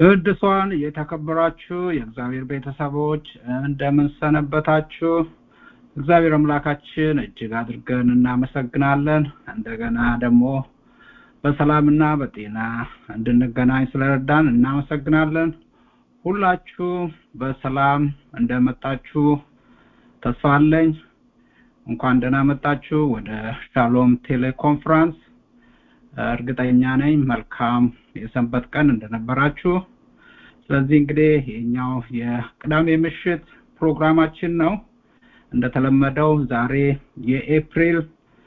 ቅዱሳን የተከበራችሁ የእግዚአብሔር ቤተሰቦች እንደምን ሰነበታችሁ? እግዚአብሔር አምላካችን እጅግ አድርገን እናመሰግናለን። እንደገና ደግሞ በሰላምና በጤና እንድንገናኝ ስለረዳን እናመሰግናለን። ሁላችሁ በሰላም እንደመጣችሁ ተስፋ አለኝ። እንኳን ደህና መጣችሁ ወደ ሻሎም ቴሌኮንፈረንስ። እርግጠኛ ነኝ መልካም የሰንበት ቀን እንደነበራችሁ። ስለዚህ እንግዲህ የኛው የቅዳሜ ምሽት ፕሮግራማችን ነው። እንደተለመደው ዛሬ የኤፕሪል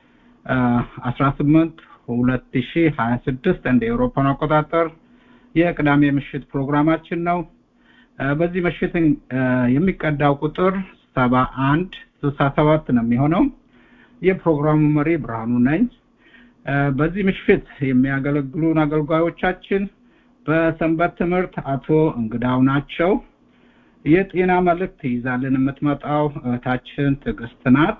አስራ ስምንት ሁለት ሺ ሀያ ስድስት እንደ ኤውሮፓን አቆጣጠር የቅዳሜ ምሽት ፕሮግራማችን ነው። በዚህ ምሽት የሚቀዳው ቁጥር ሰባ አንድ ስልሳ ሰባት ነው የሚሆነው። የፕሮግራሙ መሪ ብርሃኑ ነኝ። በዚህ ምሽት የሚያገለግሉን አገልጋዮቻችን በሰንበት ትምህርት አቶ እንግዳው ናቸው። የጤና መልእክት ይዛልን የምትመጣው እህታችን ትዕግስት ናት።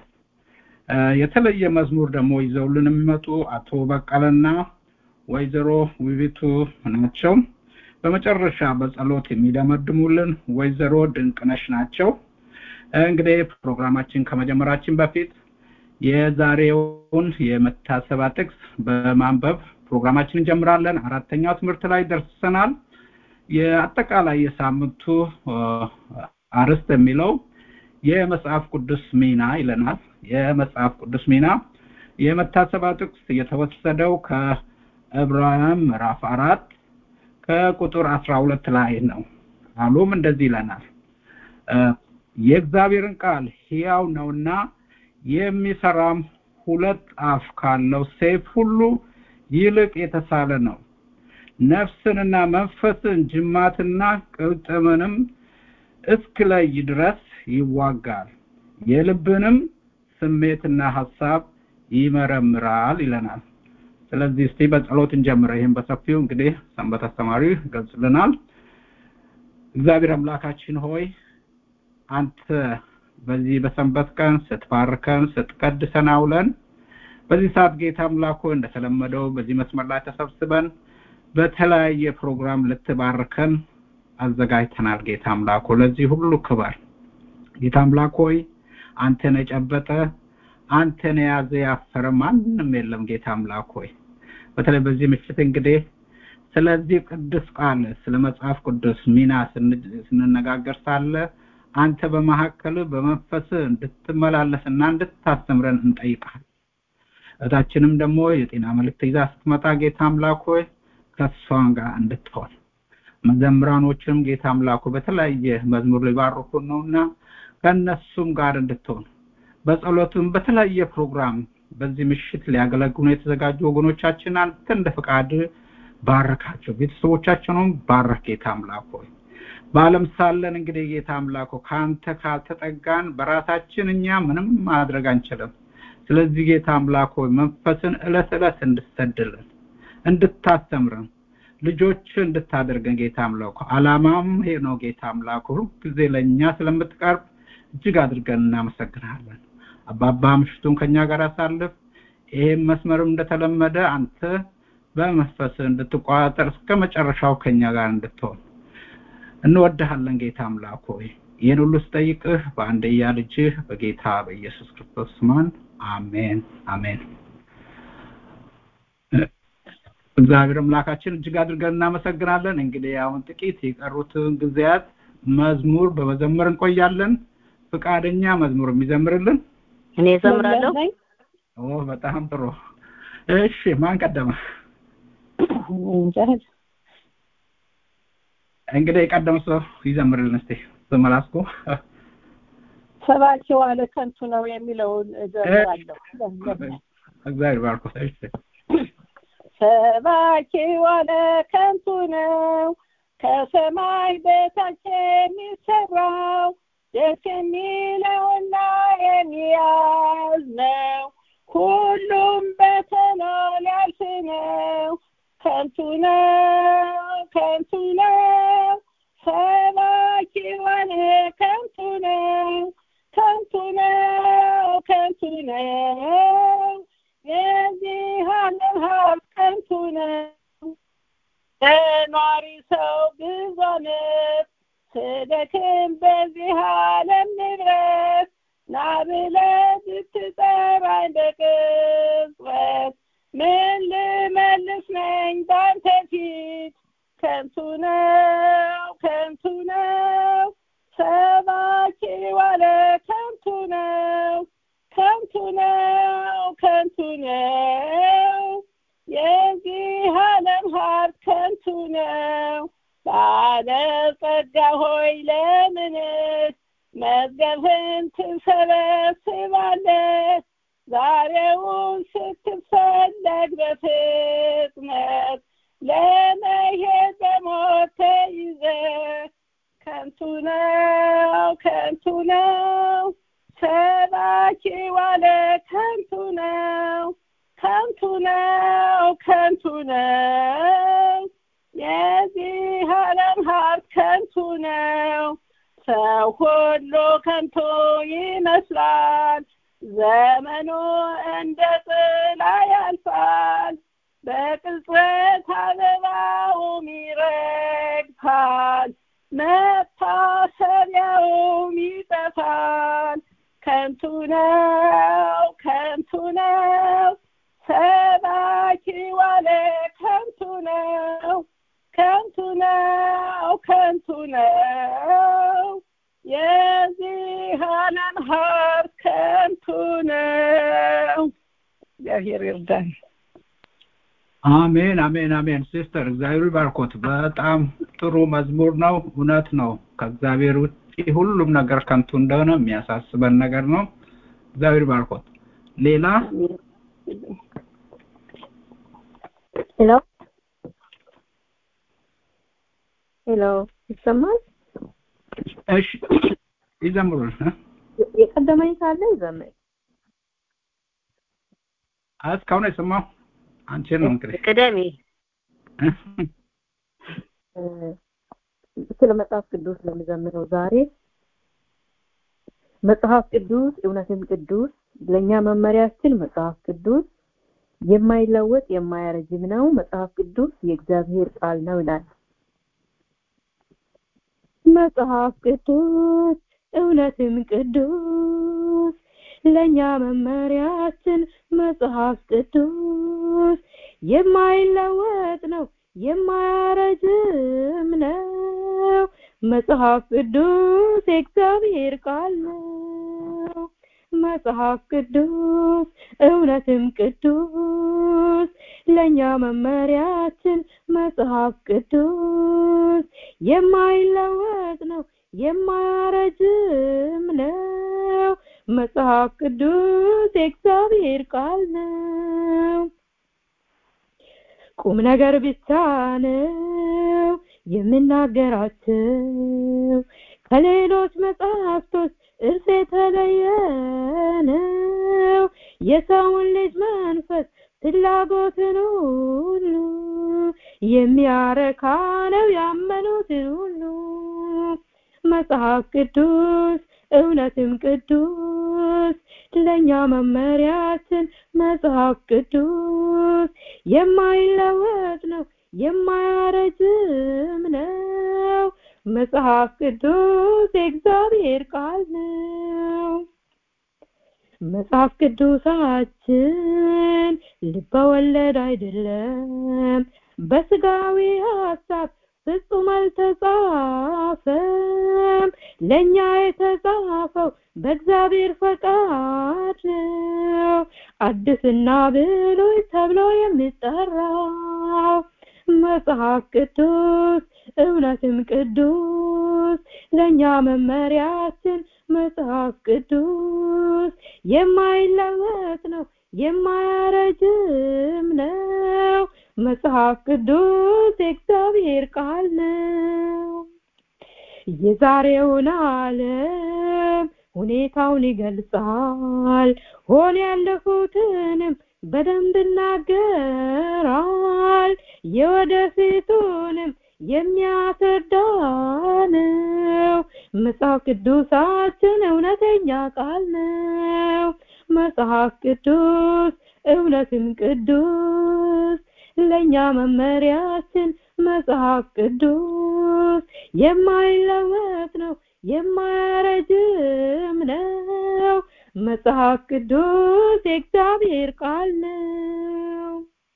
የተለየ መዝሙር ደግሞ ይዘውልን የሚመጡ አቶ በቀለና ወይዘሮ ውቢቱ ናቸው። በመጨረሻ በጸሎት የሚደመድሙልን ወይዘሮ ድንቅነሽ ናቸው። እንግዲህ ፕሮግራማችን ከመጀመራችን በፊት የዛሬውን የመታሰቢያ ጥቅስ በማንበብ ፕሮግራማችን እንጀምራለን። አራተኛው ትምህርት ላይ ደርሰናል። የአጠቃላይ የሳምንቱ አርዕስት የሚለው የመጽሐፍ ቅዱስ ሚና ይለናል። የመጽሐፍ ቅዱስ ሚና የመታሰቢያ ጥቅስ የተወሰደው ከዕብራውያን ምዕራፍ አራት ከቁጥር አስራ ሁለት ላይ ነው። ቃሉም እንደዚህ ይለናል የእግዚአብሔርን ቃል ሕያው ነውና የሚሰራም ሁለት አፍ ካለው ሰይፍ ሁሉ ይልቅ የተሳለ ነው፣ ነፍስንና መንፈስን ጅማትና ቅልጥምንም እስክለይ ድረስ ይዋጋል፣ የልብንም ስሜትና ሀሳብ ይመረምራል ይለናል። ስለዚህ እስቲ በጸሎት እንጀምረ። ይህም በሰፊው እንግዲህ ሰንበት አስተማሪ ገልጽልናል። እግዚአብሔር አምላካችን ሆይ አንተ በዚህ በሰንበት ቀን ስትባርከን ስትቀድሰን አውለን በዚህ ሰዓት ጌታ አምላክ ሆይ እንደተለመደው በዚህ መስመር ላይ ተሰብስበን በተለያየ ፕሮግራም ልትባርከን አዘጋጅተናል። ጌታ አምላክ ሆይ ለዚህ ሁሉ ክበር። ጌታ አምላክ ሆይ አንተን የጨበጠ አንተን የያዘ ያፈረ ማንም የለም። ጌታ አምላክ ሆይ በተለይ በዚህ ምሽት እንግዲህ ስለዚህ ቅዱስ ቃል ስለ መጽሐፍ ቅዱስ ሚና ስንነጋገር ሳለ አንተ በመካከል በመንፈስ እንድትመላለስና እንድታስተምረን እንጠይቃል። እታችንም ደግሞ የጤና መልእክት ይዛ ስትመጣ ጌታ አምላክ ሆይ ከእሷን ጋር እንድትሆን መዘምራኖችንም ጌታ አምላኩ በተለያየ መዝሙር ሊባርኩን ነውና ከእነሱም ጋር እንድትሆን በጸሎትም በተለያየ ፕሮግራም በዚህ ምሽት ሊያገለግሉ የተዘጋጁ ወገኖቻችን አንተ እንደ ፈቃድ ባረካቸው፣ ቤተሰቦቻቸውንም ባረክ ጌታ አምላክ ሆይ በዓለም ሳለን እንግዲህ ጌታ አምላኮ ከአንተ ካልተጠጋን በራሳችን እኛ ምንም ማድረግ አንችልም። ስለዚህ ጌታ አምላኮ መንፈስን እለት እለት እንድትሰድልን እንድታስተምረን ልጆች እንድታደርገን ጌታ አምላኮ አላማም ይሄ ነው። ጌታ አምላኮ ሁልጊዜ ለእኛ ስለምትቀርብ እጅግ አድርገን እናመሰግናለን። አባባ ምሽቱን ከኛ ጋር አሳልፍ። ይሄም መስመርም እንደተለመደ አንተ በመንፈስ እንድትቆጣጠር እስከ መጨረሻው ከኛ ጋር እንድትሆን እንወድሃለን ጌታ አምላክ ሆይ ይህን ሁሉ ስጠይቅህ በአንድያ ልጅህ በጌታ በኢየሱስ ክርስቶስ ስማን አሜን አሜን። እግዚአብሔር አምላካችን እጅግ አድርገን እናመሰግናለን። እንግዲህ አሁን ጥቂት የቀሩትን ጊዜያት መዝሙር በመዘመር እንቆያለን። ፍቃደኛ መዝሙር የሚዘምርልን እኔ ዘምራለሁ። ኦ በጣም ጥሩ። እሺ ማን ቀደመ? እንግዲህ የቀደመ ሰው ይዘምርልን እስቲ በመላስኩ ሰባኪ ዋለ ከንቱ ነው የሚለውን እዘምራለሁ። እግዚአብሔር ባርኮት። እሺ ሰባኪ ዋለ ከንቱ ነው ከሰማይ በታች የሚሰራው ደስ የሚለውና የሚያዝ ነው። ሁሉም በተሎ ሊያልፍ ነው። ከንቱ ነው ከንቱ ነው ሰባኪ ዋለ ከንቱ ነው ከንቱ ነው ከንቱ ነው የዚህ ዓለም ሀብት ከንቱ ነው ኗሪ ሰው ብዙ ዓመት ስደክም በዚህ ዓለም ንብረት ና ብለህ ብትጠራኝ በቅጽበት ምን ልመልስ ነኝ ባንተ ፊት ከንቱ ነው ከንቱ ነው ሰባኪ ዋለ ከንቱ ነው ከንቱ ነው ከንቱ ነው የዚህ ዓለም ሀብት ከንቱ ነው ባለጸጋ ሆይ ለምንስ መዝገብህን ትሰበስባለህ ዛሬውን ስትፈለግ በፍጥነት ለመሄድ በሞት ተይዘህ ከንቱ ነው ከንቱ ነው ሰባኪ ዋለ ከንቱ ነው ከንቱ ነው ከንቱ ነው የዚህ ዓለም ሀብት ከንቱ ነው ሰው ሁሉ ከንቱ ይመስላል ዘመኑ እንደ ጥላ ያልፋል በቅጽበት አበባውም ይረግፋል መታሰቢያውም ይጠፋል ከንቱ ነው ከንቱ ነው ሰባኪ ዋለ ከንቱ ነው ከንቱ ነው ከንቱ ነው የዚህ ዓለም ሀብት ከንቱ ነው እግዚአብሔር ይርዳን አሜን አሜን አሜን ሲስተር እግዚአብሔር ባርኮት በጣም ጥሩ መዝሙር ነው እውነት ነው ከእግዚአብሔር ውጭ ሁሉም ነገር ከንቱ እንደሆነ የሚያሳስበን ነገር ነው እግዚአብሔር ባርኮት ሌላ ሄሎ ሄሎ ይሰማል እሺ ይዘምሩ የቀደመኝ ካለ ይዘምር እስካሁን የሰማው አንቺን ነው እንግዲህ ቅደሜ ስለ መጽሐፍ ቅዱስ ነው የምዘምረው ዛሬ መጽሐፍ ቅዱስ እውነትም ቅዱስ ለእኛ መመሪያችን መጽሐፍ ቅዱስ የማይለወጥ የማያረጅም ነው መጽሐፍ ቅዱስ የእግዚአብሔር ቃል ነው ይላል መጽሐፍ ቅዱስ እውነትም ቅዱስ ለእኛ መመሪያችን መጽሐፍ ቅዱስ የማይለወጥ ነው የማያረጅም ነው መጽሐፍ ቅዱስ የእግዚአብሔር ቃል ነው መጽሐፍ ቅዱስ እውነትም ቅዱስ ለእኛ መመሪያችን መጽሐፍ ቅዱስ የማይለወጥ ነው የማያረጅም ነው መጽሐፍ ቅዱስ የእግዚአብሔር ቃል ነው ቁም ነገር ብቻ ነው የምናገራቸው ከሌሎች መጽሐፍቶች እርስ የተለየ ነው የሰውን ልጅ መንፈስ ፍላጎትን ሁሉ የሚያረካ ነው ያመኑትን ሁሉ መጽሐፍ ቅዱስ እውነትም ቅዱስ ለእኛ መመሪያችን መጽሐፍ ቅዱስ የማይለወጥ ነው የማያረጅም ነው መጽሐፍ ቅዱስ የእግዚአብሔር ቃል ነው መጽሐፍ ቅዱሳችን ልበወለድ አይደለም በስጋዊ ሀሳብ ፍጹም አልተጻፈም ለእኛ የተጻፈው በእግዚአብሔር ፈቃድ ነው አዲስና ብሉይ ተብሎ የሚጠራው መጽሐፍ ቅዱስ እውነትም ቅዱስ ለእኛ መመሪያችን መጽሐፍ ቅዱስ የማይለወጥ ነው የማያረጅም ነው መጽሐፍ ቅዱስ የእግዚአብሔር ቃል ነው የዛሬውን ዓለም ሁኔታውን ይገልጻል ሆን ያለፉትንም በደንብ ይናገራል የወደፊቱንም የሚያስረዳ ነው መጽሐፍ ቅዱሳችን እውነተኛ ቃል ነው መጽሐፍ ቅዱስ እውነትም ቅዱስ ለእኛ መመሪያችን መጽሐፍ ቅዱስ የማይለወጥ ነው የማያረጅም ነው መጽሐፍ ቅዱስ የእግዚአብሔር ቃል ነው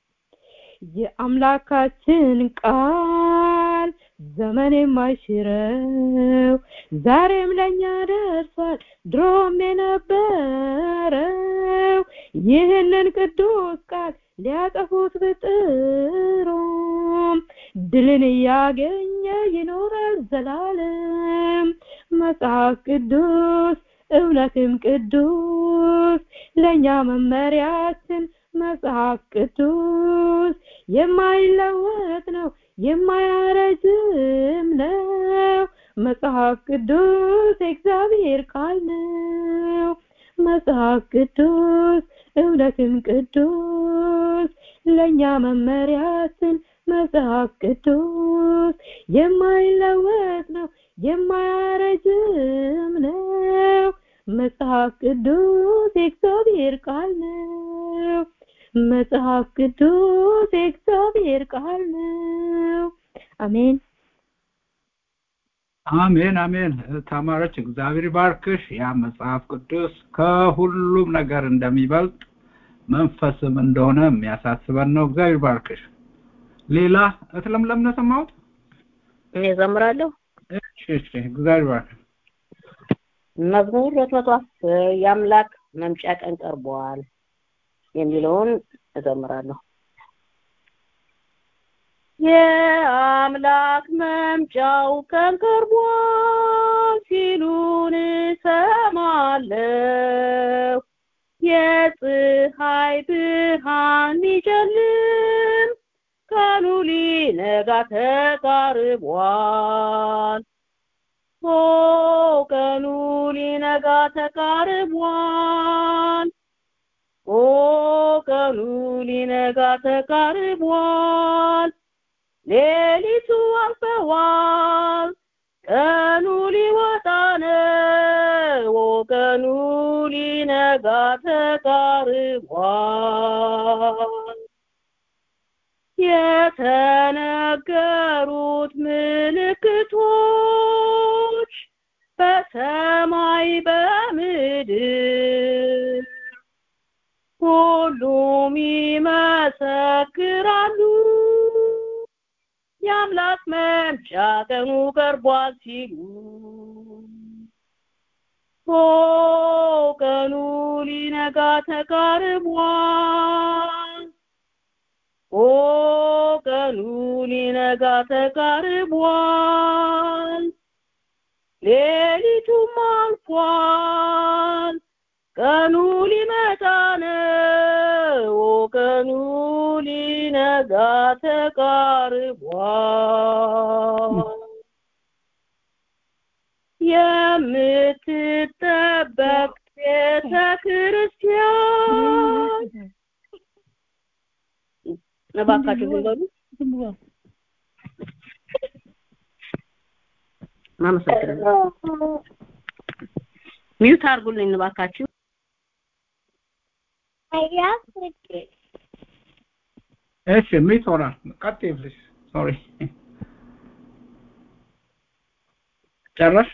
የአምላካችን ቃል ዘመን የማይሽረው ዛሬም ለኛ ደርሷል ድሮም የነበረው ይህንን ቅዱስ ቃል ሊያጠፉት ብጥሩም ድልን እያገኘ ይኖራል ዘላለም መጽሐፍ ቅዱስ እውነትም ቅዱስ ለእኛ መመሪያችን መጽሐፍ ቅዱስ የማይለወጥ ነው የማያረጅም ነው መጽሐፍ ቅዱስ የእግዚአብሔር ቃል ነው መጽሐፍ ቅዱስ እውነትም ቅዱስ ለእኛ መመሪያችን መጽሐፍ ቅዱስ የማይለወጥ ነው የማያረጅም ነው መጽሐፍ ቅዱስ የእግዚአብሔር ቃል ነው መጽሐፍ ቅዱስ የእግዚአብሔር ቃል ነው አሜን አሜን አሜን ተማረች እግዚአብሔር ባርክሽ ያ መጽሐፍ ቅዱስ ከሁሉም ነገር እንደሚበልጥ መንፈስም እንደሆነ የሚያሳስበን ነው እግዚአብሔር ባርክሽ ሌላ እትለምለም ነው ሰማሁት እኔ ዘምራለሁ እሺ እሺ እግዚአብሔር ባርክሽ መዝሙር ሁለት መቶ አስር የአምላክ መምጫ ቀን ቀርቧል የሚለውን እዘምራለሁ የአምላክ መምጫው ቀን ቀርቧል ሲሉን እሰማለሁ የፀሐይ ብርሃን ሊጨልም ቀኑ ሊነጋ ተቃርቧል ኦ ቀኑ ሊነጋ ተቃርቧል ኦ ቀኑ ሊነጋ ተቃርቧል ሌሊቱ አልፈዋል ቀኑ ሊወጣ ነው ቀኑ ሊነጋ ተቃርቧል የተነገሩት ምልክቶች በሰማይ በምድር ሁሉም ይመሰክራሉ የአምላክ መምጫ ቀኑ ቀርቧል ሲሉ ኦ ቀኑ ሊነጋ ተቃርቧል ኦ ቀኑ ሊነጋ ተቃርቧል ሌሊቱም አልፏል ቀኑ ሊመጣ ነው ቀኑ ሊነጋ ተቃርቧል የምትጠበቅ ቤተ ክርስቲያን እባካችሁ ዝም በሉ አመሰግናለሁ ሚዩት አድርጉልኝ እባካችሁ እሺ ሚት ሆናል ቀጥይ ፕሊዝ ሶሪ ጨረሽ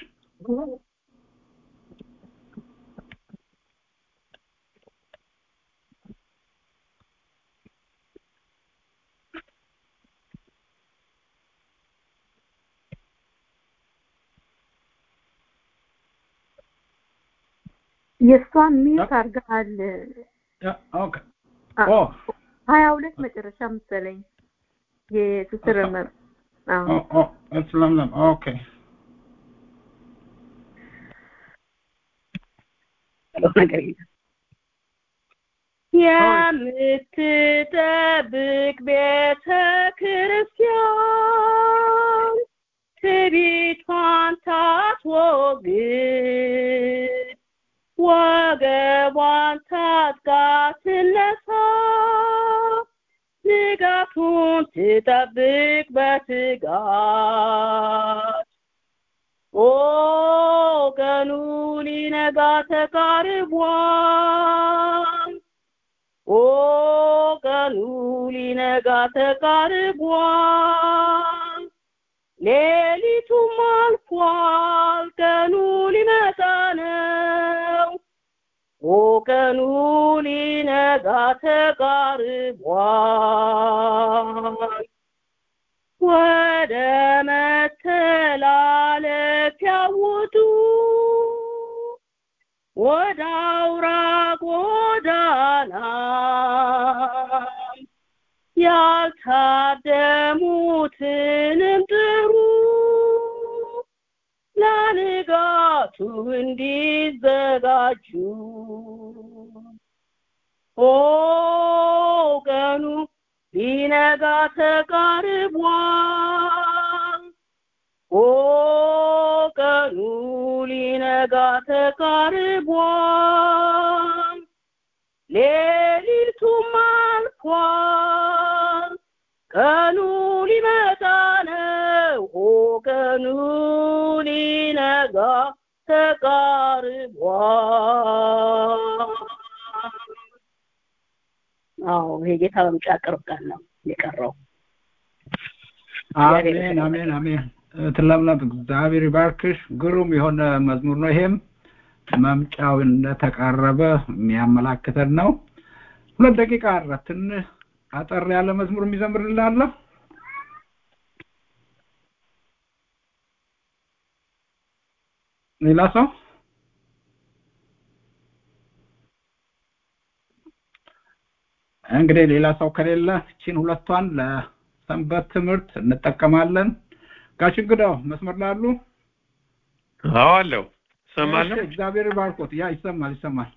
የእሷን ሚዩት አድርገሃል ኦኬ ኦ ሀያ ሁለት መጨረሻ መሰለኝ የትስር መ- አዎ ኦ ኦ እስ ለምለም ኦኬ ነገር የለም። የምትጠብቅ ቤተ ክርስቲያን ትዕቢቷን ታስወግድ ወገቧን ታጥቃ ትነሳ ንጋቱን ትጠብቅ በትጋት ኦ ቀኑ ሊነጋ ተቃርቧል ኦ ቀኑ ቀኑ ሊነጋ ተቃርቧል ሌሊቱም አልፏል ቀኑ ሊመጣ ነው ኦ ቀኑ ሊነጋ ተቃርቧል ወደ መተላለፊያ ውጡ ወደ አውራ ጎዳና ያልታደሙትንም ጥሩ ለንጋቱ እንዲዘጋጁ ኦ ቀኑ ሊነጋ ተቃርቧል ኦ ቀኑ ሊነጋ ተቃርቧል ሌሊቱም አልፏል ቀኑ ሊመጣ ነው ኦ ቀኑ ሊነጋ ተቃርቧል አዎ ይሄ ጌታ በምጫ ቅርብ ቀን ነው የቀረው አሜን አሜን አሜን ትለምለም እግዚአብሔር ይባርክሽ ግሩም የሆነ መዝሙር ነው ይሄም መምጫው እንደተቃረበ የሚያመላክተን ነው ሁለት ደቂቃ አረ ትንሽ አጠር ያለ መዝሙር የሚዘምርልናለ ሌላ ሰው እንግዲህ ሌላ ሰው ከሌለ እቺን ሁለቷን ለሰንበት ትምህርት እንጠቀማለን ጋሽ እንግዳው መስመር ላሉ አዎ አለው ሰማለሁ እሺ፣ እግዚአብሔር ይባርኮት ያ ይሰማል ይሰማል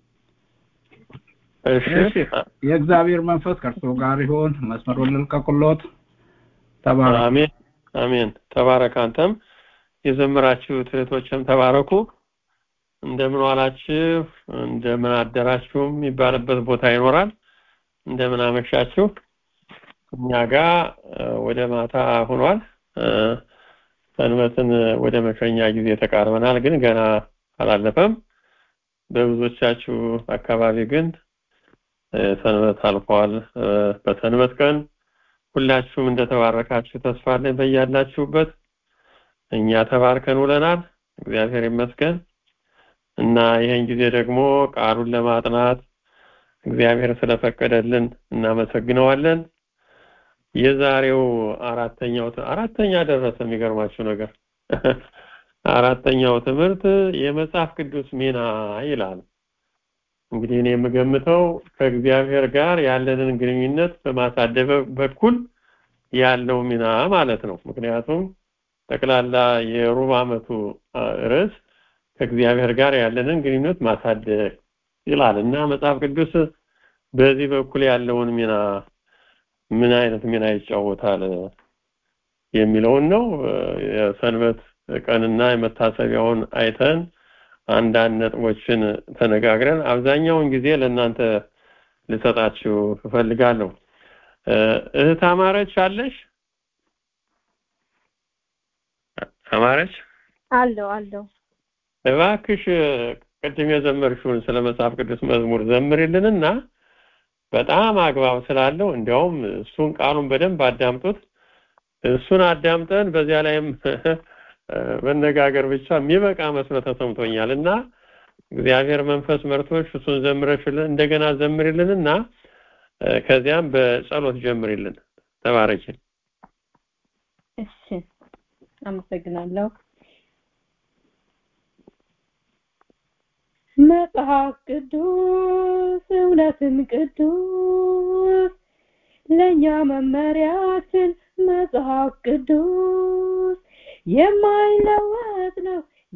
እሺ እሺ የእግዚአብሔር መንፈስ ከእርሶ ጋር ይሆን መስመሩን ልልቀቁሎት ተባረክ አሜን አሜን ተባረክ አንተም የዘመራችሁት እህቶችም ተባረኩ እንደምን ዋላችሁ እንደምን አደራችሁም የሚባልበት ቦታ ይኖራል እንደምን አመሻችሁ እኛ ጋር ወደ ማታ ሆኗል ሰንበትን ወደ መሸኛ ጊዜ ተቃርበናል ግን ገና አላለፈም በብዙዎቻችሁ አካባቢ ግን ሰንበት አልፏል በሰንበት ቀን ሁላችሁም እንደተባረካችሁ ተስፋ አለኝ በያላችሁበት እኛ ተባርከን ውለናል እግዚአብሔር ይመስገን እና ይህን ጊዜ ደግሞ ቃሉን ለማጥናት እግዚአብሔር ስለፈቀደልን እናመሰግነዋለን የዛሬው አራተኛው አራተኛ ደረሰ የሚገርማችሁ ነገር አራተኛው ትምህርት የመጽሐፍ ቅዱስ ሚና ይላል እንግዲህ እኔ የምገምተው ከእግዚአብሔር ጋር ያለንን ግንኙነት በማሳደብ በኩል ያለው ሚና ማለት ነው ምክንያቱም ጠቅላላ የሩብ ዓመቱ ርዕስ ከእግዚአብሔር ጋር ያለንን ግንኙነት ማሳደግ ይላል እና መጽሐፍ ቅዱስ በዚህ በኩል ያለውን ሚና ምን አይነት ሚና ይጫወታል የሚለውን ነው የሰንበት ቀንና የመታሰቢያውን አይተን አንዳንድ ነጥቦችን ተነጋግረን አብዛኛውን ጊዜ ለእናንተ ልሰጣችሁ እፈልጋለሁ እህት አማረች አለሽ አማረች አለው አለው እባክሽ ቅድም የዘመርሽውን ስለ መጽሐፍ ቅዱስ መዝሙር ዘምሪልንና በጣም አግባብ ስላለው እንዲያውም እሱን ቃሉን በደንብ አዳምጡት እሱን አዳምጠን በዚያ ላይም መነጋገር ብቻ የሚበቃ መስሎ ተሰምቶኛል እና እግዚአብሔር መንፈስ መርቶሽ እሱን ዘምረሽልን እንደገና ዘምሪልንና ከዚያም በጸሎት ጀምሪልን ተባረኪ እሺ አመሰግናለሁ መጽሐፍ ቅዱስ እውነትን ቅዱስ ለእኛ መመሪያችን መጽሐፍ ቅዱስ የማይለወጥ ነው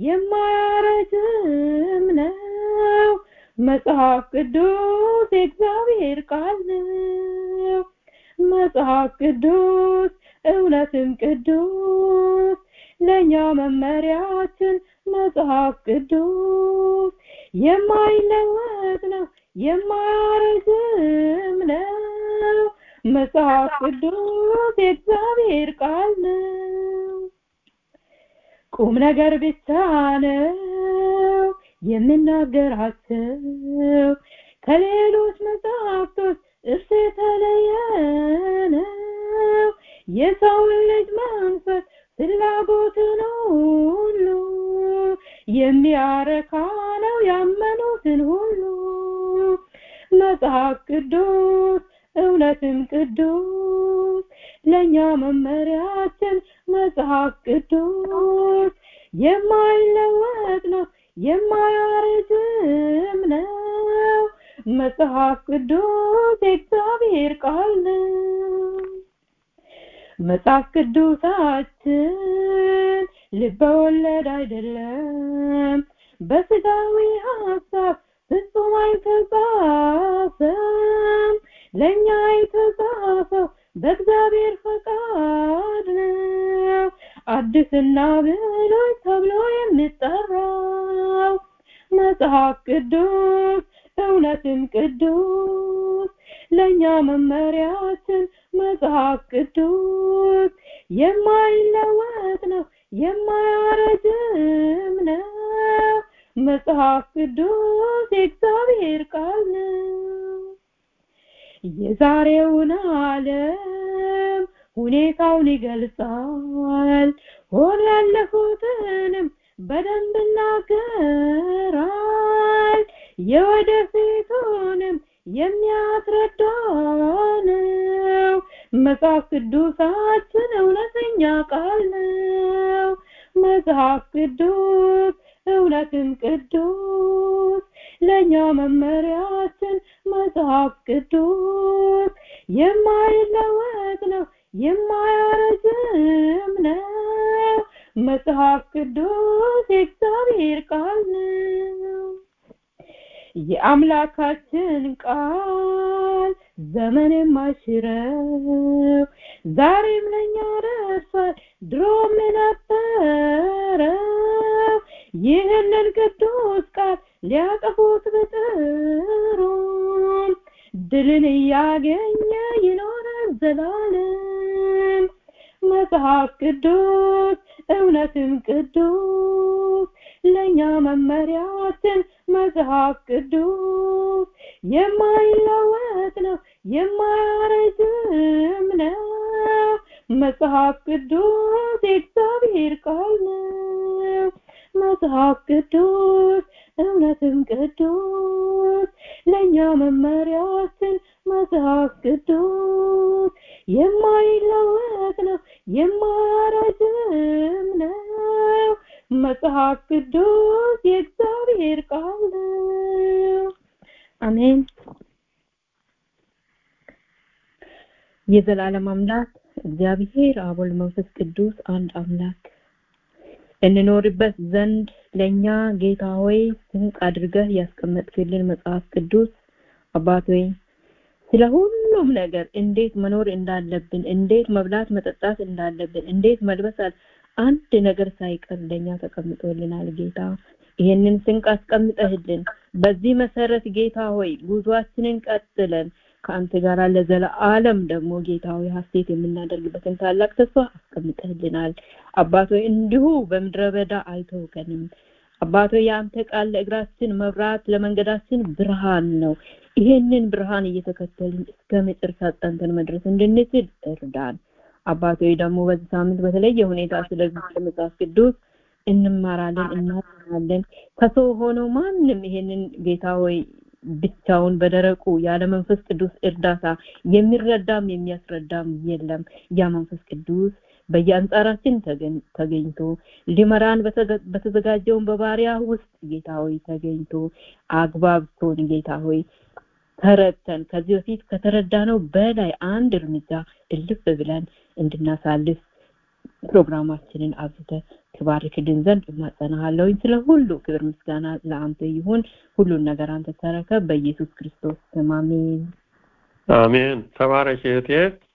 የማያረጅም ነው መጽሐፍ ቅዱስ የእግዚአብሔር ቃል ነው መጽሐፍ ቅዱስ እውነትም ቅዱስ ለእኛ መመሪያችን መጽሐፍ ቅዱስ የማይለወጥ ነው የማያረጅም ነው መጽሐፍ ቅዱስ የእግዚአብሔር ቃል ነው ቁም ነገር ብቻ ነው የምናገራቸው ከሌሎች መጽሐፍቶች እርሱ የተለየ ነው የሰውን ልጅ መንፈስ ፍላጎትን ሁሉ የሚያረካ ነው ያመኑትን ሁሉ መጽሐፍ ቅዱስ እውነትም ቅዱስ ለእኛ መመሪያችን መጽሐፍ ቅዱስ የማይለወጥ ነው የማያረጅም ነው መጽሐፍ ቅዱስ የእግዚአብሔር ቃል ነው መጽሐፍ ቅዱሳችን ልበወለድ አይደለም በስጋዊ ሀሳብ ፍጹም አይተጻፈም ለእኛ የተጻፈው በእግዚአብሔር ፈቃድ ነው አዲስና ብሉይ ተብሎ የሚጠራው መጽሐፍ ቅዱስ እውነትም ቅዱስ ለእኛ መመሪያችን መጽሐፍ ቅዱስ የማይለወጥ ነው የማያረጅም ነው መጽሐፍ ቅዱስ የእግዚአብሔር ቃል ነው የዛሬውን ዓለም ሁኔታውን ይገልጻል ሆኖ ያለፉትንም በደንብ ይናገራል የወደፊቱንም የሚያስረዳ ነው መጽሐፍ ቅዱሳችን እውነተኛ ቃል ነው መጽሐፍ ቅዱስ እውነትም ቅዱስ ለእኛ መመሪያችን መጽሐፍ ቅዱስ የማይለወጥ ነው የማያረጅም ነው መጽሐፍ ቅዱስ የእግዚአብሔር ቃል ነው የአምላካችን ቃል ዘመን የማይሽረው ዛሬም ለእኛ ደርሷል ድሮም የነበረው ይህንን ቅዱስ ቃል ሊያጠፉት ብጥሩም ድልን እያገኘ ይኖራል ዘላለም መጽሐፍ ቅዱስ እውነትም ቅዱስ ለእኛ መመሪያችን መጽሐፍ ቅዱስ የማይለወጥ ነው የማያረጅም ነው መጽሐፍ ቅዱስ የእግዚአብሔር ቃል ነው መጽሐፍ ቅዱስ እውነትም ቅዱስ ለእኛ መመሪያችን መጽሐፍ ቅዱስ የማይለወጥ ነው የማያረጅም ነው መጽሐፍ ቅዱስ የእግዚአብሔር ቃል ነው አሜን የዘላለም አምላክ እግዚአብሔር አብ ወልድ መንፈስ ቅዱስ አንድ አምላክ እንኖርበት ዘንድ ለኛ ጌታ ሆይ ስንቅ አድርገህ ያስቀመጥክልን መጽሐፍ ቅዱስ አባት ሆይ ስለ ሁሉም ነገር እንዴት መኖር እንዳለብን እንዴት መብላት መጠጣት እንዳለብን እንዴት መልበስ አንድ ነገር ሳይቀር ለኛ ተቀምጦልናል ጌታ ይሄንን ስንቅ አስቀምጠህልን በዚህ መሰረት ጌታ ሆይ ጉዟችንን ቀጥለን ከአንተ ጋር ለዘለዓለም ደግሞ ጌታ ሆይ ሀሴት የምናደርግበትን ታላቅ ተስፋ አስቀምጠህልናል አባቶ እንዲሁ በምድረ በዳ አልተውከንም አባቶ የአንተ ቃል ለእግራችን መብራት ለመንገዳችን ብርሃን ነው ይሄንን ብርሃን እየተከተልን እስከ መጨረሻ ጸንተን መድረስ እንድንችል እርዳን አባቶ ደግሞ በዚህ ሳምንት በተለየ ሁኔታ ስለዚህ መጽሐፍ ቅዱስ እንማራለን እናጠናለን ከሰው ሆነው ማንም ይሄንን ጌታ ሆይ ብቻውን በደረቁ ያለ መንፈስ ቅዱስ እርዳታ የሚረዳም የሚያስረዳም የለም ያ መንፈስ ቅዱስ በየአንጻራችን ተገኝቶ ሊመራን በተዘጋጀውን በባሪያ ውስጥ ጌታ ሆይ ተገኝቶ አግባብቶን ጌታ ሆይ ተረድተን ከዚህ በፊት ከተረዳነው በላይ አንድ እርምጃ እልፍ ብለን እንድናሳልፍ ፕሮግራማችንን አብዝተ ትባርክልን ዘንድ እማጸናሃለሁኝ ስለ ሁሉ ክብር ምስጋና ለአንተ ይሁን ሁሉን ነገር አንተ ተረከብ በኢየሱስ ክርስቶስ ስም አሜን አሜን ተባረክ እህቴ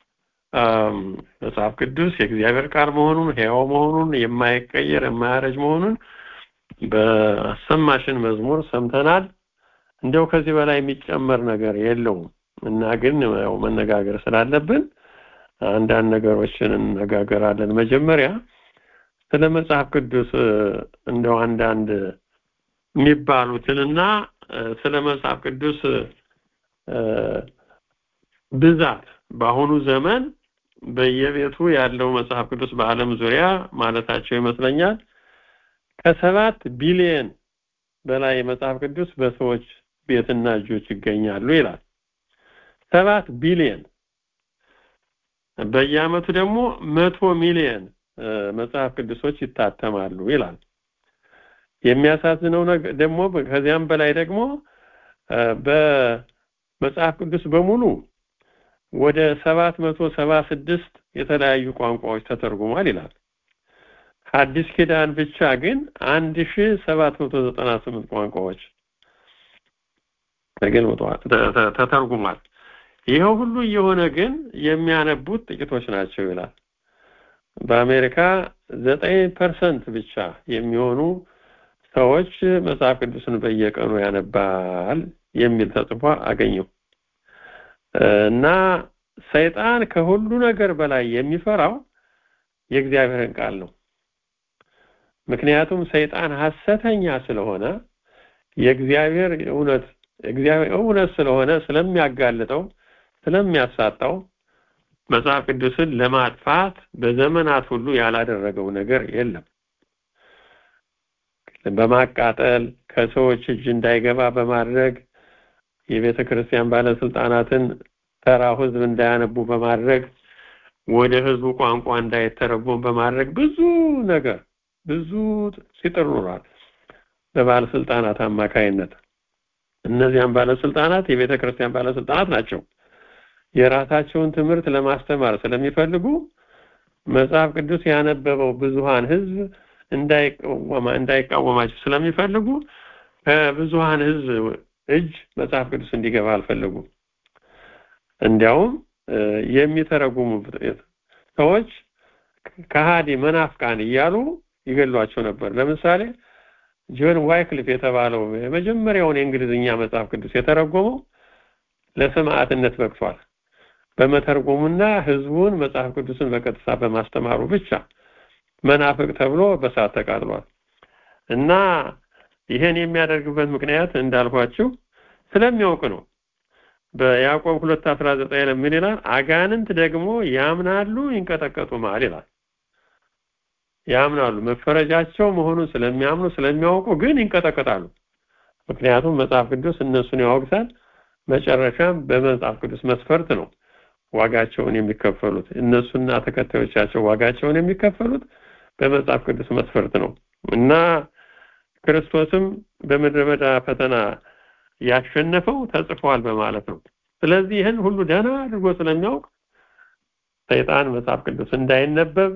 መጽሐፍ ቅዱስ የእግዚአብሔር ቃል መሆኑን ሕያው መሆኑን የማይቀየር የማያረጅ መሆኑን በአሰማሽን መዝሙር ሰምተናል እንዲያው ከዚህ በላይ የሚጨመር ነገር የለውም እና ግን ያው መነጋገር ስላለብን አንዳንድ ነገሮችን እነጋገራለን መጀመሪያ ስለ መጽሐፍ ቅዱስ እንደው አንዳንድ የሚባሉትንና ስለ መጽሐፍ ቅዱስ ብዛት በአሁኑ ዘመን በየቤቱ ያለው መጽሐፍ ቅዱስ በዓለም ዙሪያ ማለታቸው ይመስለኛል ከሰባት ቢሊየን በላይ መጽሐፍ ቅዱስ በሰዎች ቤትና እጆች ይገኛሉ ይላል። ሰባት ቢሊየን በየአመቱ ደግሞ መቶ ሚሊየን መጽሐፍ ቅዱሶች ይታተማሉ ይላል። የሚያሳዝነው ነገር ደግሞ ከዚያም በላይ ደግሞ በመጽሐፍ ቅዱስ በሙሉ ወደ ሰባት መቶ ሰባ ስድስት የተለያዩ ቋንቋዎች ተተርጉሟል ይላል። አዲስ ኪዳን ብቻ ግን አንድ ሺ ሰባት መቶ ዘጠና ስምንት ቋንቋዎች ተተርጉሟል። ይኸው ሁሉ እየሆነ ግን የሚያነቡት ጥቂቶች ናቸው ይላል። በአሜሪካ ዘጠኝ ፐርሰንት ብቻ የሚሆኑ ሰዎች መጽሐፍ ቅዱስን በየቀኑ ያነባል የሚል ተጽፎ አገኘው እና ሰይጣን ከሁሉ ነገር በላይ የሚፈራው የእግዚአብሔርን ቃል ነው። ምክንያቱም ሰይጣን ሐሰተኛ ስለሆነ የእግዚአብሔር እውነት እግዚአብሔር እውነት ስለሆነ ስለሚያጋልጠው ስለሚያሳጣው መጽሐፍ ቅዱስን ለማጥፋት በዘመናት ሁሉ ያላደረገው ነገር የለም። በማቃጠል ከሰዎች እጅ እንዳይገባ በማድረግ የቤተ ክርስቲያን ባለስልጣናትን ተራው ህዝብ እንዳያነቡ በማድረግ ወደ ህዝቡ ቋንቋ እንዳይተረጎም በማድረግ ብዙ ነገር ብዙ ሲጥር ኖሯል በባለስልጣናት አማካይነት። እነዚያም ባለስልጣናት የቤተ ክርስቲያን ባለስልጣናት ናቸው። የራሳቸውን ትምህርት ለማስተማር ስለሚፈልጉ መጽሐፍ ቅዱስ ያነበበው ብዙሃን ህዝብ እንዳይቃወማ እንዳይቃወማቸው ስለሚፈልጉ ከብዙሃን ህዝብ እጅ መጽሐፍ ቅዱስ እንዲገባ አልፈለጉም። እንዲያውም የሚተረጉሙ ሰዎች ከሃዲ መናፍቃን እያሉ ይገሏቸው ነበር። ለምሳሌ ጆን ዋይክሊፍ የተባለው የመጀመሪያውን የእንግሊዝኛ መጽሐፍ ቅዱስ የተረጎመው ለሰማዕትነት በቅቷል። በመተርጎሙና ህዝቡን መጽሐፍ ቅዱስን በቀጥታ በማስተማሩ ብቻ መናፍቅ ተብሎ በሳት ተቃጥሏል። እና ይሄን የሚያደርግበት ምክንያት እንዳልኳችሁ ስለሚያውቅ ነው። በያዕቆብ 2:19 ምን ይላል? አጋንንት ደግሞ ያምናሉ ይንቀጠቀጡማል ይላል። ያምናሉ መፈረጃቸው መሆኑን ስለሚያምኑ ስለሚያውቁ ግን ይንቀጠቀጣሉ። ምክንያቱም መጽሐፍ ቅዱስ እነሱን ያወግዛል። መጨረሻም በመጽሐፍ ቅዱስ መስፈርት ነው ዋጋቸውን የሚከፈሉት። እነሱና ተከታዮቻቸው ዋጋቸውን የሚከፈሉት በመጽሐፍ ቅዱስ መስፈርት ነው እና ክርስቶስም በምድረ በዳ ፈተና ያሸነፈው ተጽፏል በማለት ነው። ስለዚህ ይህን ሁሉ ደህና አድርጎ ስለሚያውቅ ሰይጣን መጽሐፍ ቅዱስ እንዳይነበብ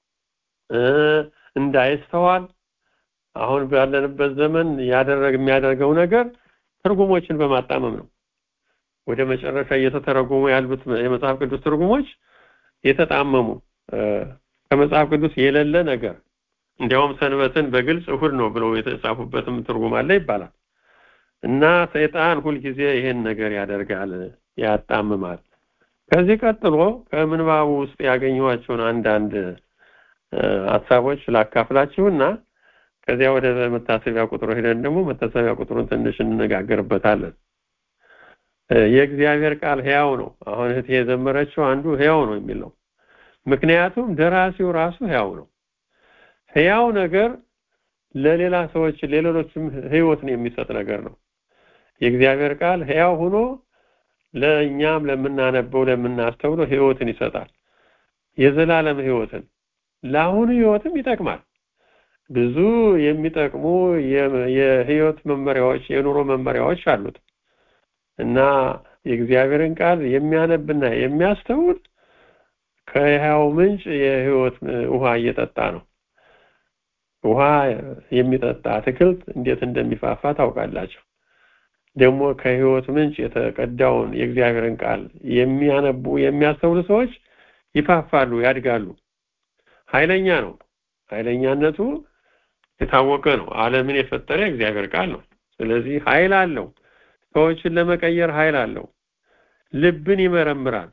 እንዳይስተዋል አሁን ባለንበት ዘመን ያደረግ የሚያደርገው ነገር ትርጉሞችን በማጣመም ነው። ወደ መጨረሻ እየተተረጎሙ ያሉት የመጽሐፍ ቅዱስ ትርጉሞች የተጣመሙ ከመጽሐፍ ቅዱስ የሌለ ነገር እንዲያውም ሰንበትን በግልጽ እሁድ ነው ብለው የተጻፉበትም ትርጉም አለ ይባላል። እና ሰይጣን ሁልጊዜ ይሄን ነገር ያደርጋል፣ ያጣምማል። ከዚህ ቀጥሎ ከምንባቡ ውስጥ ያገኘኋቸውን አንዳንድ ሀሳቦች ላካፍላችሁና ከዚያ ወደ መታሰቢያ ቁጥሩ ሄደን ደግሞ መታሰቢያ ቁጥሩን ትንሽ እንነጋገርበታለን። የእግዚአብሔር ቃል ሕያው ነው። አሁን እህቴ የዘመረችው አንዱ ሕያው ነው የሚለው ምክንያቱም ደራሲው ራሱ ሕያው ነው። ሕያው ነገር ለሌላ ሰዎች ለሌሎችም ህይወትን የሚሰጥ ነገር ነው። የእግዚአብሔር ቃል ሕያው ሆኖ ለእኛም ለምናነበው ለምናስተውለው ህይወትን ይሰጣል። የዘላለም ህይወትን ለአሁኑ ህይወትም ይጠቅማል። ብዙ የሚጠቅሙ የህይወት መመሪያዎች የኑሮ መመሪያዎች አሉት እና የእግዚአብሔርን ቃል የሚያነብና የሚያስተውል ከሕያው ምንጭ የህይወት ውሃ እየጠጣ ነው። ውሃ የሚጠጣ አትክልት እንዴት እንደሚፋፋ ታውቃላችሁ። ደግሞ ከህይወት ምንጭ የተቀዳውን የእግዚአብሔርን ቃል የሚያነቡ የሚያስተውሉ ሰዎች ይፋፋሉ፣ ያድጋሉ። ኃይለኛ ነው። ኃይለኛነቱ የታወቀ ነው። ዓለምን የፈጠረ እግዚአብሔር ቃል ነው። ስለዚህ ኃይል አለው። ሰዎችን ለመቀየር ኃይል አለው። ልብን ይመረምራል፣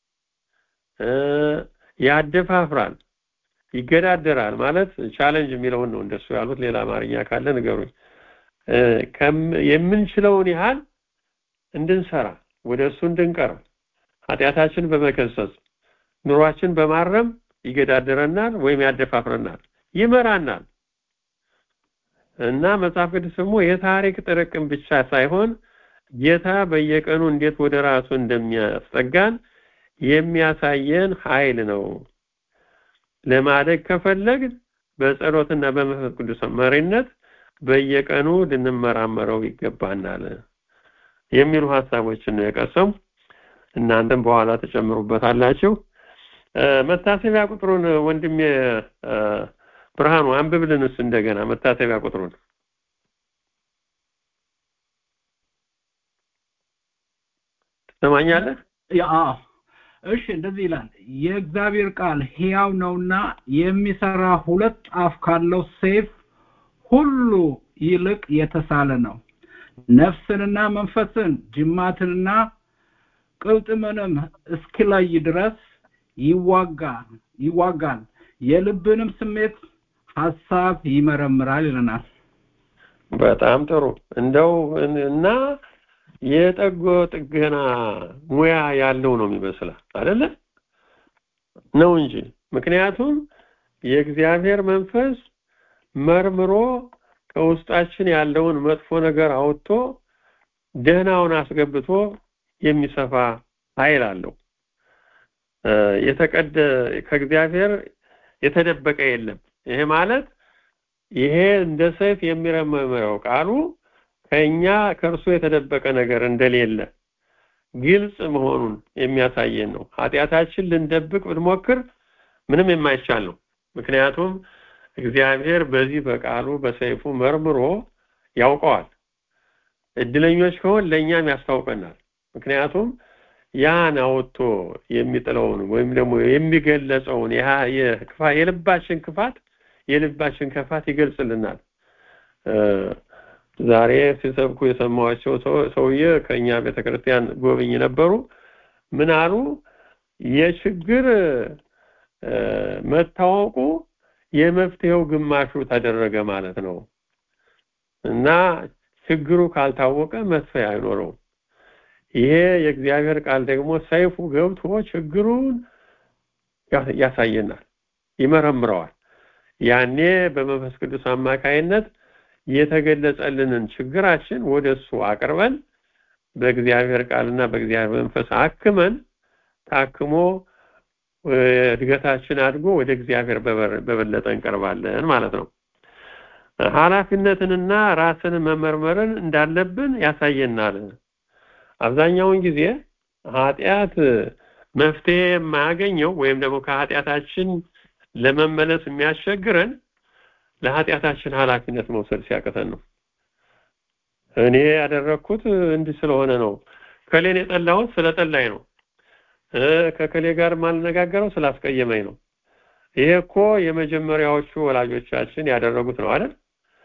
ያደፋፍራል፣ ይገዳደራል። ማለት ቻለንጅ የሚለውን ነው እንደሱ ያሉት። ሌላ አማርኛ ካለ ንገሩኝ። የምንችለውን ያህል እንድንሰራ ወደ እሱ እንድንቀርብ ኃጢአታችን በመከሰስ ኑሯችን በማረም ይገዳደረናል ወይም ያደፋፍረናል ይመራናል እና መጽሐፍ ቅዱስ ደግሞ የታሪክ ጥርቅም ብቻ ሳይሆን ጌታ በየቀኑ እንዴት ወደ ራሱ እንደሚያስጠጋን የሚያሳየን ኃይል ነው ለማደግ ከፈለግ በጸሎትና በመንፈስ ቅዱስ መሪነት በየቀኑ ልንመራመረው ይገባናል የሚሉ ሀሳቦችን ነው የቀሰሙ እናንተም በኋላ ተጨምሩበታላችሁ መታሰቢያ ቁጥሩን ወንድሜ ብርሃኑ አንብብልንስ እንደገና መታሰቢያ ቁጥሩን ትሰማኛለህ አዎ እሺ እንደዚህ ይላል የእግዚአብሔር ቃል ሕያው ነውና የሚሰራ ሁለት አፍ ካለው ሰይፍ ሁሉ ይልቅ የተሳለ ነው ነፍስንና መንፈስን ጅማትንና ቅልጥምንም እስኪለይ ድረስ ይዋጋል ይዋጋል የልብንም ስሜት ሐሳብ ይመረምራል ይለናል በጣም ጥሩ እንደው እና የጠጎ ጥገና ሙያ ያለው ነው የሚመስላል አይደለ ነው እንጂ ምክንያቱም የእግዚአብሔር መንፈስ መርምሮ ከውስጣችን ያለውን መጥፎ ነገር አውጥቶ ደህናውን አስገብቶ የሚሰፋ ኃይል አለው የተቀደ ከእግዚአብሔር የተደበቀ የለም ይሄ ማለት ይሄ እንደ ሰይፍ የሚረመመው ቃሉ ከኛ ከእርሱ የተደበቀ ነገር እንደሌለ ግልጽ መሆኑን የሚያሳየን ነው ኃጢአታችን ልንደብቅ ብንሞክር ምንም የማይቻል ነው ምክንያቱም እግዚአብሔር በዚህ በቃሉ በሰይፉ መርምሮ ያውቀዋል እድለኞች ከሆን ለእኛም ያስታውቀናል ምክንያቱም ያን አውጥቶ የሚጥለውን ወይም ደግሞ የሚገለጸውን የልባችን ክፋት የልባችን ክፋት ይገልጽልናል ዛሬ ሲሰብኩ የሰማዋቸው ሰውዬ ከኛ ቤተክርስቲያን ጎብኝ ነበሩ ምን አሉ የችግር መታወቁ የመፍትሄው ግማሹ ተደረገ ማለት ነው እና ችግሩ ካልታወቀ መፍትሄ አይኖረውም ይሄ የእግዚአብሔር ቃል ደግሞ ሰይፉ ገብቶ ችግሩን ያሳየናል ይመረምረዋል ያኔ በመንፈስ ቅዱስ አማካይነት የተገለጸልንን ችግራችን ወደሱ አቅርበን በእግዚአብሔር ቃልና በእግዚአብሔር መንፈስ አክመን ታክሞ እድገታችን አድጎ ወደ እግዚአብሔር በበለጠ እንቀርባለን ማለት ነው ኃላፊነትንና ራስን መመርመርን እንዳለብን ያሳየናል አብዛኛውን ጊዜ ኃጢአት መፍትሄ የማያገኘው ወይም ደግሞ ከኃጢአታችን ለመመለስ የሚያስቸግረን ለኃጢአታችን ኃላፊነት መውሰድ ሲያቅተን ነው እኔ ያደረኩት እንዲህ ስለሆነ ነው ከሌን የጠላሁት ስለጠላኝ ነው ከከሌ ጋር ማልነጋገረው ስላስቀየመኝ ነው ይሄ እኮ የመጀመሪያዎቹ ወላጆቻችን ያደረጉት ነው አይደል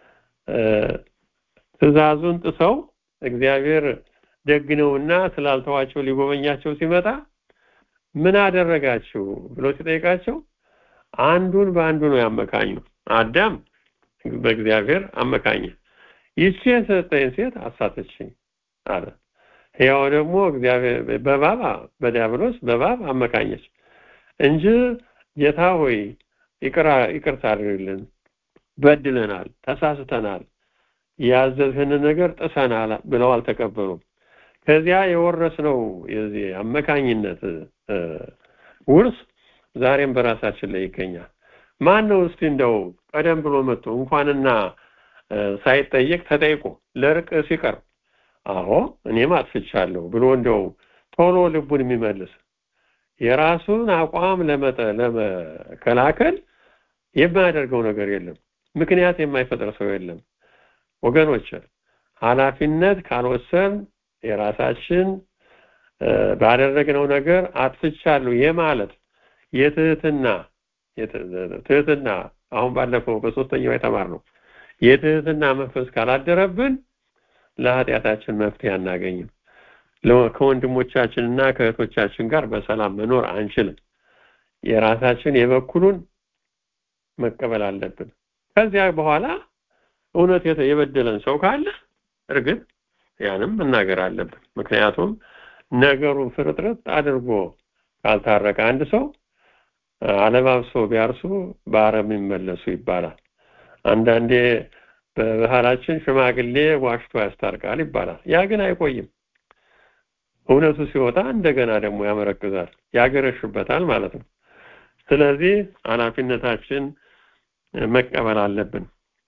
ትእዛዙን ጥሰው እግዚአብሔር ደግ ነውና ስላልተዋቸው ሊጎበኛቸው ሲመጣ ምን አደረጋችሁ ብሎ ሲጠይቃቸው አንዱን በአንዱ ነው ያመካኙ አዳም በእግዚአብሔር አመካኘ ይቺ የሰጠኝ ሴት አሳተችኝ አለ ያው ደግሞ እግዚአብሔር በባብ በዲያብሎስ በባብ አመካኘች እንጂ ጌታ ሆይ ይቅራ ይቅርታ አድርግልን በድለናል ተሳስተናል ያዘዝህን ነገር ጥሰናል ብለው አልተቀበሉም ከዚያ የወረስነው የዚህ አመካኝነት ውርስ ዛሬም በራሳችን ላይ ይገኛል ማን ነው እስቲ እንደው ቀደም ብሎ መጥቶ እንኳንና ሳይጠየቅ ተጠይቆ ለርቅ ሲቀርብ አዎ እኔም አጥፍቻለሁ ብሎ እንደው ቶሎ ልቡን የሚመልስ የራሱን አቋም ለመጠ ለመከላከል የማያደርገው ነገር የለም ምክንያት የማይፈጥር ሰው የለም ወገኖች ኃላፊነት ካልወሰን የራሳችን ባደረግነው ነገር አጥፍቻለሁ የማለት የትህትና ትህትና አሁን ባለፈው በሶስተኛው የተማርነው የትህትና መንፈስ ካላደረብን ለኃጢአታችን መፍትሄ አናገኝም ከወንድሞቻችንና ከእህቶቻችን ጋር በሰላም መኖር አንችልም የራሳችን የበኩሉን መቀበል አለብን ከዚያ በኋላ እውነት የበደለን ሰው ካለ እርግጥ ያንም መናገር አለብን ምክንያቱም ነገሩን ፍርጥርጥ አድርጎ ካልታረቀ አንድ ሰው አለባብሶ ቢያርሱ በአረም ይመለሱ ይባላል። አንዳንዴ በባህላችን ሽማግሌ ዋሽቶ ያስታርቃል ይባላል። ያ ግን አይቆይም። እውነቱ ሲወጣ እንደገና ደግሞ ያመረክዛል፣ ያገረሽበታል ማለት ነው። ስለዚህ ኃላፊነታችን መቀበል አለብን።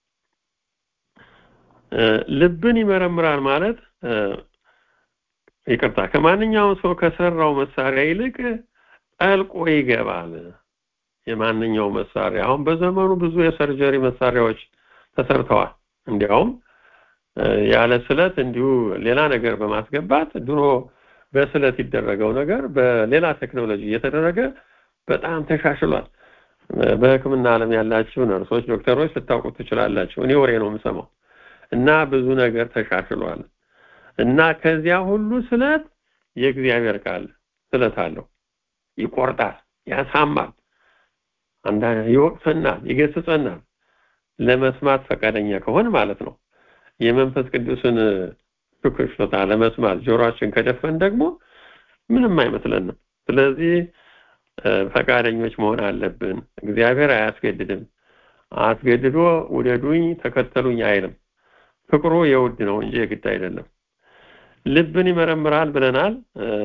ልብን ይመረምራል ማለት ይቅርታ፣ ከማንኛውም ሰው ከሰራው መሳሪያ ይልቅ ጠልቆ ይገባል። የማንኛው መሳሪያ አሁን በዘመኑ ብዙ የሰርጀሪ መሳሪያዎች ተሰርተዋል። እንዲያውም ያለ ስለት እንዲሁ ሌላ ነገር በማስገባት ድሮ በስለት ይደረገው ነገር በሌላ ቴክኖሎጂ እየተደረገ በጣም ተሻሽሏል። በሕክምና ዓለም ያላችሁ ነርሶች፣ ዶክተሮች ልታውቁት ትችላላችሁ። እኔ ወሬ ነው የምሰማው እና ብዙ ነገር ተሻሽሏል እና ከዚያ ሁሉ ስለት የእግዚአብሔር ቃል ስለት አለው። ይቆርጣል፣ ያሳማል፣ አንዳንድ ይወቅሰናል፣ ይገስጸናል። ለመስማት ፈቃደኛ ከሆን ማለት ነው። የመንፈስ ቅዱስን ሽኩሽታ ለመስማት ጆሮአችን ከደፈን ደግሞ ምንም አይመስለንም። ስለዚህ ፈቃደኞች መሆን አለብን። እግዚአብሔር አያስገድድም። አስገድዶ ውደዱኝ፣ ተከተሉኝ አይልም። ፍቅሩ የውድ ነው እንጂ የግድ አይደለም። ልብን ይመረምራል ብለናል።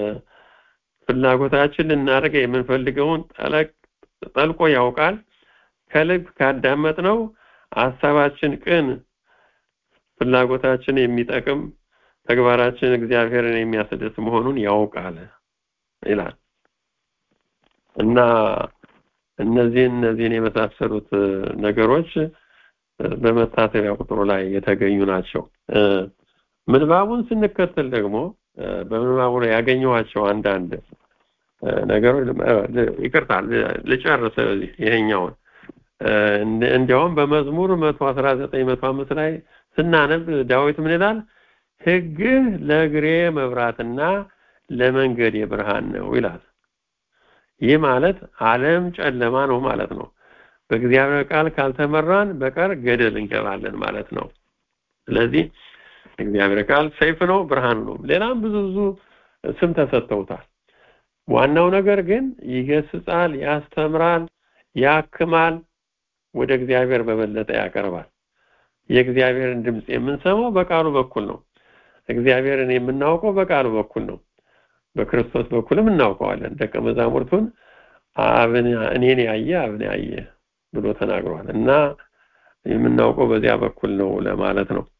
ፍላጎታችን ልናደርግ የምንፈልገውን ጠልቆ ያውቃል። ከልብ ካዳመጥ ነው ሀሳባችን ቅን፣ ፍላጎታችን የሚጠቅም፣ ተግባራችን እግዚአብሔርን የሚያስደስት መሆኑን ያውቃል ይላል እና እነዚህን እነዚህን የመሳሰሉት ነገሮች በመታሰቢያ ቁጥሩ ላይ የተገኙ ናቸው። ምንባቡን ስንከተል ደግሞ በምንባቡ ላይ ያገኘኋቸው አንዳንድ ነገሮች ይቅርታ ልጨርስ ይሄኛውን እንዲያውም በመዝሙር መቶ አስራ ዘጠኝ መቶ አምስት ላይ ስናነብ ዳዊት ምን ይላል? ሕግህ ለእግሬ መብራትና ለመንገዴ ብርሃን ነው ይላል። ይህ ማለት ዓለም ጨለማ ነው ማለት ነው። በእግዚአብሔር ቃል ካልተመራን በቀር ገደል እንገባለን ማለት ነው። ስለዚህ እግዚአብሔር ቃል ሰይፍ ነው፣ ብርሃን ነው። ሌላም ብዙ ብዙ ስም ተሰጥተውታል። ዋናው ነገር ግን ይገስጻል፣ ያስተምራል፣ ያክማል፣ ወደ እግዚአብሔር በበለጠ ያቀርባል። የእግዚአብሔርን ድምፅ የምንሰማው በቃሉ በኩል ነው። እግዚአብሔርን የምናውቀው በቃሉ በኩል ነው። በክርስቶስ በኩልም እናውቀዋለን። ደቀ መዛሙርቱን አብን እኔን ያየ አብን ያየ ብሎ ተናግሯል እና የምናውቀው በዚያ በኩል ነው ለማለት ነው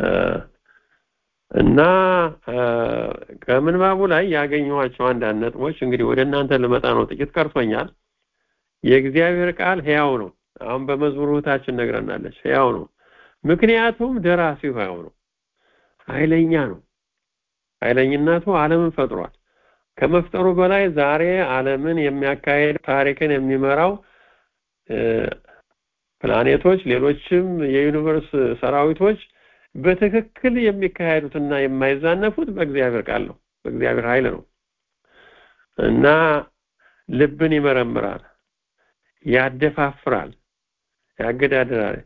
እና ከምንባቡ ላይ ያገኘኋቸው አንዳንድ ነጥቦች እንግዲህ ወደ እናንተ ልመጣ ነው። ጥቂት ቀርቶኛል። የእግዚአብሔር ቃል ሕያው ነው። አሁን በመዝሙር እህታችን ነግረናለች። ሕያው ነው። ምክንያቱም ደራሲው ሕያው ነው። ኃይለኛ ነው። ኃይለኝነቱ ዓለምን ፈጥሯል። ከመፍጠሩ በላይ ዛሬ ዓለምን የሚያካሄድ ታሪክን የሚመራው ፕላኔቶች፣ ሌሎችም የዩኒቨርስ ሰራዊቶች በትክክል የሚካሄዱትና የማይዛነፉት በእግዚአብሔር ቃል ነው፣ በእግዚአብሔር ኃይል ነው እና ልብን ይመረምራል፣ ያደፋፍራል፣ ያገዳድራል፣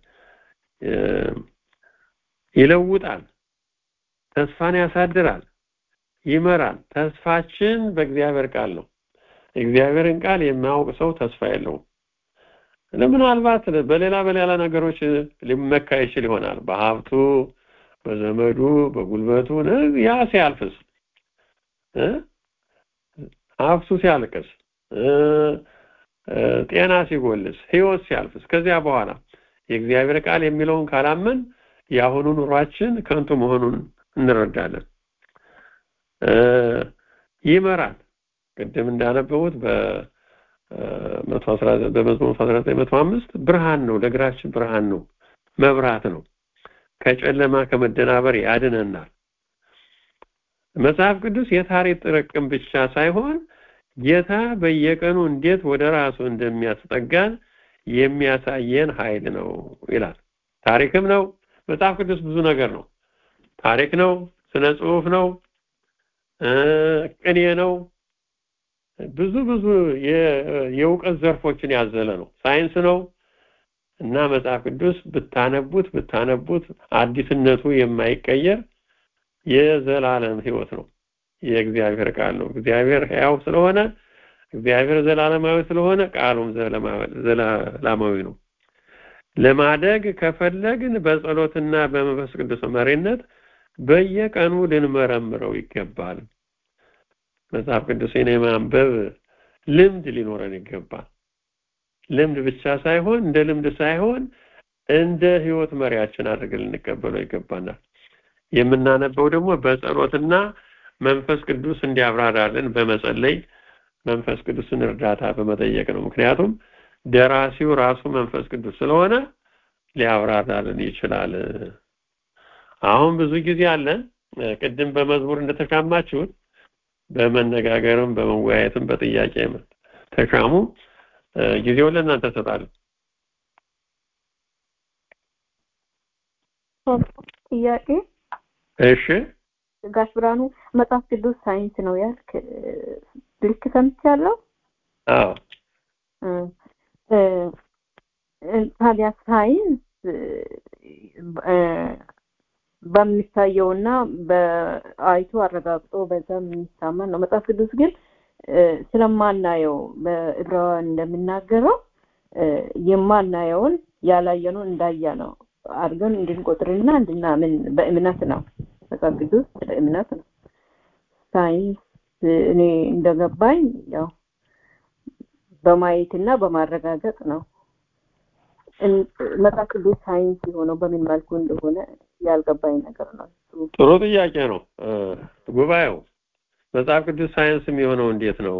ይለውጣል፣ ተስፋን ያሳድራል፣ ይመራል። ተስፋችን በእግዚአብሔር ቃል ነው። እግዚአብሔርን ቃል የማያውቅ ሰው ተስፋ የለውም። ምናልባት በሌላ በሌላ ነገሮች ሊመካ ይችል ይሆናል። በሀብቱ፣ በዘመዱ፣ በጉልበቱ ያ ሲያልፍስ ሀብቱ ሲያልቅስ፣ ጤና ሲጎልስ፣ ህይወት ሲያልፍስ ከዚያ በኋላ የእግዚአብሔር ቃል የሚለውን ካላመን የአሁኑ ኑሯችን ከንቱ መሆኑን እንረዳለን። ይመራል። ቅድም እንዳነበቡት በመዝሙር 1905 ብርሃን ነው፣ ለእግራችን ብርሃን ነው፣ መብራት ነው፣ ከጨለማ ከመደናበር ያድነናል። መጽሐፍ ቅዱስ የታሪክ ጥርቅም ብቻ ሳይሆን ጌታ በየቀኑ እንዴት ወደ ራሱ እንደሚያስጠጋን የሚያሳየን ኃይል ነው ይላል። ታሪክም ነው። መጽሐፍ ቅዱስ ብዙ ነገር ነው። ታሪክ ነው፣ ስነ ጽሁፍ ነው፣ ቅኔ ነው። ብዙ ብዙ የእውቀት ዘርፎችን ያዘለ ነው። ሳይንስ ነው እና መጽሐፍ ቅዱስ ብታነቡት ብታነቡት አዲስነቱ የማይቀየር የዘላለም ህይወት ነው። የእግዚአብሔር ቃል ነው። እግዚአብሔር ሕያው ስለሆነ እግዚአብሔር ዘላለማዊ ስለሆነ ቃሉም ዘላለማዊ ነው። ለማደግ ከፈለግን በጸሎትና በመንፈስ ቅዱስ መሪነት በየቀኑ ልንመረምረው ይገባል። መጽሐፍ ቅዱስን የማንበብ ልምድ ሊኖረን ይገባል። ልምድ ብቻ ሳይሆን እንደ ልምድ ሳይሆን እንደ ህይወት መሪያችን አድርገን ልንቀበለው ይገባናል። የምናነበው ደግሞ በጸሎትና መንፈስ ቅዱስ እንዲያብራራልን በመጸለይ መንፈስ ቅዱስን እርዳታ በመጠየቅ ነው። ምክንያቱም ደራሲው ራሱ መንፈስ ቅዱስ ስለሆነ ሊያብራራልን ይችላል። አሁን ብዙ ጊዜ አለ ቅድም በመዝሙር እንደተሻማችሁት በመነጋገርም በመወያየትም በጥያቄ ተሻሙ። ጊዜውን ለእናንተ እሰጣለሁ። ጥያቄ እሺ ጋሽ ብርሃኑ መጽሐፍ ቅዱስ ሳይንስ ነው ያልክ ልክ ሰምቻለሁ? አዎ ታዲያ ሳይንስ በሚታየውና በአይቶ አረጋግጦ በዛ የሚታመን ነው። መጽሐፍ ቅዱስ ግን ስለማናየው በዕብራውያን እንደሚናገረው የማናየውን ያላየነውን እንዳያ ነው አድርገን እንድንቆጥርና እንድናምን በእምነት ነው። መጽሐፍ ቅዱስ በእምነት ነው። ሳይንስ እኔ እንደገባኝ ያው በማየትና በማረጋገጥ ነው። መጽሐፍ ቅዱስ ሳይንስ የሆነው በምን መልኩ እንደሆነ ያልገባኝ ነገር ነው። ጥሩ ጥያቄ ነው። ጉባኤው መጽሐፍ ቅዱስ ሳይንስ የሚሆነው እንዴት ነው?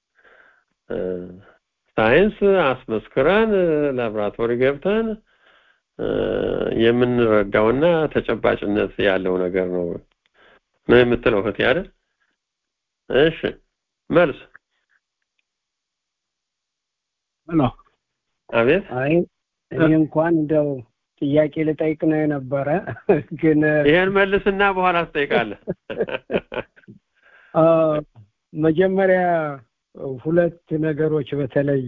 ሳይንስ አስመስክረን ላብራቶሪ ገብተን የምንረዳውና ተጨባጭነት ያለው ነገር ነው ነው የምትለው እህቴ አይደል? እሺ መልስ ሄሎ አቤት አይ እኔ እንኳን እንደው ጥያቄ ልጠይቅ ነው የነበረ ግን ይሄን መልስና በኋላ ትጠይቃለህ መጀመሪያ ሁለት ነገሮች በተለይ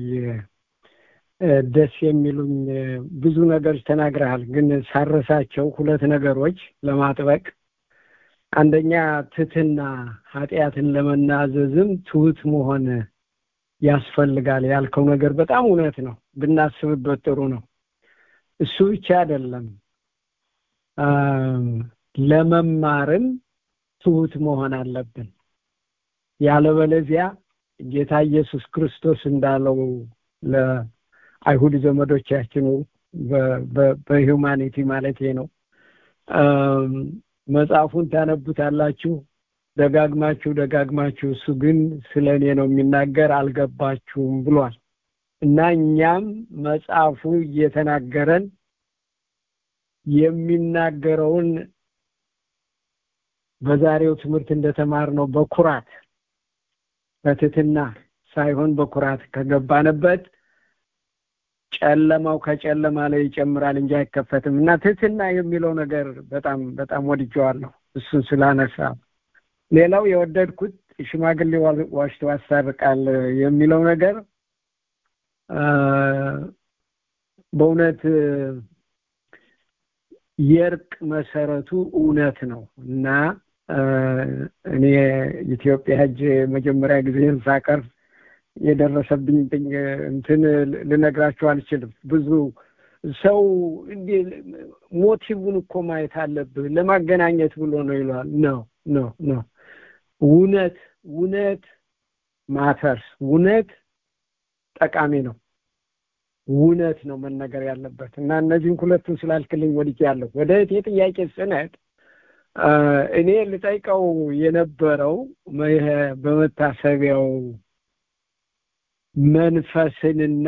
ደስ የሚሉኝ ብዙ ነገሮች ተናግረሃል ግን ሳረሳቸው ሁለት ነገሮች ለማጥበቅ አንደኛ ትትና ኃጢአትን ለመናዘዝም ትሁት መሆን ያስፈልጋል ያልከው ነገር በጣም እውነት ነው ብናስብበት ጥሩ ነው እሱ ብቻ አይደለም ለመማርም ትሁት መሆን አለብን ያለበለዚያ ጌታ ኢየሱስ ክርስቶስ እንዳለው ለአይሁድ ዘመዶቻችን በሂውማኒቲ ማለት ነው መጽሐፉን ታነቡታላችሁ ደጋግማችሁ ደጋግማችሁ እሱ ግን ስለ እኔ ነው የሚናገር አልገባችሁም ብሏል እና እኛም መጽሐፉ እየተናገረን የሚናገረውን በዛሬው ትምህርት እንደተማርነው በኩራት በትትና ሳይሆን በኩራት ከገባንበት ጨለማው ከጨለማ ላይ ይጨምራል እንጂ አይከፈትም እና ትትና የሚለው ነገር በጣም በጣም ወድጀዋለሁ እሱን ስላነሳ ሌላው የወደድኩት ሽማግሌ ዋሽቶ ያሳርቃል የሚለው ነገር በእውነት የእርቅ መሰረቱ እውነት ነው እና እኔ ኢትዮጵያ ሄጄ መጀመሪያ ጊዜን ሳቀርብ የደረሰብኝ እንትን ልነግራችሁ አልችልም ብዙ ሰው እንዲ ሞቲቭን እኮ ማየት አለብህ ለማገናኘት ብሎ ነው ይለዋል ነው ነው ነው እውነት እውነት ማተርስ እውነት ጠቃሚ ነው እውነት ነው መነገር ያለበት እና እነዚህን ሁለቱን ስላልክልኝ ወድጄ ያለሁ ወደ እቴ ጥያቄ ስነት እኔ ልጠይቀው የነበረው በመታሰቢያው መንፈስንና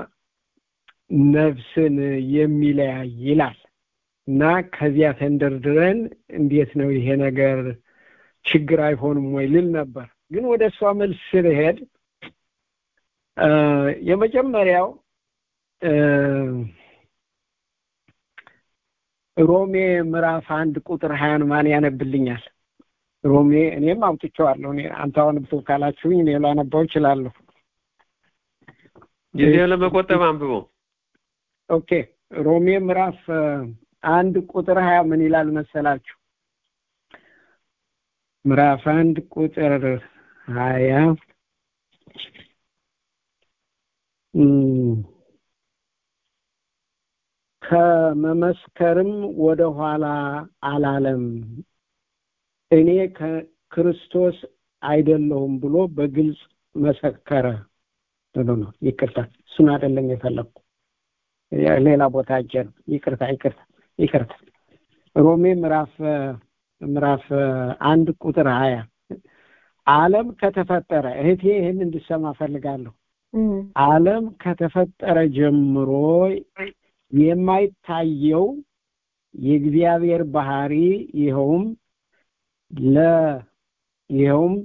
ነፍስን የሚለያይ ይላል እና ከዚያ ተንደርድረን እንዴት ነው ይሄ ነገር ችግር አይሆንም ወይ ልል ነበር ግን ወደ እሷ መልስ ስልሄድ የመጀመሪያው ሮሜ ምዕራፍ አንድ ቁጥር ሀያን ማን ያነብልኛል ሮሜ እኔም አውጥቼዋለሁ እኔ አንተ አሁን ብቶ ካላችሁኝ እኔ ላነባው እችላለሁ ጊዜ ለመቆጠብ አንብበው ኦኬ ሮሜ ምዕራፍ አንድ ቁጥር ሀያ ምን ይላል መሰላችሁ ምዕራፍ አንድ ቁጥር ሀያ ከመመስከርም ወደ ኋላ አላለም እኔ ከክርስቶስ አይደለሁም ብሎ በግልጽ መሰከረ ብሎ ነው ይቅርታ እሱን አይደለም የፈለግኩ ሌላ ቦታ እጀ ነው ይቅርታ ይቅርታ ይቅርታ ሮሜ ምዕራፍ ምዕራፍ አንድ ቁጥር ሀያ አለም ከተፈጠረ እህቴ ይህን እንድሰማ ፈልጋለሁ አለም ከተፈጠረ ጀምሮ የማይታየው የእግዚአብሔር ባህሪ ይኸውም ለ ይኸውም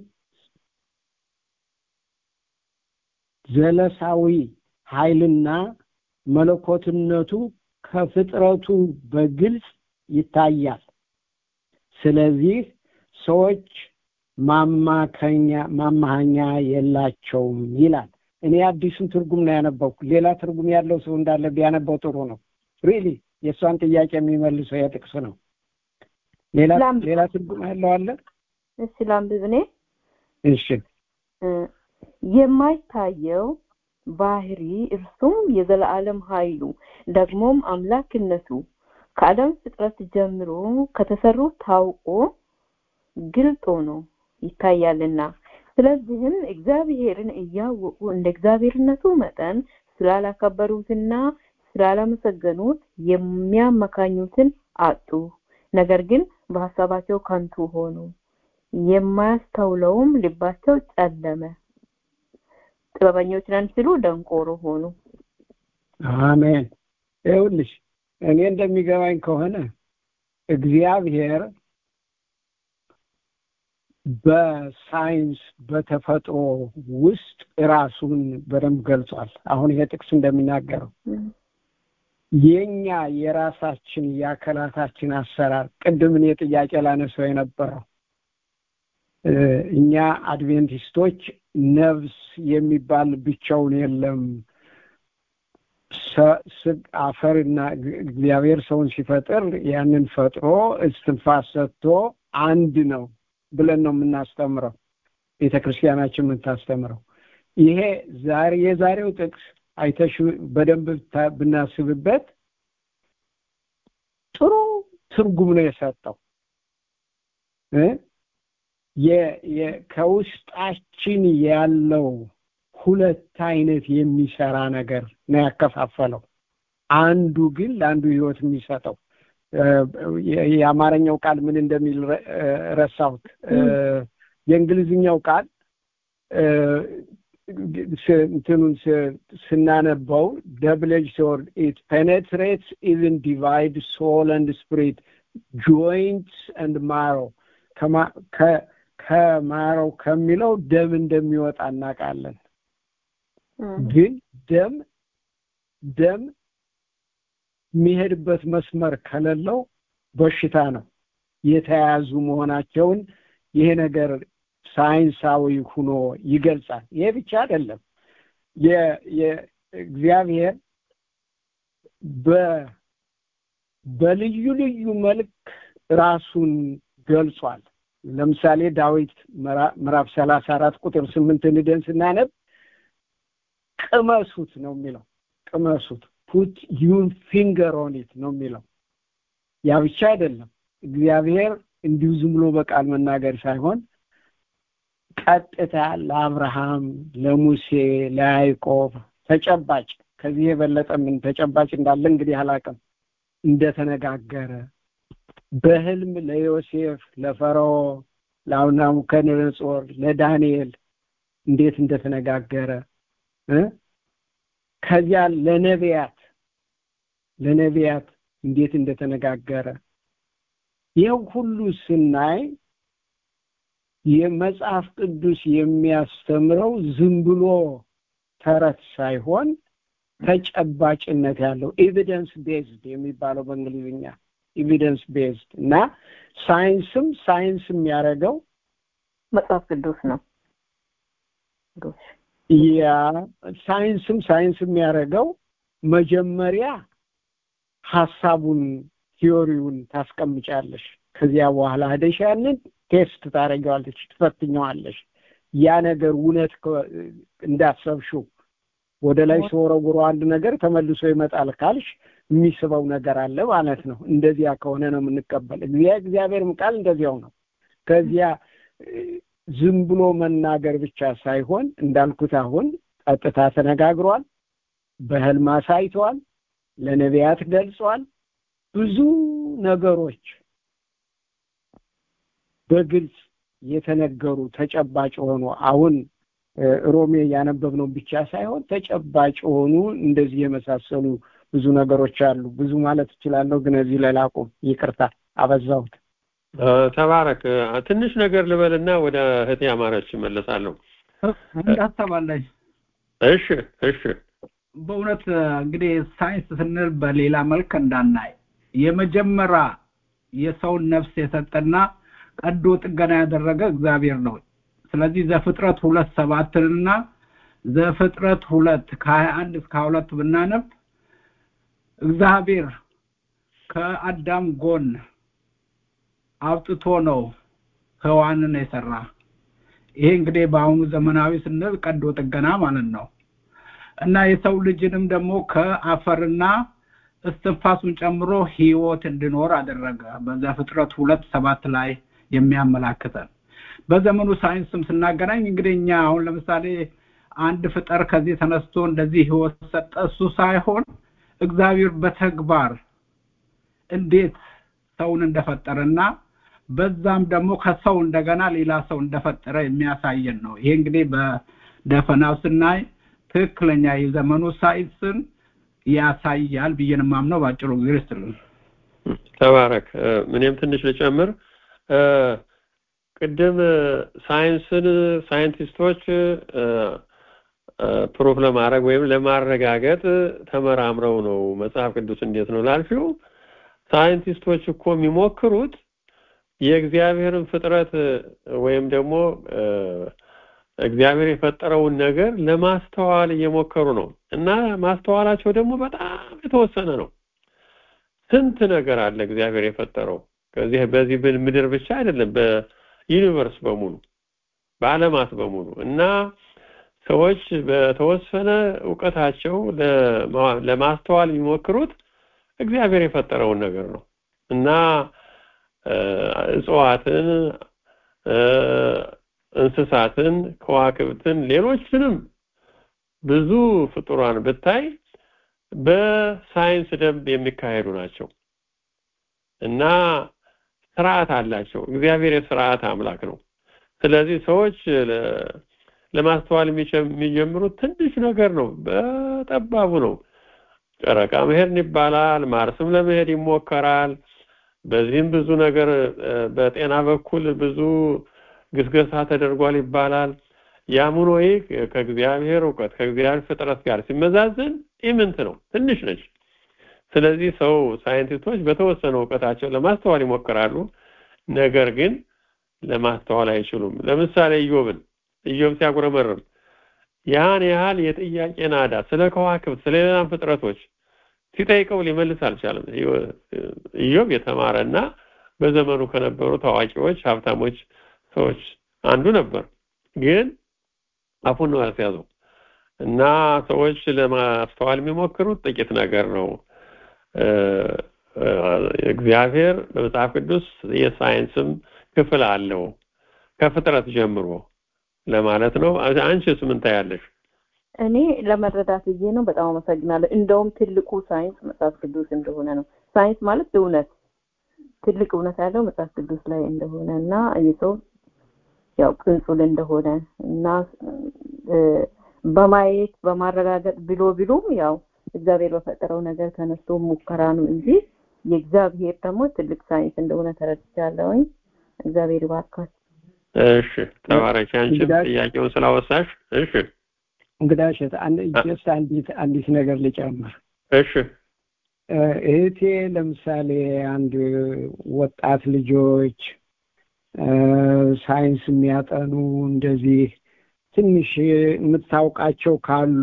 ዘለሳዊ ኃይልና መለኮትነቱ ከፍጥረቱ በግልጽ ይታያል ስለዚህ ሰዎች ማማከኛ ማማሃኛ የላቸውም ይላል እኔ አዲሱን ትርጉም ነው ያነበብኩ ሌላ ትርጉም ያለው ሰው እንዳለ ቢያነበው ጥሩ ነው ሪሊ የእሷን ጥያቄ የሚመልሰው የጥቅስ ነው ሌላ ሌላ ትርጉም ያለው አለ እሺ ላንብብ እኔ እሺ የማይታየው ባህሪ እርሱም የዘላለም ኃይሉ ደግሞም አምላክነቱ ከዓለም ፍጥረት ጀምሮ ከተሰሩ ታውቆ ግልጥ ሆኖ ይታያልና ስለዚህም እግዚአብሔርን እያወቁ እንደ እግዚአብሔርነቱ መጠን ስላላከበሩትና ስላላመሰገኑት የሚያመካኙትን አጡ ነገር ግን በሀሳባቸው ከንቱ ሆኑ የማያስተውለውም ልባቸው ጨለመ ጥበበኞች ነን ሲሉ ደንቆሮ ሆኑ አሜን ይኸውልሽ እኔ እንደሚገባኝ ከሆነ እግዚአብሔር በሳይንስ በተፈጥሮ ውስጥ ራሱን በደንብ ገልጿል አሁን ይሄ ጥቅስ እንደሚናገረው የኛ የራሳችን የአካላታችን አሰራር ቅድም እኔ ጥያቄ ላነሰው የነበረው እኛ አድቬንቲስቶች ነፍስ የሚባል ብቻውን የለም አፈርና እግዚአብሔር ሰውን ሲፈጥር ያንን ፈጥሮ እስትንፋስ ሰጥቶ አንድ ነው ብለን ነው የምናስተምረው ቤተ ክርስቲያናችን የምታስተምረው ይሄ ዛሬ የዛሬው ጥቅስ አይተሽ በደንብ ብናስብበት ጥሩ ትርጉም ነው የሰጠው ከውስጣችን ያለው ሁለት አይነት የሚሰራ ነገር ነው ያከፋፈለው አንዱ ግን ለአንዱ ህይወት የሚሰጠው የአማርኛው ቃል ምን እንደሚል ረሳሁት የእንግሊዝኛው ቃል እንትኑን ስናነበው ደብለጅ ሶርድ ኢት ፔኔትሬትስ ኢቭን ዲቫይድ ሶል አንድ ስፕሪት ጆይንትስ አንድ ማሮ ከማረው ከሚለው ደም እንደሚወጣ እናውቃለን ግን ደም ደም የሚሄድበት መስመር ከሌለው በሽታ ነው የተያያዙ መሆናቸውን ይሄ ነገር ሳይንሳዊ ሁኖ ይገልጻል ይሄ ብቻ አይደለም የእግዚአብሔር በልዩ ልዩ መልክ ራሱን ገልጿል ለምሳሌ ዳዊት ምዕራፍ ሰላሳ አራት ቁጥር ስምንት ንደን ስናነብ ቅመሱት ነው የሚለው ቅመሱት ፑት ዩን ፊንገር ኦኒት ነው የሚለው ያ ብቻ አይደለም እግዚአብሔር እንዲሁ ዝም ብሎ በቃል መናገር ሳይሆን ቀጥታ ለአብርሃም ለሙሴ ለያዕቆብ ተጨባጭ ከዚህ የበለጠ ምን ተጨባጭ እንዳለ እንግዲህ አላቅም እንደተነጋገረ በህልም ለዮሴፍ ለፈርዖ ለናቡከደነጾር ለዳንኤል እንዴት እንደተነጋገረ ከዚያ ለነቢያት ለነቢያት እንዴት እንደተነጋገረ ይህ ሁሉ ስናይ የመጽሐፍ ቅዱስ የሚያስተምረው ዝም ብሎ ተረት ሳይሆን ተጨባጭነት ያለው ኤቪደንስ ቤዝድ የሚባለው በእንግሊዝኛ ኤቪደንስ ቤዝድ እና ሳይንስም ሳይንስ የሚያደርገው መጽሐፍ ቅዱስ ነው ያ ሳይንስም ሳይንስ የሚያደርገው መጀመሪያ ሀሳቡን ቲዮሪውን ታስቀምጫለሽ ከዚያ በኋላ ሄደሽ ያንን ቴስት ታደርጊዋለሽ፣ ትፈትኘዋለሽ። ያ ነገር እውነት ከ- እንዳሰብሽው ወደ ላይ ሲወረውሩ አንድ ነገር ተመልሶ ይመጣል ካልሽ የሚስበው ነገር አለ ማለት ነው። እንደዚያ ከሆነ ነው የምንቀበል። እግዚአ- እግዚአብሔርም ቃል እንደዚያው ነው። ከዚያ እ፣ ዝም ብሎ መናገር ብቻ ሳይሆን እንዳልኩት አሁን ቀጥታ ተነጋግሯል፣ በህልም አሳይቷል፣ ለነቢያት ገልጿል። ብዙ ነገሮች በግልጽ የተነገሩ ተጨባጭ የሆኑ አሁን እ፣ ሮሜ ያነበብነው ብቻ ሳይሆን ተጨባጭ የሆኑ እንደዚህ የመሳሰሉ ብዙ ነገሮች አሉ። ብዙ ማለት እችላለሁ፣ ግን እዚህ ላይ ላቁም። ይቅርታ አበዛሁት። እ፣ ተባረክ። እ፣ ትንሽ ነገር ልበልና ወደ እህቴ አማረች እመለሳለሁ። እንዳሰባለኝ እሺ እሺ በእውነት እንግዲህ ሳይንስ ስንል በሌላ መልክ እንዳናይ የመጀመሪያ የሰውን ነፍስ የሰጠና ቀዶ ጥገና ያደረገ እግዚአብሔር ነው። ስለዚህ ዘፍጥረት ሁለት ሰባትንና ዘፍጥረት ሁለት ከሀያ አንድ እስከ ሀያ ሁለት ብናነብ እግዚአብሔር ከአዳም ጎን አውጥቶ ነው ሔዋንን የሰራ። ይሄ እንግዲህ በአሁኑ ዘመናዊ ስንል ቀዶ ጥገና ማለት ነው። እና የሰው ልጅንም ደግሞ ከአፈርና እስትንፋሱን ጨምሮ ህይወት እንዲኖር አደረገ። በዘፍጥረት ሁለት ሰባት ላይ የሚያመላክተን በዘመኑ ሳይንስም ስናገናኝ እንግዲህ እኛ አሁን ለምሳሌ አንድ ፍጠር ከዚህ ተነስቶ እንደዚህ ህይወት ሰጠ እሱ ሳይሆን እግዚአብሔር በተግባር እንዴት ሰውን እንደፈጠረና በዛም ደግሞ ከሰው እንደገና ሌላ ሰው እንደፈጠረ የሚያሳየን ነው። ይሄ እንግዲህ በደፈናው ስናይ ትክክለኛ የዘመኑ ሳይንስን ያሳያል ብዬ ነው የማምነው። በአጭሩ ጊዜ ስትልን ተባረክ። እ፣ እኔም ትንሽ ልጨምር። እ፣ ቅድም እ፣ ሳይንስን ሳይንቲስቶች እ፣ እ፣ ፕሩፍ ለማድረግ ወይም ለማረጋገጥ ተመራምረው ነው መጽሐፍ ቅዱስ እንዴት ነው ላልሽው፣ ሳይንቲስቶች እኮ የሚሞክሩት የእግዚአብሔርን ፍጥረት እ፣ ወይም ደግሞ እ፣ እግዚአብሔር የፈጠረውን ነገር ለማስተዋል እየሞከሩ ነው እና ማስተዋላቸው ደግሞ በጣም የተወሰነ ነው። ስንት ነገር አለ እግዚአብሔር የፈጠረው ከዚህ በዚህ ብ- ምድር ብቻ አይደለም፣ በዩኒቨርስ በሙሉ በዓለማት በሙሉ እና ሰዎች በተወሰነ እውቀታቸው ለማ- ለማስተዋል የሚሞክሩት እግዚአብሔር የፈጠረውን ነገር ነው እና እ፣ እጽዋትን እ፣ እንስሳትን፣ ከዋክብትን፣ ሌሎችንም ብዙ ፍጡራን ብታይ በሳይንስ ደንብ የሚካሄዱ ናቸው እና ስርዓት አላቸው። እግዚአብሔር የስርዓት አምላክ ነው። ስለዚህ ሰዎች ለ- ለማስተዋል የሚቸ- የሚጀምሩት ትንሽ ነገር ነው፣ በጠባቡ ነው። ጨረቃ መሄድ ይባላል፣ ማርስም ለመሄድ ይሞከራል። በዚህም ብዙ ነገር እ፣ በጤና በኩል ብዙ ግስገሳ ተደርጓል ይባላል። ያም ሆኖ ይህ ከእግዚአብሔር እውቀት ከእግዚአብሔር ፍጥረት ጋር ሲመዛዘን ኢምንት ነው፣ ትንሽ ነች። ስለዚህ ሰው ሳይንቲስቶች በተወሰነ እውቀታቸው ለማስተዋል ይሞክራሉ፣ ነገር ግን ለማስተዋል አይችሉም። ለምሳሌ ኢዮብን ኢዮብ ሲያጉረመርም ያን ያህል የጥያቄ ናዳ ስለ ከዋክብት ስለ ሌላም ፍጥረቶች ሲጠይቀው ሊመልስ አልቻለም። ኢዮብ የተማረና በዘመኑ ከነበሩ ታዋቂዎች ሀብታሞች ሰዎች አንዱ ነበር። ግን አፉን ነው ያስያዘው እና ሰዎች ለማስተዋል የሚሞክሩት ጥቂት ነገር ነው። እ፣ እ፣ እግዚአብሔር በመጽሐፍ ቅዱስ የሳይንስም ክፍል አለው ከፍጥረት ጀምሮ ለማለት ነው። አንቺስ ምን ታያለሽ? እኔ ለመረዳት ብዬ ነው። በጣም አመሰግናለሁ። እንደውም ትልቁ ሳይንስ መጽሐፍ ቅዱስ እንደሆነ ነው። ሳይንስ ማለት እውነት፣ ትልቅ እውነት ያለው መጽሐፍ ቅዱስ ላይ እንደሆነ እና የሰው ያው ቅንጹል እንደሆነ እና እ፣ በማየት በማረጋገጥ ብሎ ቢሉም ያው እግዚአብሔር በፈጠረው ነገር ተነስቶ ሙከራ ነው እንጂ የእግዚአብሔር ደግሞ ትልቅ ሳይንስ እንደሆነ ተረድቻለሁኝ። እግዚአብሔር ይባርካል። እሺ ተባረኪ። አንቺም እንግዳ- ጥያቄውን ስላወሳሽ። እሺ እንግዳሽ አንድ ጀስት አንዲት አንዲት ነገር ልጨምር። እሺ እ፣ እህቴ ለምሳሌ አንድ ወጣት ልጆች እ፣ ሳይንስ የሚያጠኑ እንደዚህ ትንሽ የምታውቃቸው ካሉ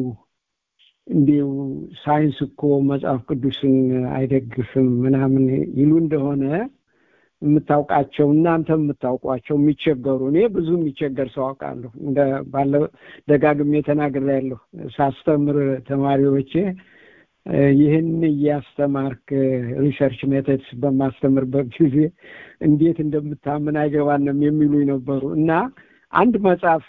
እንዲሁ ሳይንስ እኮ መጽሐፍ ቅዱስን አይደግፍም ምናምን ይሉ እንደሆነ የምታውቃቸው እናንተ የምታውቋቸው የሚቸገሩ እኔ ብዙ የሚቸገር ሰው አውቃለሁ። እንደ ባለው ደጋግሜ ተናግሬያለሁ። ሳስተምር ተማሪዎቼ ይህን እያስተማርክ ሪሰርች ሜተድስ በማስተምርበት ጊዜ እንዴት እንደምታምን አይገባንም የሚሉኝ ነበሩ እና አንድ መጽሐፍ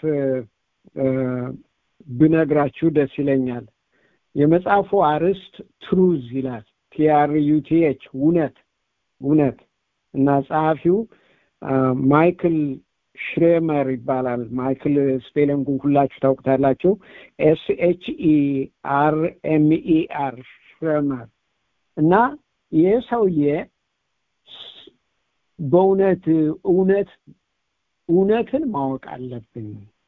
ብነግራችሁ ደስ ይለኛል። የመጽሐፉ አርዕስት ትሩዝ ይላል። ቲአርዩቲኤች እውነት እውነት እና ጸሐፊው ማይክል ሽሬመር ይባላል። ማይክል ስፔሊንጉን ሁላችሁ ታውቁታላችሁ። ኤስ ኤች ኢ አር ኤም ኢ አር ሽሬመር እና ይህ ሰውዬ በእውነት እውነት እውነትን ማወቅ አለብን።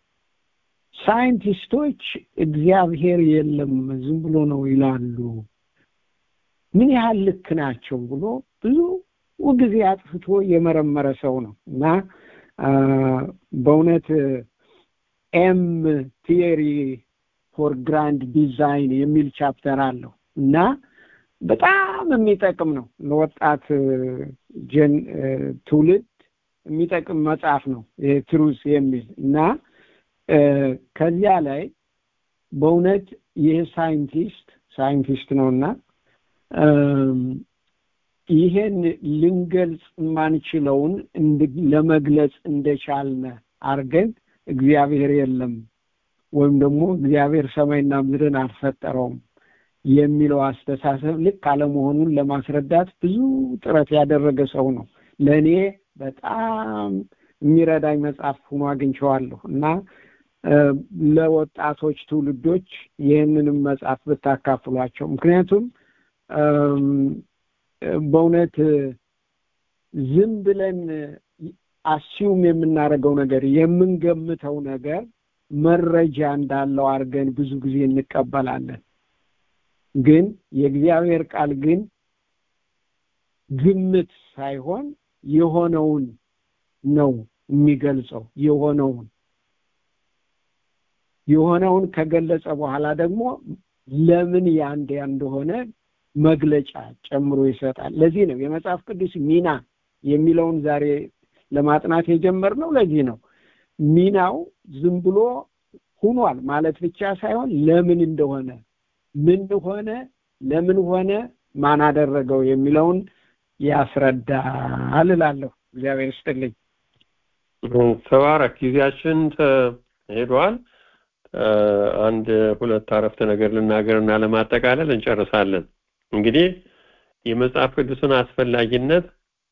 ሳይንቲስቶች እግዚአብሔር የለም ዝም ብሎ ነው ይላሉ። ምን ያህል ልክ ናቸው ብሎ ብዙ ጊዜ አጥፍቶ የመረመረ ሰው ነው እና በእውነት ኤም ቲዮሪ ፎር ግራንድ ዲዛይን የሚል ቻፕተር አለው እና በጣም የሚጠቅም ነው ለወጣት ጀን ትውልድ የሚጠቅም መጽሐፍ ነው ይሄ ትሩስ የሚል እና ከዚያ ላይ በእውነት ይህ ሳይንቲስት ሳይንቲስት ነው እና ይሄን ልንገልጽ የማንችለውን ለመግለጽ እንደቻልነ አርገን እግዚአብሔር የለም ወይም ደግሞ እግዚአብሔር ሰማይና ምድርን አልፈጠረውም የሚለው አስተሳሰብ ልክ አለመሆኑን ለማስረዳት ብዙ ጥረት ያደረገ ሰው ነው። ለእኔ በጣም የሚረዳኝ መጽሐፍ ሆኖ አግኝቼዋለሁ እና ለወጣቶች ትውልዶች ይህንንም መጽሐፍ ብታካፍሏቸው ምክንያቱም በእውነት ዝም ብለን አስዩም የምናደርገው ነገር የምንገምተው ነገር መረጃ እንዳለው አድርገን ብዙ ጊዜ እንቀበላለን። ግን የእግዚአብሔር ቃል ግን ግምት ሳይሆን የሆነውን ነው የሚገልጸው። የሆነውን የሆነውን ከገለጸ በኋላ ደግሞ ለምን ያንድ እንደሆነ መግለጫ ጨምሮ ይሰጣል። ለዚህ ነው የመጽሐፍ ቅዱስ ሚና የሚለውን ዛሬ ለማጥናት የጀመርነው። ለዚህ ነው ሚናው ዝም ብሎ ሁኗል ማለት ብቻ ሳይሆን ለምን እንደሆነ ምን ሆነ፣ ለምን ሆነ፣ ማን አደረገው የሚለውን ያስረዳል እላለሁ። እግዚአብሔር ይስጥልኝ። ተባረክ። ጊዜያችን ሄዷል። አንድ ሁለት አረፍተ ነገር ልናገርና ለማጠቃለል እንጨርሳለን። እንግዲህ የመጽሐፍ ቅዱስን አስፈላጊነት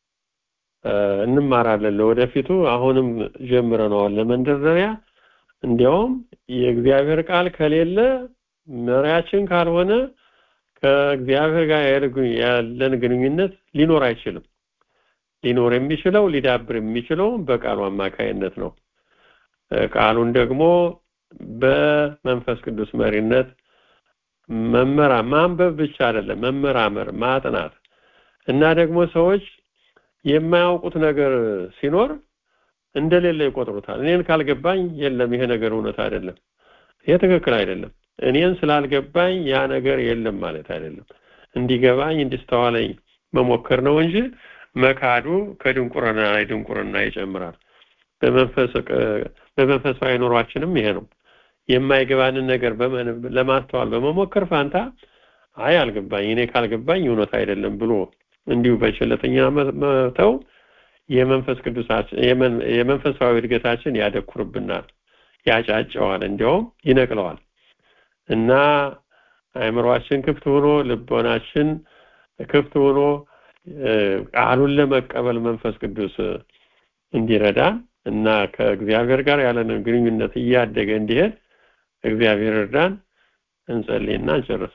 እንማራለን ለወደፊቱ። አሁንም ጀምረነዋል ለመንደርደሪያ። እንዲያውም የእግዚአብሔር ቃል ከሌለ መሪያችን ካልሆነ ከእግዚአብሔር ጋር ያለን ግንኙነት ሊኖር አይችልም። ሊኖር የሚችለው ሊዳብር የሚችለው በቃሉ አማካይነት ነው። ቃሉን ደግሞ በመንፈስ ቅዱስ መሪነት መመራ ማንበብ ብቻ አይደለም፣ መመራመር፣ ማጥናት እና ደግሞ ሰዎች የማያውቁት ነገር ሲኖር እንደሌለ ይቆጥሩታል። እኔን ካልገባኝ የለም ይሄ ነገር እውነት አይደለም፣ ይሄ ትክክል አይደለም፣ እኔን ስላልገባኝ ያ ነገር የለም ማለት አይደለም። እንዲገባኝ እንዲስተዋለኝ መሞከር ነው እንጂ መካዱ ከድንቁርና ላይ ድንቁርና ይጨምራል። በመንፈሳዊ ኑሯችንም ይሄ ነው። የማይገባንን ነገር ለማስተዋል በመሞከር ፋንታ አይ አልገባኝ፣ እኔ ካልገባኝ እውነት አይደለም ብሎ እንዲሁ በቸለተኛ መተው የመንፈስ ቅዱሳችን የመንፈሳዊ እድገታችን ያደኩርብናል፣ ያጫጨዋል፣ እንዲያውም ይነቅለዋል እና አእምሯችን ክፍት ሆኖ ልቦናችን ክፍት ሆኖ ቃሉን ለመቀበል መንፈስ ቅዱስ እንዲረዳ እና ከእግዚአብሔር ጋር ያለንን ግንኙነት እያደገ እንዲሄድ እግዚአብሔር እርዳን። እንጸልይና እንጨርስ።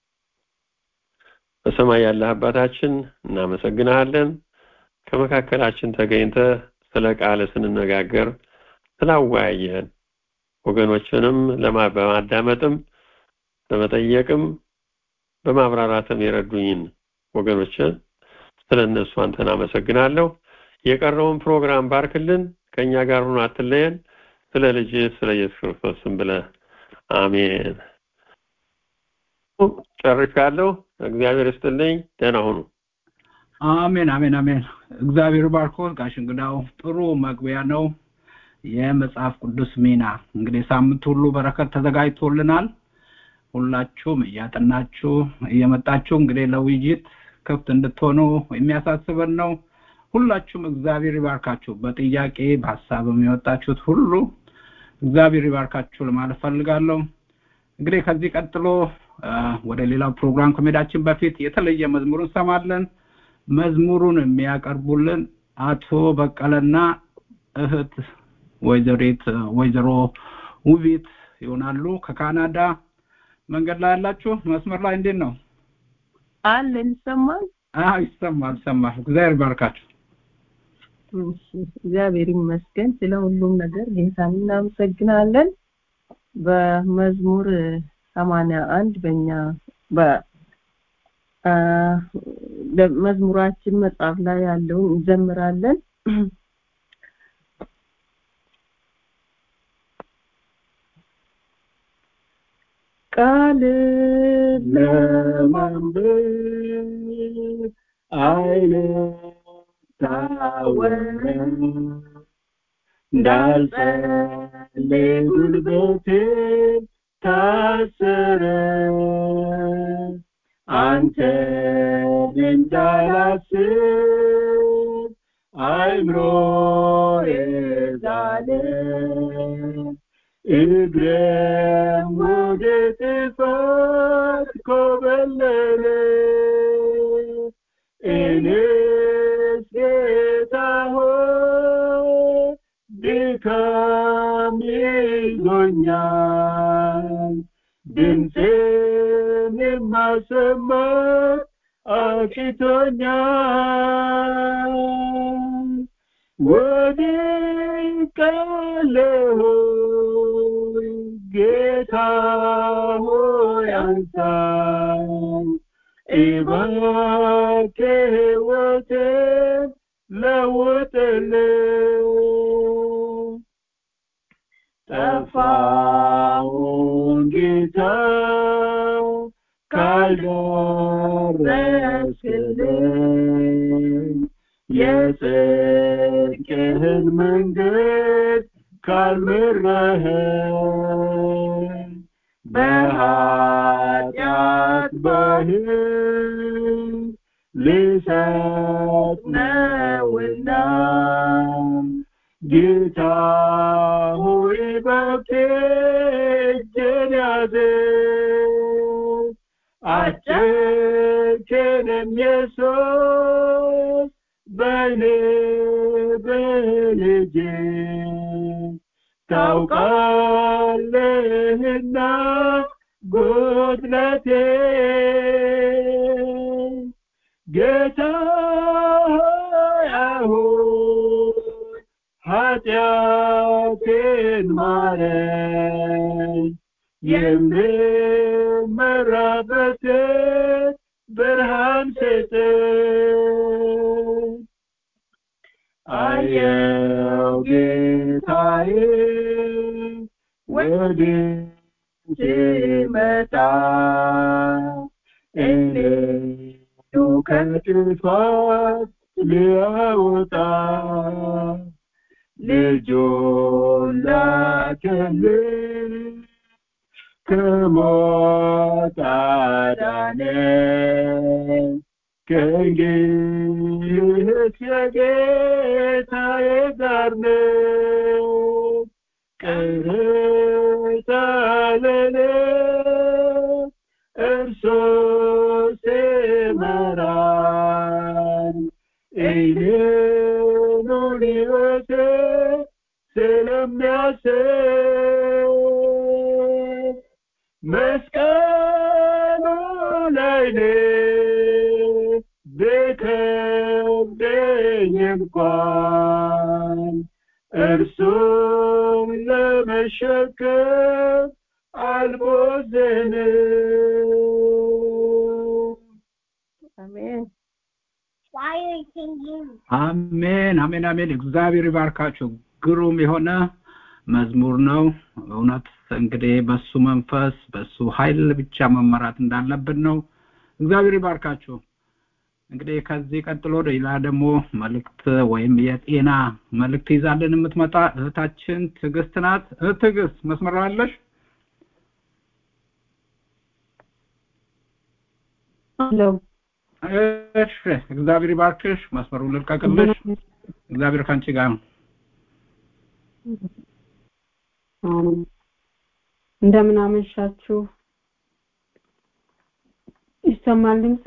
በሰማይ ያለህ አባታችን እናመሰግንሃለን። ከመካከላችን ተገኝተ ስለ ቃል ስንነጋገር ስላወያየህን ወገኖችንም በማዳመጥም በመጠየቅም በማብራራትም የረዱኝን ወገኖችን ስለ እነሱ አንተን አመሰግናለሁ። የቀረውን ፕሮግራም ባርክልን፣ ከእኛ ጋር ሁኑ፣ አትለየን። ስለ ልጅ ስለ ኢየሱስ ክርስቶስ ስም ብለህ አሜን። ጨርሻለሁ። እግዚአብሔር ይስጥልኝ። ደህና ሁኑ። አሜን አሜን አሜን። እግዚአብሔር ባርኮት ጋሽ እንግዳው ጥሩ መግቢያ ነው። የመጽሐፍ ቅዱስ ሚና እንግዲህ ሳምንት ሁሉ በረከት ተዘጋጅቶልናል። ሁላችሁም እያጠናችሁ እየመጣችሁ እንግዲህ ለውይይት ክፍት እንድትሆኑ የሚያሳስበን ነው። ሁላችሁም እግዚአብሔር ይባርካችሁ። በጥያቄ በሀሳብም የወጣችሁት ሁሉ እግዚአብሔር ይባርካችሁ ለማለት ፈልጋለሁ። እንግዲህ ከዚህ ቀጥሎ አ፣ ወደ ሌላው ፕሮግራም ከመሄዳችን በፊት የተለየ መዝሙር እንሰማለን። መዝሙሩን የሚያቀርቡልን አቶ በቀለና እህት ወይዘሪት ወይዘሮ ውቢት ይሆናሉ ከካናዳ። መንገድ ላይ ያላችሁ መስመር ላይ እንዴት ነው? አለን ይሰማል። አዎ ይሰማል ይሰማል። እግዚአብሔር ይባርካችሁ። እሺ፣ እግዚአብሔር ይመስገን ስለ ሁሉም ነገር ጌታን እናመሰግናለን። በመዝሙር ሰማንያ አንድ በእኛ በ አ፣ መዝሙራችን መጽሐፍ ላይ ያለውን እንዘምራለን። ቃል ለማንበብ አይነ ታወረ እንዳልጸልይ ጉልበቴ ታሰረ አንተን እንዳላስብ አይምሮዬ ዛለ እግሬም ወደ ጥፋት ኮበለለ እኔስ ጌታ ሆይ ድካም ይዞኛል ድምፄን የማሰማት አቅቶኛል ወድቄአለሁ ጌታ ሆይ አንሳኝ እባክህ ሕይወቴን ለውጥልኝ ጠፋውን ጌታ ካልደረስክልኝ የጽድቅህን መንገድ ካልመራኸኝ በኃጢአት ባህር ልሰጥ ነውና ጌታ ሆይ በብቴ እጄን ያዘኝ አጨክንም ኢየሱስ በእኔ በልጄ ታውቃለህና ጉድለቴ ጌታ ሆይ አሁን ኃጢአቴን ማረኝ የምመራበትን ብርሃን ስጠኝ አየው ጌታዬ ወደ ሲመጣ እኔ ከጥፋት ሊያወጣ ልጁን ላከልኝ ከሞት አዳነኝ ከእንግዲህ የጌታዬ ጋር ነው ቅርታ ለኔ እርሱ ሲመራኝ እኔኑን ሕይወቴ ስለሚያስብ መስቀሉ ላይ ነው ቢከብደኝ እንኳን እርሱም ለመሸከም አልቦዘንም። አሜን አሜን አሜን አሜን። እግዚአብሔር ይባርካችሁ። ግሩም የሆነ መዝሙር ነው። እውነት እንግዲህ በሱ መንፈስ በሱ ኃይል ብቻ መመራት እንዳለብን ነው። እግዚአብሔር ይባርካችሁ። እንግዲህ ከዚህ ቀጥሎ ሌላ ደግሞ መልእክት ወይም የጤና መልእክት ይዛልን የምትመጣ እህታችን ትዕግስት ናት። እህት ትዕግስት መስመር ላይ አለሽ? አለው እሺ፣ እግዚአብሔር ይባርክሽ። መስመሩን ልልቀቅልሽ። እግዚአብሔር ከአንቺ ጋር ነው። አሜን። እንደምን አመሻችሁ። ይሰማል ድምጼ?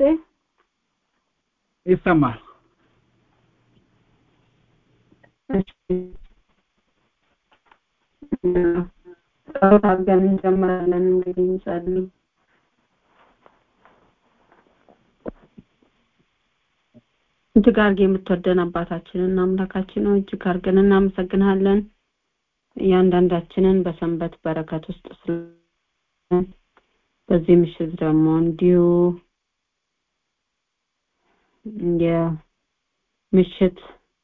ይሰማል። እሺ። ጸሎት አድርገን እንጀምራለን። እንግዲህ እንጸልይ። እጅግ አድርጌ የምትወደን አባታችንን አምላካችን ነው። እጅግ አድርገን እናመሰግናለን። እያንዳንዳችንን በሰንበት በረከት ውስጥ ስለ በዚህ ምሽት ደግሞ እንዲሁ የምሽት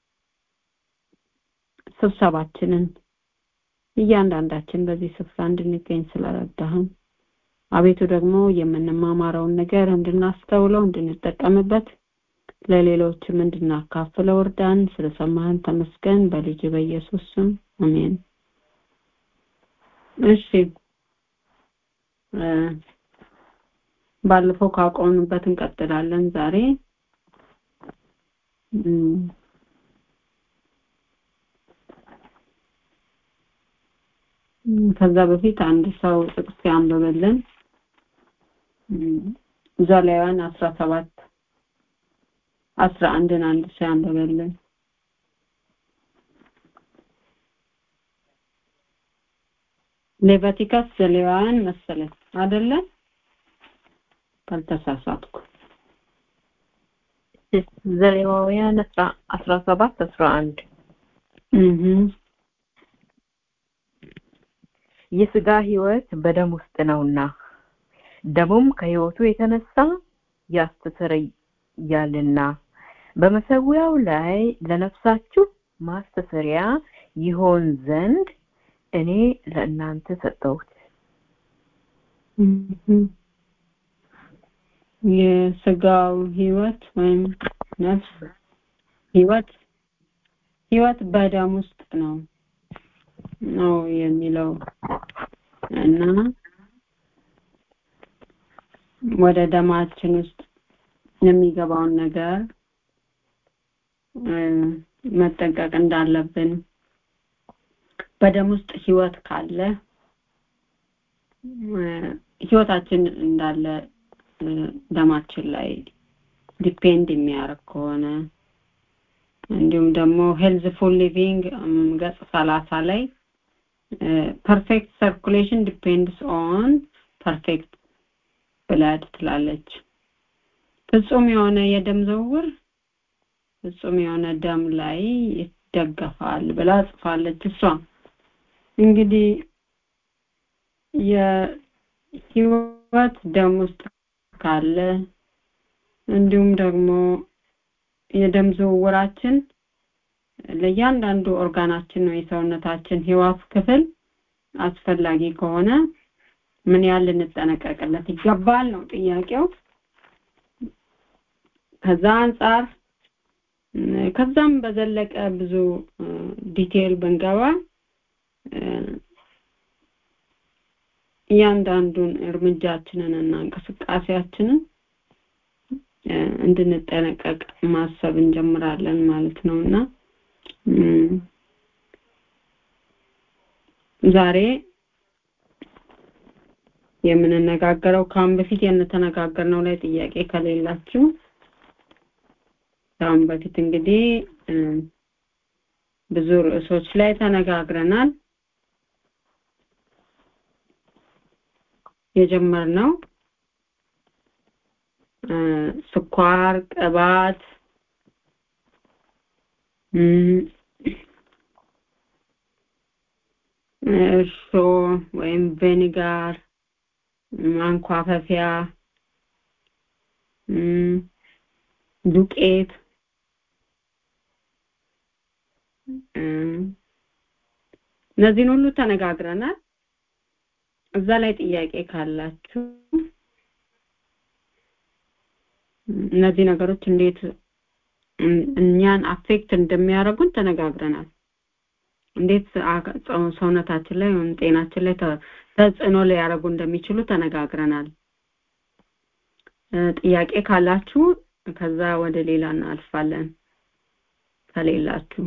ስብሰባችንን እያንዳንዳችን በዚህ ስፍራ እንድንገኝ ስለረዳህን አቤቱ ደግሞ የምንማማረውን ነገር እንድናስተውለው እንድንጠቀምበት ለሌሎችም እንድናካፍለው እርዳን። ስለሰማህን ተመስገን። በልጅ በኢየሱስ ስም አሜን። እሺ ባለፈው ካቆምንበት እንቀጥላለን ዛሬ ከዛ በፊት አንድ ሰው ጥቅስ ያንብብልን ዘሌዋውያን አስራ ሰባት አስራ አንድን አንድ ሰው ያንብብልን ሌቫቲካስ ዘሌዋውያን መሰለኝ አይደለ ካልተሳሳትኩ ዘሌዋውያን አስራ ሰባት አስራ አንድ የስጋ ህይወት በደም ውስጥ ነውና ደሙም ከህይወቱ የተነሳ ያስተሰርያልና በመሰዊያው ላይ ለነፍሳችሁ ማስተሰሪያ ይሆን ዘንድ እኔ ለእናንተ ሰጠሁት። የስጋው ህይወት ወይም ነፍስ ህይወት ህይወት በደም ውስጥ ነው ነው የሚለው እና ወደ ደማችን ውስጥ የሚገባውን ነገር መጠንቀቅ እንዳለብን በደም ውስጥ ህይወት ካለ ህይወታችን እንዳለ ደማችን ላይ ዲፔንድ የሚያደርግ ከሆነ እንዲሁም ደግሞ ሄልዝፉል ሊቪንግ ገጽ ሰላሳ ላይ ፐርፌክት ሰርኩሌሽን ዲፔንድስ ኦን ፐርፌክት ብላድ ትላለች። ፍጹም የሆነ የደም ዝውውር ፍጹም የሆነ ደም ላይ ይደገፋል ብላ ጽፋለች። እሷ እንግዲህ የህይወት ደም ውስጥ ካለ እንዲሁም ደግሞ የደም ዝውውራችን ለእያንዳንዱ ኦርጋናችን ነው የሰውነታችን ህዋስ ክፍል አስፈላጊ ከሆነ ምን ያህል ልንጠነቀቅለት ይገባል ነው ጥያቄው። ከዛ አንጻር ከዛም በዘለቀ ብዙ ዲቴል ብንገባ እያንዳንዱን እርምጃችንን እና እንቅስቃሴያችንን እንድንጠነቀቅ ማሰብ እንጀምራለን ማለት ነው እና ዛሬ የምንነጋገረው ከአሁን በፊት የተነጋገርነው ላይ ጥያቄ ከሌላችሁ ከአሁን በፊት እንግዲህ ብዙ ርዕሶች ላይ ተነጋግረናል። የጀመርነው ስኳር፣ ቅባት እርሾ ወይም ቬኒጋር ማንኳፈፊያ ዱቄት እነዚህን ሁሉ ተነጋግረናል። እዛ ላይ ጥያቄ ካላችሁ እነዚህ ነገሮች እንዴት እም- እኛን አፌክት እንደሚያደርጉን ተነጋግረናል። እንዴት አካ- ሰው- ሰውነታችን ላይ ወይም ጤናችን ላይ ተ- ተጽዕኖ ሊያደርጉ እንደሚችሉ ተነጋግረናል። እ፣ ጥያቄ ካላችሁ ከዛ ወደ ሌላ እናልፋለን። ከሌላችሁ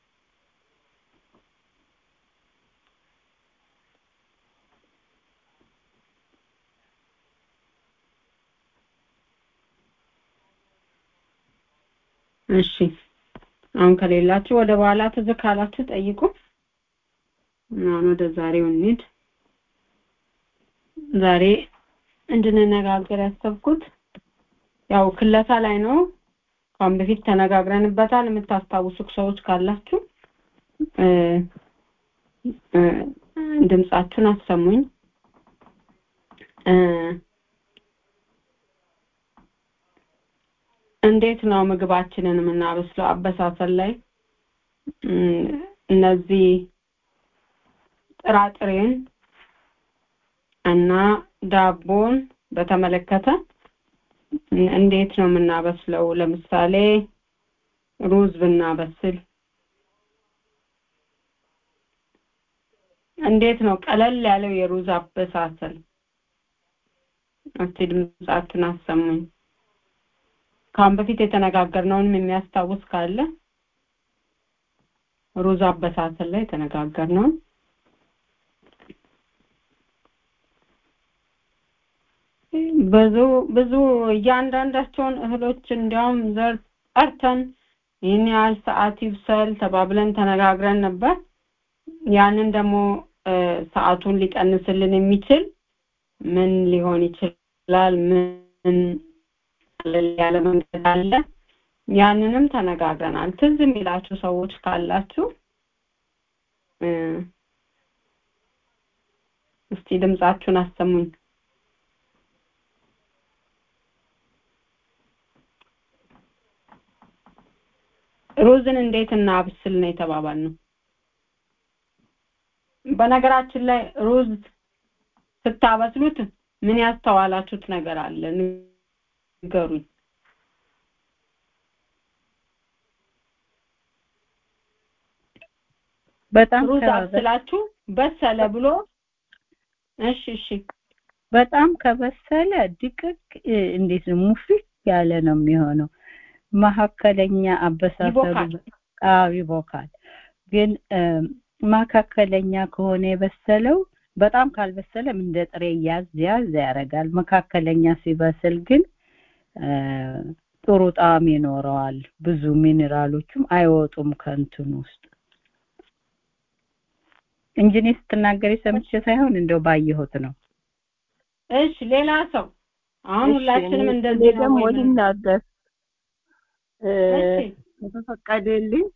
እሺ አሁን ከሌላችሁ ወደ በኋላ ትዝ ካላችሁ ጠይቁ። አሁን ወደ ዛሬው እንሂድ። ዛሬ እንድንነጋገር ያሰብኩት ያው ክለሳ ላይ ነው። ከአሁን በፊት ተነጋግረንበታል። የምታስታውሱ ሰዎች ካላችሁ እ እ ድምጻችሁን አሰሙኝ። እ እንዴት ነው ምግባችንን የምናበስለው? አበሳሰል ላይ እም፣ እነዚህ ጥራጥሬን እና ዳቦን በተመለከተ እን- እንዴት ነው የምናበስለው? ለምሳሌ ሩዝ ብናበስል እንዴት ነው ቀለል ያለው የሩዝ አበሳሰል? እስቲ ድምጻችሁን አሰሙኝ። ከአሁን በፊት የተነጋገርነውንም የሚያስታውስ ካለ ሩዝ አበሳሰል ላይ የተነጋገርነውን ብዙ ብዙ እያንዳንዳቸውን እህሎች እንዲያውም ዘር ጠርተን ይህን ያህል ሰዓት ይብሰል ተባብለን ተነጋግረን ነበር። ያንን ደግሞ እ፣ ሰዓቱን ሊቀንስልን የሚችል ምን ሊሆን ይችላል? ምን ቀለል ያለ መንገድ አለ? ያንንም ተነጋግረናል። ትዝ የሚላችሁ ሰዎች ካላችሁ እ፣ እስቲ ድምጻችሁን አሰሙኝ። ሩዝን እንዴት እናብስል ነው የተባባልነው። በነገራችን ላይ ሩዝ ስታበስሉት ምን ያስተዋላችሁት ነገር አለ? ንገሩኝ። በጣም ሩዝ ከበ- አብስላችሁ በሰለ ብሎ እሺ እሺ በጣም ከበሰለ ድቅቅ እ፣ እንዴት ነው ሙፍት ያለ ነው የሚሆነው። መካከለኛ አበሳሰሉ ይቦካል። አዎ ይቦካል። ግን እ፣ መካከለኛ ከሆነ የበሰለው በጣም ካልበሰለም እንደ ጥሬ ያዝ ያዝ ያደርጋል። መካከለኛ ሲበስል ግን እ፣ ጥሩ ጣዕም ይኖረዋል። ብዙ ሚኔራሎቹም አይወጡም ከእንትን ውስጥ እንጂ እኔ ስትናገሪ ሰምቼ ሳይሆን እንደው ባየሁት ነው። እሺ ሌላ ሰው አሁን እሺ፣ ሁላችንም እኔ- እንደዚህ እኔ ነው ደግሞ ወይ ምን? ልናገር እ፣ እሺ ከተፈቀደልኝ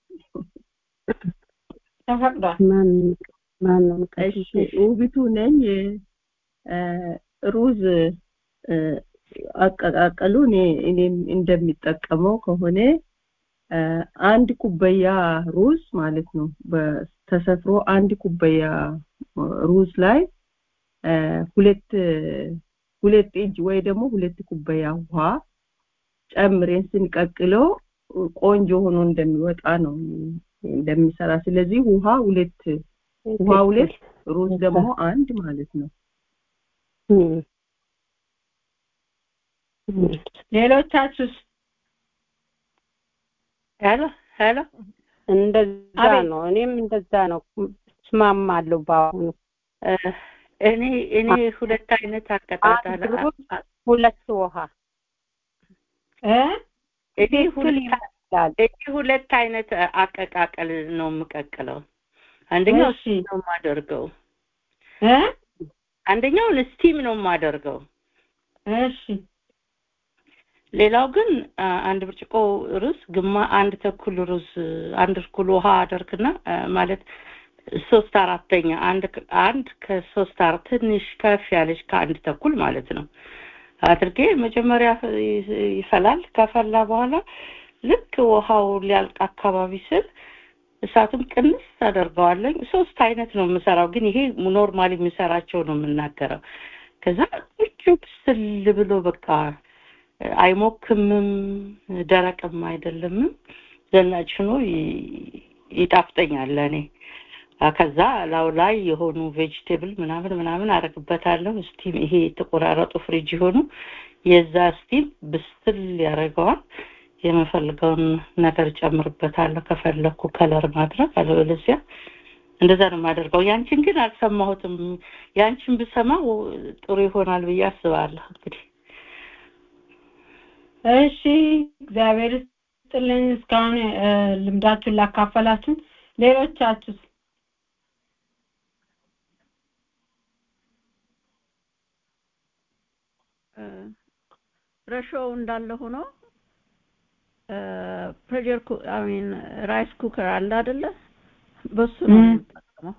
ተፈቅዷል። ማን ማን ነው እሺ ውቢቱ ነኝ እ፣ ሩዝ እ፣ አቀቃቀሉ እኔ እኔም እንደሚጠቀመው ከሆነ እ፣ አንድ ኩባያ ሩዝ ማለት ነው በ- ተሰፍሮ አንድ ኩባያ ሩዝ ላይ እ፣ ሁለት ሁለት እጅ ወይ ደግሞ ሁለት ኩባያ ውሃ ጨምሬን ስንቀቅለው ቆንጆ ሆኖ እንደሚወጣ ነው እንደሚሰራ። ስለዚህ ውሃ ሁለት ውሃ ሁለት ሩዝ ደግሞ አንድ ማለት ነው። ሌሎቻችሁስ ሄሎ ሄሎ እንደዛ አቤት። ነው። እኔም እንደዛ ነው እስማማለሁ። በአሁኑ እ፣ እኔ እኔ ሁለት አይነት አቀጣጠል አንድ ሩዝ፣ ሁለት ውሃ እ እኔ ትክክል ሁለት ይመስላል። እኔ ሁለት አይነት አቀቃቀል ነው የምቀቅለው። አንደኛው እሺ ስቲም ነው የማደርገው። እ አንደኛውን ስቲም ነው የማደርገው። እሺ ሌላው ግን አ፣ አንድ ብርጭቆ ሩዝ ግማ አንድ ተኩል ሩዝ አንድ እኩል ውሃ አደርግና አ፣ ማለት ሶስት አራተኛ አንድ ከ- አንድ ከሶስት አራት ትንሽ ከፍ ያለች ከአንድ ተኩል ማለት ነው አድርጌ መጀመሪያ ይ- ይፈላል። ከፈላ በኋላ ልክ ውሃው ሊያልቅ አካባቢ ስል እሳቱን ቅንስ አደርገዋለኝ። ሶስት አይነት ነው የምሰራው፣ ግን ይሄ ኖርማሊ የሚሰራቸው ነው የምናገረው። ከዛ ቁጭ ብስል ብሎ በቃ አይሞክምም ደረቅም አይደለምም ዘናጭ ሆኖ ይ- ይጣፍጠኛል ለእኔ አ፣ ከዛ ላው ላይ የሆኑ ቬጅቴብል ምናምን ምናምን አረግበታለሁ ስቲም ይሄ የተቆራረጡ ፍሪጅ የሆኑ የዛ ስቲም ብስል ያደርገዋል የምፈልገውን ነገር ጨምርበታለሁ ከፈለኩ ከለር ማድረግ አለበለዚያ እንደዛ ነው የማደርገው ያንቺን ግን አልሰማሁትም ያንቺን ብሰማው ጥሩ ይሆናል ብዬ አስባለሁ እንግዲህ እሺ እግዚአብሔር ይስጥልኝ እስካሁን እ፣ ልምዳችሁን ላካፈላችሁን ሌሎቻችሁ ረሾው እንዳለ ሆኖ ፕሬሸር አሚን ራይስ ኩከር አለ አይደለ በሱ ነው ም። የምጠቀመው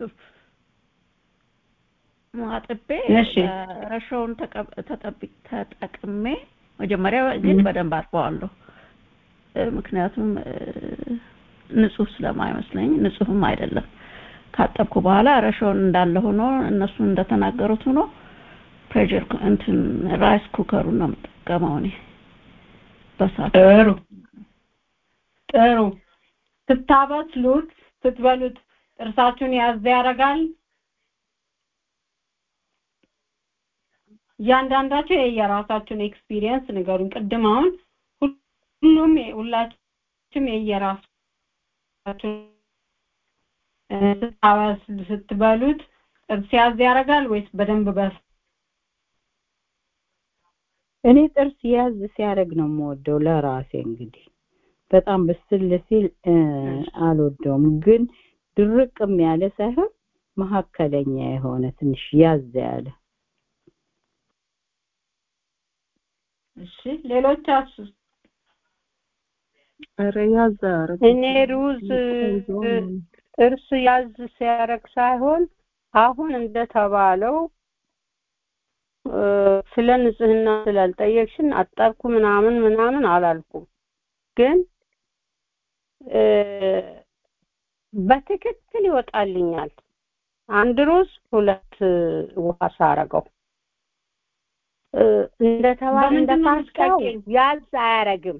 አጥቤ እሺ። እ፣ ረሾውን ተቀብ- ተጠቢ- ተጠቅሜ መጀመሪያ ግን ም። በደንብ አጥበዋለሁ እ፣ ምክንያቱም እ፣ ንጹህ ስለማይመስለኝ ንጹህም አይደለም ካጠብኩ በኋላ ረሾውን እንዳለ ሆኖ እነሱ እንደተናገሩት ሆኖ ፕሬሸር እንትን ራይስ ኩከሩን ነው የምጠቀመው እኔ በሳት ጥሩ ጥሩ ስታበስሉት ስትበሉት ጥርሳችሁን ያዝ ያደርጋል እያንዳንዳችሁ የየራሳችሁን ኤክስፒሪየንስ ንገሩን ቅድም አሁን ሁሉም ሁላችሁም የየራሳችሁን እ፣ ስታበስሉ ስትበሉት ጥርስ ያዝ ያደርጋል ወይስ በደንብ በስ እኔ ጥርስ ያዝ ሲያደርግ ነው የምወደው ለራሴ እንግዲህ በጣም ብስል ሲል እ፣ አልወደውም ግን ድርቅም ያለ ሳይሆን መካከለኛ የሆነ ትንሽ ያዝ ያለ እሺ ሌሎቻችሁ ኧረ ያዝ አያረግ እኔ ሩዝ ጥርስ ያዝ ሲያደርግ ሳይሆን አሁን እንደተባለው እ፣ ስለ ንጽህና ስላልጠየቅሽን አጠብኩ ምናምን ምናምን አላልኩም ግን እ፣ በትክክል ይወጣልኛል አንድ ሩዝ ሁለት እ፣ ውሃ ሳረገው እ፣ እንደተባለ በምንድን ነው እንደፓስታው የምትቀቂው? ያዝ አያረግም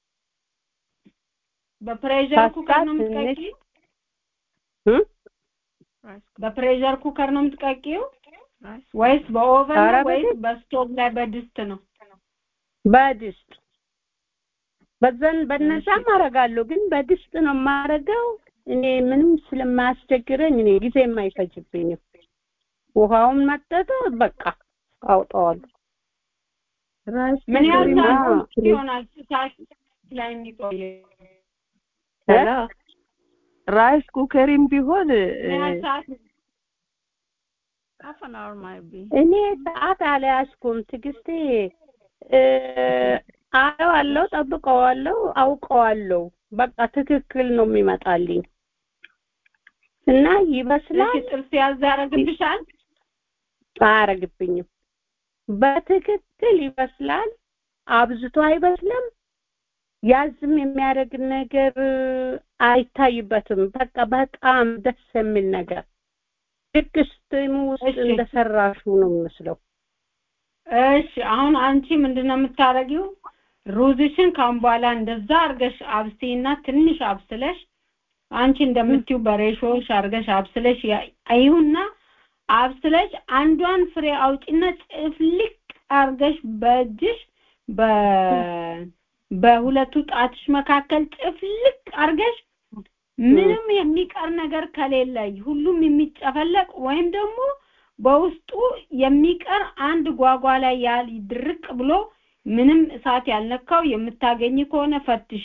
በፕሬሸር ኩከር ነው ፓስታ ትንሽ የምትቀቂው እ? በፕሬሸር ኩከር ነው የምትቀቂው ወይስ በኦቨን ኧረ ነው ወይስ በድስት በስቶቭ ላይ በድስት ነው በድስት በዘን በነዛም አደርጋለሁ ግን በድስት ነው የማደርገው እኔ ምንም ስለማያስቸግረኝ እኔ ጊዜም አይፈጅብኝም ውሃውን መጠጠ በቃ አውጣዋለሁ ራይስ ምን ያህል ኩከር ሰዓት እና ይሆናል እሳት ላይ የሚቆየው ሄሎ ራይስ ኩከሪም ቢሆን እ፣ ምን ያህል ሰዓት half an hour might be እኔ ሰዓት አልያዝኩም ትዕግስቴ እ፣ አየዋለሁ ጠብቀዋለሁ አውቀዋለሁ በቃ ትክክል ነው የሚመጣልኝ እና እሺ ይበስላል ጥርስ ያዝ ያደርግብሻል አያረግብኝም በትክክል ይበስላል አብዝቶ አይበስልም ያዝም የሚያደርግ ነገር አይታይበትም በቃ በጣም ደስ የሚል ነገር ልክ ስቲም ውስጥ እሺ እንደሰራሹ ነው የሚመስለው እሺ አሁን አንቺ ምንድነው የምታደርጊው ሩዝሽን ካሁን በኋላ እንደዛ አርገሽ አብስይና ትንሽ አብስለሽ አንቺ እንደምትዩ በሬሾሽ አርገሽ አብስለሽ ያ- አይሁና አብስለሽ አንዷን ፍሬ አውጪና ጭፍልቅ አርገሽ በእጅሽ በ በሁለቱ ጣትሽ መካከል ጭፍልቅ አርገሽ ምንም የሚቀር ነገር ከሌለ ሁሉም የሚጨፈለቅ ወይም ደግሞ በውስጡ የሚቀር አንድ ጓጓ ላይ ያል ድርቅ ብሎ ምንም እሳት ያልነካው የምታገኝ ከሆነ ፈትሺ።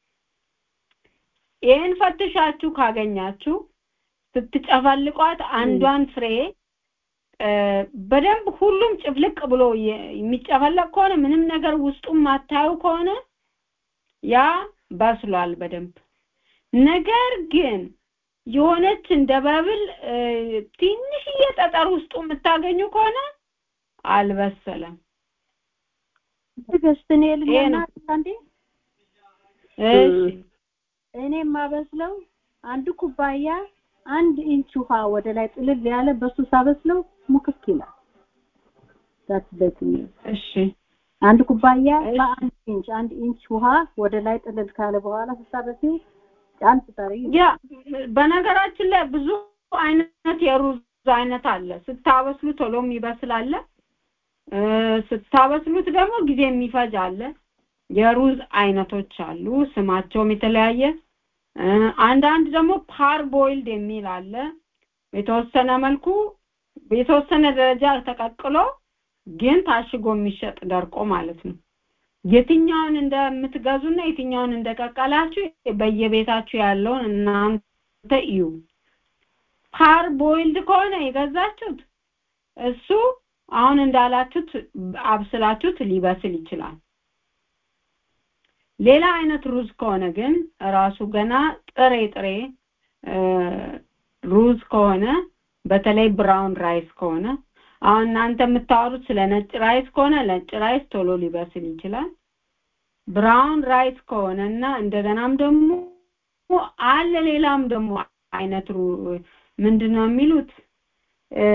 ይህን ፈትሻችሁ ካገኛችሁ ስትጨፈልቋት አንዷን ፍሬ እ፣ በደንብ ሁሉም ጭፍልቅ ብሎ የ- የሚጨፈለቅ ከሆነ ምንም ነገር ውስጡ ማታዩ ከሆነ ያ በስሏል በደንብ። ነገር ግን የሆነች እንደ በብል እ፣ ትንሽዬ ጠጠር ውስጡ የምታገኙ ከሆነ አልበሰለም። ትዕግስት እኔ ይሄ ልሆና ነው። አንዴ እሺ እኔ የማበስለው አንድ ኩባያ አንድ ኢንች ውሃ ወደ ላይ ጥልል ያለ በሱ ሳበስለው ሙክክ ይላል ዳት በት እሺ አንድ ኩባያ በአንድ ኢንች አንድ ኢንች ውሃ ወደ ላይ ጥልል ካለ በኋላ ስታበሲው ጫን ስታረጊ ያ በነገራችን ላይ ብዙ አይነት የሩዝ አይነት አለ። ስታበስሉ ቶሎ የሚበስል አለ። እ፣ ስታበስሉት ደግሞ ጊዜ የሚፈጅ አለ። የሩዝ አይነቶች አሉ፣ ስማቸውም የተለያየ። እ፣ አንዳንድ ደግሞ ፓር ቦይልድ የሚል አለ። የተወሰነ መልኩ የተወሰነ ደረጃ ተቀቅሎ ግን ታሽጎ የሚሸጥ ደርቆ ማለት ነው። የትኛውን እንደምትገዙና የትኛውን እንደቀቀላችሁ በየቤታችሁ ያለውን እናንተ እዩ። ፓር ቦይልድ ከሆነ የገዛችሁት እሱ አሁን እንዳላችሁት አብስላችሁት ሊበስል ይችላል። ሌላ አይነት ሩዝ ከሆነ ግን ራሱ ገና ጥሬ ጥሬ እ፣ ሩዝ ከሆነ በተለይ ብራውን ራይስ ከሆነ አሁን እናንተ የምታወሩት ስለ ነጭ ራይስ ከሆነ ነጭ ራይስ ቶሎ ሊበስል ይችላል። ብራውን ራይስ ከሆነ እና እንደገናም ደግሞ አለ ሌላም ደግሞ አይነት ሩ ምንድን ነው የሚሉት እ፣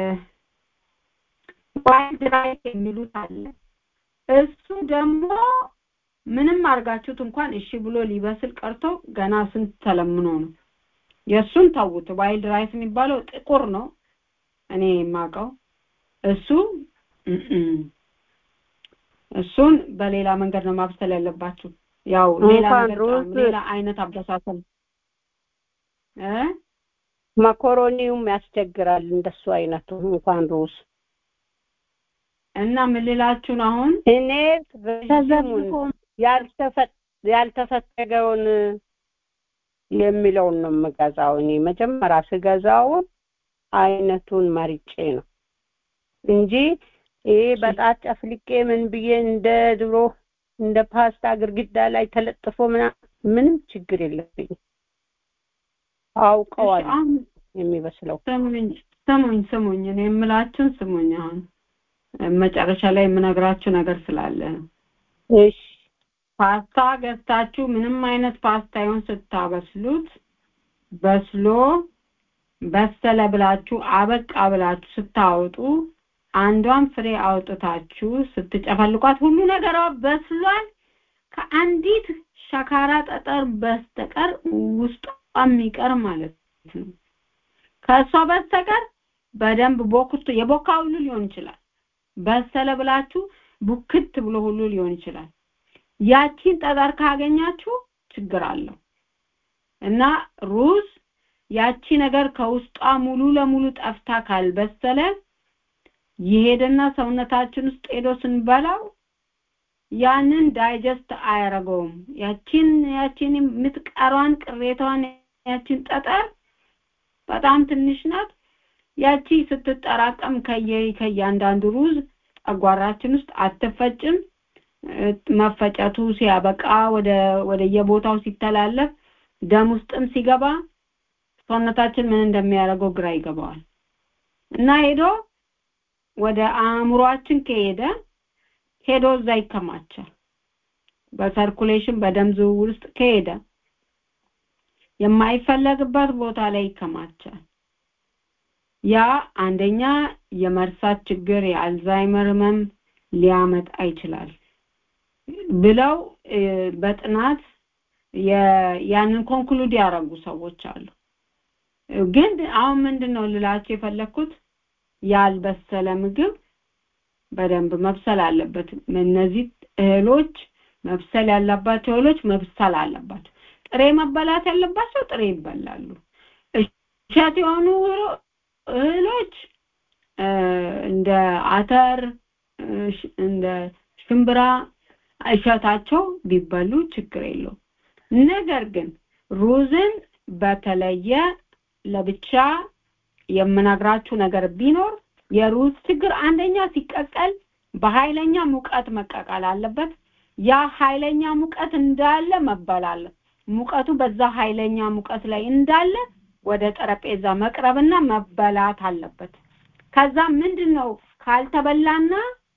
ዋይት ራይስ የሚሉት አለ። እሱ ደግሞ ምንም አድርጋችሁት እንኳን እሺ ብሎ ሊበስል ቀርቶ ገና ስንት ተለምኖ ነው። የእሱን ተውት። ዋይልድ ራይስ የሚባለው ጥቁር ነው እኔ የማውቀው እሱ እም፣ እሱን በሌላ መንገድ ነው ማብሰል ያለባችሁ። ያው ሌላ እንኳን ነገር ሩዝ ጣዕም፣ ሌላ አይነት አበሳሰል እ መኮሮኒውም ያስቸግራል። እንደሱ አይነቱ እንኳን ሩዝ እና ምን ልላችሁ ነው አሁን እኔ ረዥሙን ያልተፈ- ያልተፈተገውን የሚለውን ነው የምገዛው። እኔ መጀመሪያ ስገዛውን አይነቱን መርጬ ነው እንጂ ይሄ በጣት ጨፍልቄ ምን ብዬ እንደ ድሮ እንደ ፓስታ ግድግዳ ላይ ተለጥፎ ምናምን ምንም ችግር የለብኝም። አውቀዋለሁ አሁን የሚበስለው ስሙኝ ስሙኝ ስሙኝ እኔ የምላችሁን ስሙኝ አሁን መጨረሻ ላይ የምነግራችሁ ነገር ስላለ ነው። እሺ ፓስታ ገዝታችሁ ምንም አይነት ፓስታ ይሁን ስታበስሉት በስሎ በሰለ ብላችሁ አበቃ ብላችሁ ስታወጡ አንዷን ፍሬ አውጥታችሁ ስትጨፈልቋት ሁሉ ነገሯ በስሏል ከአንዲት ሸካራ ጠጠር በስተቀር ውስጧ የሚቀር ማለት ነው። ከእሷ በስተቀር በደንብ ቦክቶ የቦካ ሁሉ ሊሆን ይችላል። በሰለ ብላችሁ ቡክት ብሎ ሁሉ ሊሆን ይችላል። ያቺን ጠጠር ካገኛችሁ ችግር አለው እና ሩዝ ያቺ ነገር ከውስጧ ሙሉ ለሙሉ ጠፍታ ካልበሰለ ይሄድና ሰውነታችን ውስጥ ሄዶ ስንበላው ያንን ዳይጀስት አያረገውም። ያቺን ያቺን የምትቀሯን ቅሬታዋን ያቺን ጠጠር በጣም ትንሽ ናት። ያቺ ስትጠራቀም ከየ ከእያንዳንዱ ሩዝ ጨጓራችን ውስጥ አትፈጭም። እ፣ መፈጨቱ ሲያበቃ ወደ ወደ የቦታው ሲተላለፍ ደም ውስጥም ሲገባ ሰውነታችን ምን እንደሚያደርገው ግራ ይገባዋል እና ሄዶ ወደ አእምሯችን ከሄደ ሄዶ እዛ ይከማቻል። በሰርኩሌሽን በደም ዝውውር ውስጥ ከሄደ የማይፈለግበት ቦታ ላይ ይከማቻል። ያ አንደኛ የመርሳት ችግር፣ የአልዛይመር ህመም ሊያመጣ ይችላል ብለው እ፣ በጥናት የ- ያንን ኮንክሉድ ያደረጉ ሰዎች አሉ። ግን አሁን ምንድን ነው ልላቸው የፈለግኩት ያልበሰለ ምግብ በደንብ መብሰል አለበት። እነዚህ እህሎች መብሰል ያለባቸው እህሎች መብሰል አለባቸው። ጥሬ መበላት ያለባቸው ጥሬ ይበላሉ። እሸት የሆኑ እህሎች እ፣ እንደ አተር እ፣ ሽ- እንደ ሽምብራ እሸታቸው ቢበሉ ችግር የለውም። ነገር ግን ሩዝን በተለየ ለብቻ የምነግራችሁ ነገር ቢኖር የሩዝ ችግር አንደኛ ሲቀቀል በኃይለኛ ሙቀት መቀቀል አለበት። ያ ኃይለኛ ሙቀት እንዳለ መበላል ሙቀቱ በዛ ኃይለኛ ሙቀት ላይ እንዳለ ወደ ጠረጴዛ መቅረብና መበላት አለበት። ከዛ ምንድን ነው ካልተበላና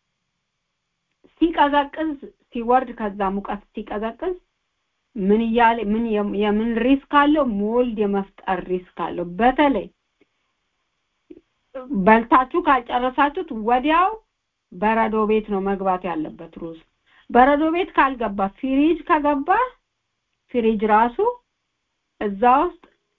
ሲቀዘቅዝ ሲወርድ ከዛ ሙቀት ሲቀዘቅዝ ምን እያለ ምን የም- የምን ሪስክ አለው? ሞልድ የመፍጠር ሪስክ አለው። በተለይ በልታችሁ ካልጨረሳችሁት ወዲያው በረዶ ቤት ነው መግባት ያለበት ሩዝ በረዶ ቤት ካልገባ ፍሪጅ ከገባ ፍሪጅ ራሱ እዛ ውስጥ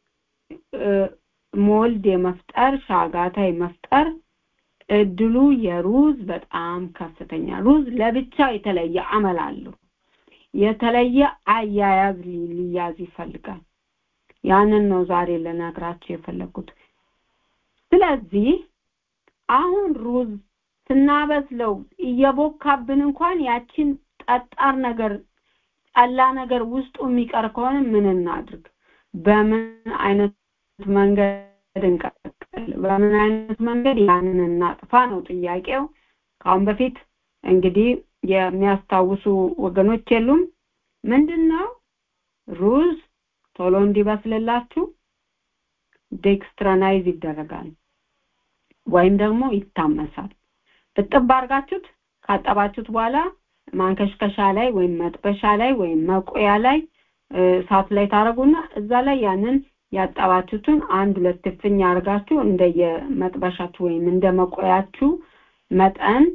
ሞልድ የመፍጠር ሻጋታ የመፍጠር እድሉ የሩዝ በጣም ከፍተኛ ሩዝ ለብቻ የተለየ አመል አለው የተለየ አያያዝ ሊያዝ ይፈልጋል ያንን ነው ዛሬ ልነግራችሁ የፈለኩት ስለዚህ አሁን ሩዝ ስናበስለው እየቦካብን እንኳን ያችን ጠጣር ነገር ጠላ ነገር ውስጡ የሚቀር ከሆነ ምን እናድርግ በምን አይነት መንገድ እንቀጥል በምን አይነት መንገድ ያንን እናጥፋ ነው ጥያቄው ከአሁን በፊት እንግዲህ የሚያስታውሱ ወገኖች የሉም ምንድነው ሩዝ ቶሎ እንዲበስልላችሁ ዴክስትራናይዝ ይደረጋል ወይም ደግሞ ይታመሳል እጥብ አድርጋችሁት ካጠባችሁት በኋላ ማንከሽከሻ ላይ ወይም መጥበሻ ላይ ወይም መቆያ ላይ እሳት ላይ ታረጉና እዛ ላይ ያንን ያጠባችሁትን አንድ ሁለት እፍኝ አድርጋችሁ እንደየ መጥበሻችሁ ወይም እንደ መቆያችሁ መጠን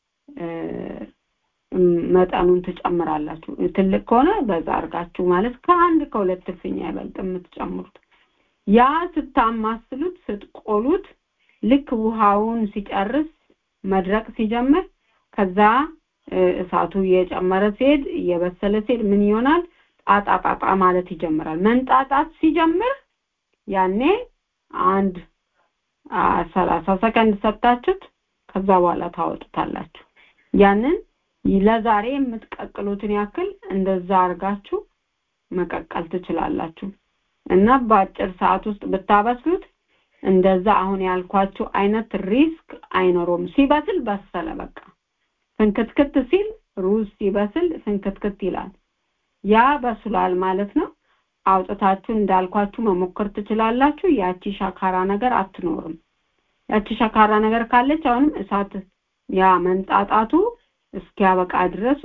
መጠኑን ትጨምራላችሁ ትልቅ ከሆነ በዛ አድርጋችሁ ማለት ከአንድ ከሁለት እፍኝ አይበልጥ የምትጨምሩት ያ ስታማስሉት ስትቆሉት ልክ ውሃውን ሲጨርስ መድረቅ ሲጀምር ከዛ እሳቱ እየጨመረ ሲሄድ እየበሰለ ሲሄድ ምን ይሆናል ጣጣ ጣጣ ማለት ይጀምራል መንጣጣት ሲጀምር ያኔ አንድ ሰላሳ ሰከንድ ሰጥታችሁት ከዛ በኋላ ታወጡታላችሁ ያንን ለዛሬ የምትቀቅሉትን ያክል እንደዛ አርጋችሁ መቀቀል ትችላላችሁ እና በአጭር ሰዓት ውስጥ ብታበስሉት እንደዛ አሁን ያልኳችሁ አይነት ሪስክ አይኖረውም ሲበስል በሰለ በቃ ፍንክትክት ሲል ሩዝ ሲበስል ፍንክትክት ይላል ያ በስሏል ማለት ነው አውጥታችሁ እንዳልኳችሁ መሞከር ትችላላችሁ ያቺ ሻካራ ነገር አትኖርም ያቺ ሻካራ ነገር ካለች አሁንም እሳት ያ መንጣጣቱ እስኪያበቃ ድረስ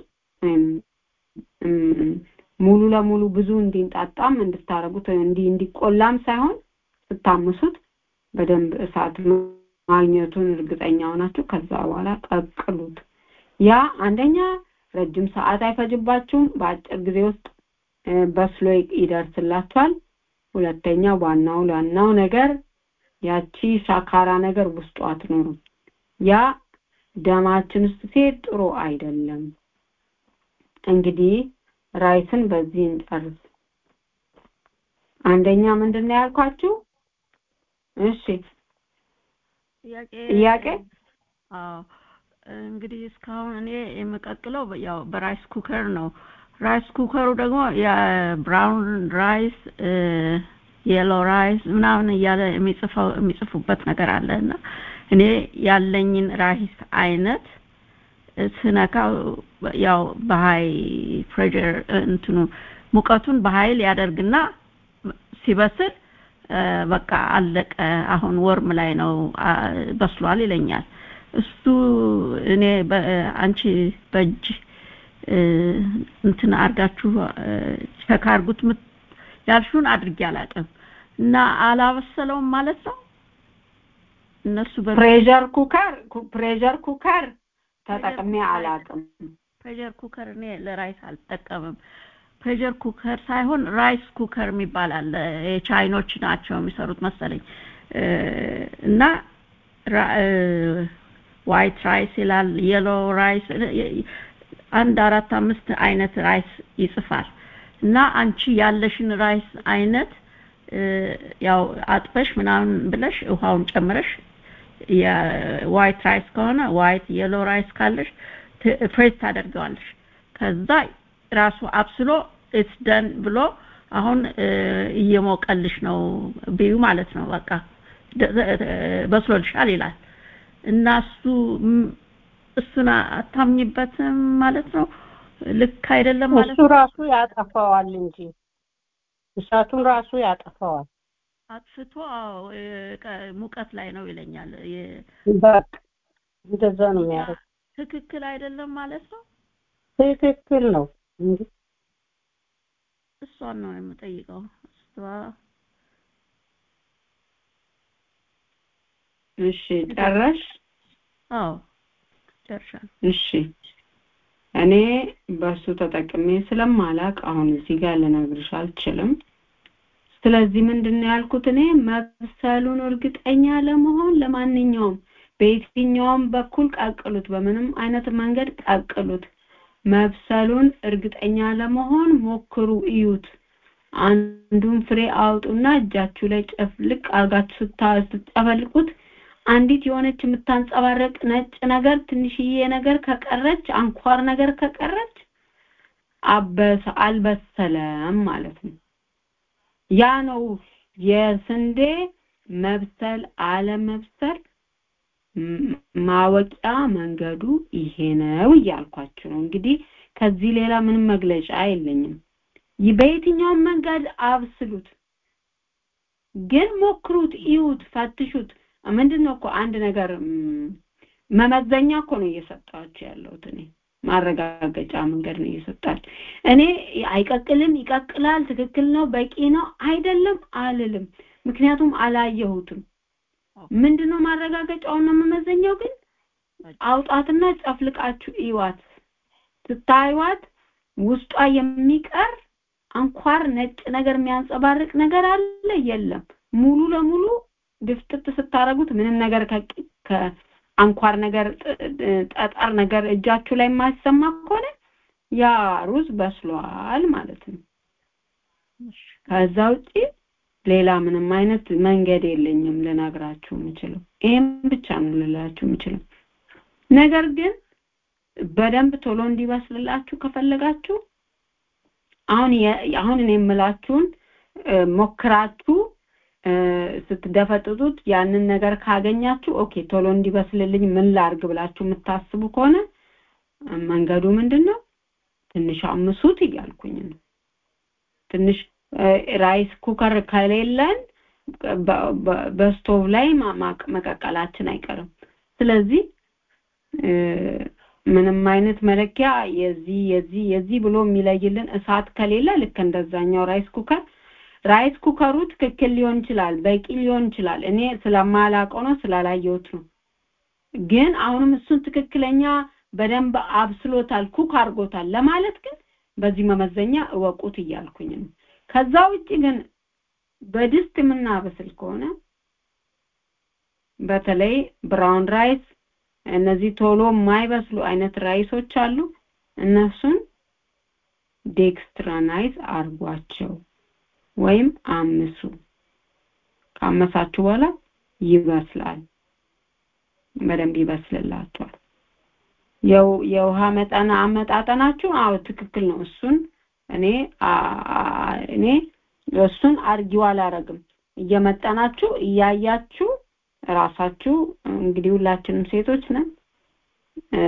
ሙሉ ለሙሉ ብዙ እንዲንጣጣም እንድታረጉት እንዲ እንዲቆላም ሳይሆን ስታምሱት በደንብ እሳት ማግኘቱን እርግጠኛ ሆናችሁ ከዛ በኋላ ቀቅሉት ያ አንደኛ ረጅም ሰዓት አይፈጅባችሁም በአጭር ጊዜ ውስጥ በስሎ ይደርስላችኋል ሁለተኛ ዋናው ዋናው ነገር ያቺ ሻካራ ነገር ውስጡ አትኖርም ያ ደማችን ውስጥ ሲሄድ ጥሩ አይደለም እንግዲህ ራይስን በዚህ እንጨርስ አንደኛ ምንድነው ያልኳችሁ እሺ ጥያቄ አዎ እንግዲህ እስካሁን እኔ የምቀቅለው ያው በራይስ ኩከር ነው ራይስ ኩከሩ ደግሞ የብራውን ራይስ የሎ ራይስ ምናምን እያለ የሚጽፈው የሚጽፉበት ነገር አለ እና እኔ ያለኝን ራይስ አይነት ስነካው ያው በሀይ ፕሬሸር እንትኑ ሙቀቱን በኃይል ያደርግና ሲበስል በቃ አለቀ አሁን ወርም ላይ ነው በስሏል ይለኛል እሱ እኔ አንቺ በእጅ እንትን አርጋችሁ ቸክ አርጉት ያልሹን አድርጌ አላውቅም እና አላበሰለውም ማለት ነው እነሱ ፕሬሸር ኩከር ፕሬሸር ኩከር ተጠቅሜ አላውቅም ፕሬሸር ኩከር እኔ ለራይስ አልጠቀምም ፕሬሸር ኩከር ሳይሆን ራይስ ኩከር የሚባል አለ የቻይኖች ናቸው የሚሰሩት መሰለኝ እና ዋይት ራይስ ይላል የሎ ራይስ አንድ አራት አምስት አይነት ራይስ ይጽፋል እና አንቺ ያለሽን ራይስ አይነት ያው አጥበሽ ምናምን ብለሽ ውሃውን ጨምረሽ የዋይት ራይስ ከሆነ ዋይት የሎ ራይስ ካለሽ ፍሬዝ ታደርገዋለሽ ከዛ ራሱ አብስሎ ኢትስ ደን ብሎ አሁን እየሞቀልሽ ነው ቢዩ ማለት ነው በቃ በስሎልሻል ይላል እና እሱ እሱን አታምኝበትም ማለት ነው ልክ አይደለም ማለት እሱ ራሱ ያጠፋዋል እንጂ እሳቱን ራሱ ያጠፋዋል አጥፍቶ ሙቀት ላይ ነው ይለኛል በቃ እንደዛ ነው የሚያደርግ ትክክል አይደለም ማለት ነው ትክክል ነው እንጂ እሷን ነው የምጠይቀው እሷ እሺ ጨረሽ አዎ ደርሻለሁ። እሺ እኔ በሱ ተጠቅሜ ስለማላቅ አሁን እዚህ ጋር ልነግርሽ አልችልም። ስለዚህ ምንድን ነው ያልኩት እኔ መብሰሉን እርግጠኛ ለመሆን ለማንኛውም በየትኛውም በኩል ቀቅሉት፣ በምንም አይነት መንገድ ቀቅሉት። መብሰሉን እርግጠኛ ለመሆን ሞክሩ፣ እዩት። አንዱን ፍሬ አውጡና እጃችሁ ላይ ጨፍልቅ አርጋችሁ ስታ- ስትጨፈልቁት አንዲት የሆነች የምታንጸባረቅ ነጭ ነገር ትንሽዬ ነገር ከቀረች አንኳር ነገር ከቀረች አበሰ አልበሰለም ማለት ነው። ያ ነው የስንዴ መብሰል አለመብሰል ም- ማወቂያ መንገዱ ይሄ ነው እያልኳችሁ ነው። እንግዲህ ከዚህ ሌላ ምንም መግለጫ የለኝም። ይ- በየትኛውም መንገድ አብስሉት፣ ግን ሞክሩት፣ እዩት፣ ፈትሹት። ምንድን ነው እኮ አንድ ነገር ም፣ መመዘኛ እኮ ነው እየሰጣችሁ ያለሁት እኔ ማረጋገጫ መንገድ ነው እየሰጣችሁ እኔ አይቀቅልም ይቀቅላል ትክክል ነው በቂ ነው አይደለም አልልም ምክንያቱም አላየሁትም ምንድነው ማረጋገጫውን ነው መመዘኛው ግን አውጣትና ጨፍልቃችሁ እዩዋት ስታዩዋት ውስጧ የሚቀር አንኳር ነጭ ነገር የሚያንጸባርቅ ነገር አለ የለም ሙሉ ለሙሉ ድፍጥጥ ስታረጉት ምንም ነገር ከ- ከአንኳር ነገር ጥ- ጥ- ጠጠር ነገር እጃችሁ ላይ የማይሰማ ከሆነ ያ ሩዝ በስሏል ማለት ነው ከዛ ውጪ ሌላ ምንም አይነት መንገድ የለኝም ልነግራችሁ የምችለው ይሄም ብቻ ነው ልላችሁ የምችለው ነገር ግን በደንብ ቶሎ እንዲበስልላችሁ ከፈለጋችሁ አሁን የ- አሁን እኔ የምላችሁን እ፣ ሞክራችሁ እ፣ ስትደፈጥጡት ያንን ነገር ካገኛችሁ ኦኬ ቶሎ እንዲበስልልኝ ምን ላርግ ብላችሁ የምታስቡ ከሆነ እ፣ መንገዱ ምንድን ነው ትንሽ አምሱት እያልኩኝ ነው ትንሽ እ፣ ራይስ ኩከር ከሌለን በ- በ- በስቶቭ ላይ ማ- ማቅ- መቀቀላችን አይቀርም ስለዚህ እ፣ ምንም አይነት መለኪያ የዚህ የዚህ የዚህ ብሎ የሚለይልን እሳት ከሌለ ልክ እንደዛኛው ራይስ ኩከር ራይስ ኩከሩ ትክክል ሊሆን ይችላል በቂ ሊሆን ይችላል እኔ ስለማላውቀው ነው ስላላየሁት ነው ግን አሁንም እሱን ትክክለኛ በደንብ አብስሎታል ኩክ አድርጎታል ለማለት ግን በዚህ መመዘኛ እወቁት እያልኩኝ ነው ከዛ ውጭ ግን በድስት የምናበስል ከሆነ በተለይ ብራውን ራይስ እነዚህ ቶሎ የማይበስሉ አይነት ራይሶች አሉ እነሱን ዴክስትራናይዝ አርጓቸው ወይም አምሱ ካመሳችሁ በኋላ ይበስላል በደንብ ይበስልላችኋል የው- የውሃ መጠን አመጣጠናችሁ አዎ ትክክል ነው እሱን እኔ አ- አ- እኔ እሱን አርጊው አላረግም እየመጠናችሁ እያያችሁ ራሳችሁ እንግዲህ ሁላችንም ሴቶች ነን እ፣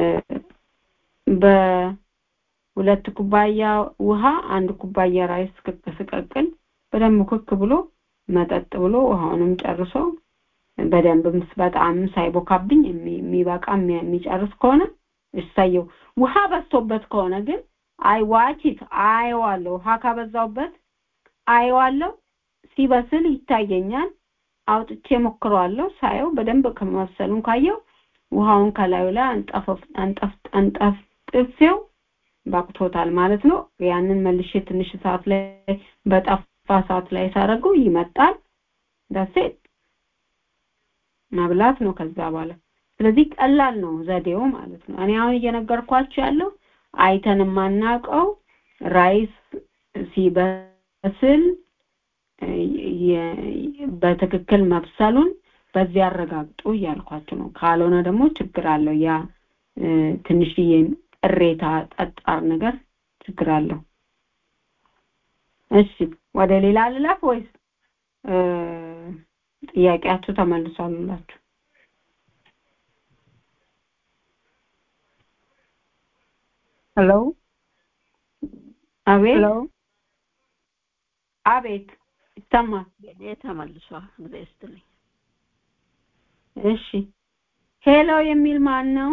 በሁለት ኩባያ ውሃ አንድ ኩባያ ራይስ ክክ ስቀቅል በደንብ ክክ ብሎ መጠጥ ብሎ ውሃውንም ጨርሶ በደንብ ምስ- በጣም ሳይቦካብኝ የሚ- የሚበቃ የሚ- የሚጨርስ ከሆነ እሰየው ውሃ በዝቶበት ከሆነ ግን አይ ዋቺት አየዋለሁ ውሃ ካበዛውበት አየዋለሁ ሲበስል ይታየኛል አውጥቼ ሞክረዋለሁ ሳየው በደንብ ከመብሰሉን ካየው ውሃውን ከላዩ ላይ አንጠፈፍ አንጠፍ አንጠፍጥፌው ባቅቶታል ማለት ነው ያንን መልሼ ትንሽ ሰዓት ላይ በጠፋ ሰዓት ላይ ሳደርገው ይመጣል ዳሴት መብላት ነው ከዛ በኋላ ስለዚህ ቀላል ነው ዘዴው ማለት ነው እኔ አሁን እየነገርኳችሁ ያለው አይተን የማናውቀው ራይስ ሲበስል እ፣ የ- በትክክል መብሰሉን በዚህ ያረጋግጡ እያልኳችሁ ነው ካልሆነ ደግሞ ችግር አለው ያ እ፣ ትንሽዬ ቅሬታ ጠጣር ነገር ችግር አለው እሺ ወደ ሌላ ልለፍ ወይስ እ፣ ጥያቄያችሁ ተመልሷሉላችሁ ሄሎ አቤት ሄሎ አቤት ይሰማል ጊዜ ተመልሷል ጊዜ ስትልኝ እሺ ሄሎ የሚል ማን ነው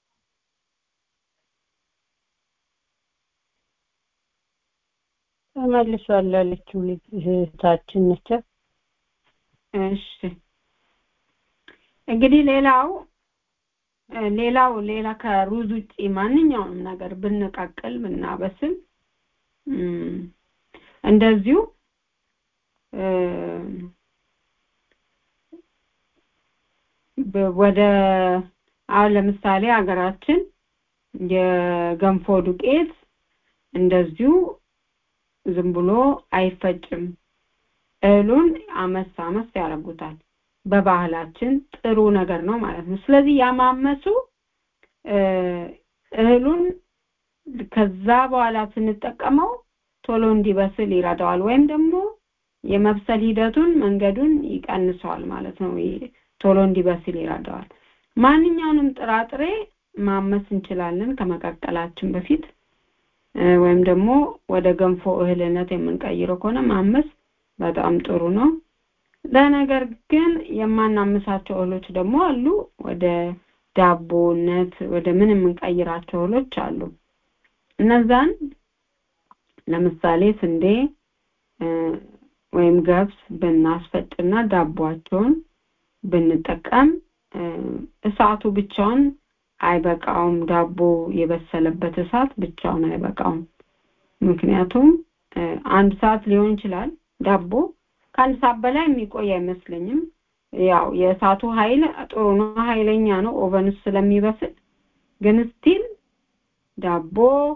ተመልሷል ያለችው ልጅ እህታችን ነች እሺ እንግዲህ ሌላው እ፣ ሌላው ሌላ ከሩዝ ውጪ ማንኛውንም ነገር ብንቀቅል ብናበስል እም፣ እንደዚሁ እ፣ በ- ወደ አሁን ለምሳሌ ሀገራችን የገንፎ ዱቄት እንደዚሁ ዝም ብሎ አይፈጭም። እህሉን አመስ አመስ ያደርጉታል። በባህላችን ጥሩ ነገር ነው ማለት ነው። ስለዚህ ያማመሱ እ፣ እህሉን ከዛ በኋላ ስንጠቀመው ቶሎ እንዲበስል ይረዳዋል፣ ወይም ደግሞ የመብሰል ሂደቱን መንገዱን ይቀንሰዋል ማለት ነው። ይ- ቶሎ እንዲበስል ይረዳዋል። ማንኛውንም ጥራጥሬ ማመስ እንችላለን ከመቀቀላችን በፊት እ፣ ወይም ደግሞ ወደ ገንፎ እህልነት የምንቀይረው ከሆነ ማመስ በጣም ጥሩ ነው። ለነገር ግን የማናምሳቸው እህሎች ደግሞ አሉ። ወደ ዳቦነት ወደ ምን የምንቀይራቸው እህሎች አሉ። እነዛን ለምሳሌ ስንዴ እ፣ ወይም ገብስ ብናስፈጭና ዳቦአቸውን ብንጠቀም እ፣ እሳቱ ብቻውን አይበቃውም። ዳቦ የበሰለበት እሳት ብቻውን አይበቃውም። ምክንያቱም እ፣ አንድ ሰዓት ሊሆን ይችላል ዳቦ ከአንድ ሰዓት በላይ የሚቆይ አይመስለኝም። ያው የእሳቱ ኃይል ጥሩ ነው፣ ኃይለኛ ነው ኦቨን ውስጥ ስለሚበስል። ግን ስቲል ዳቦ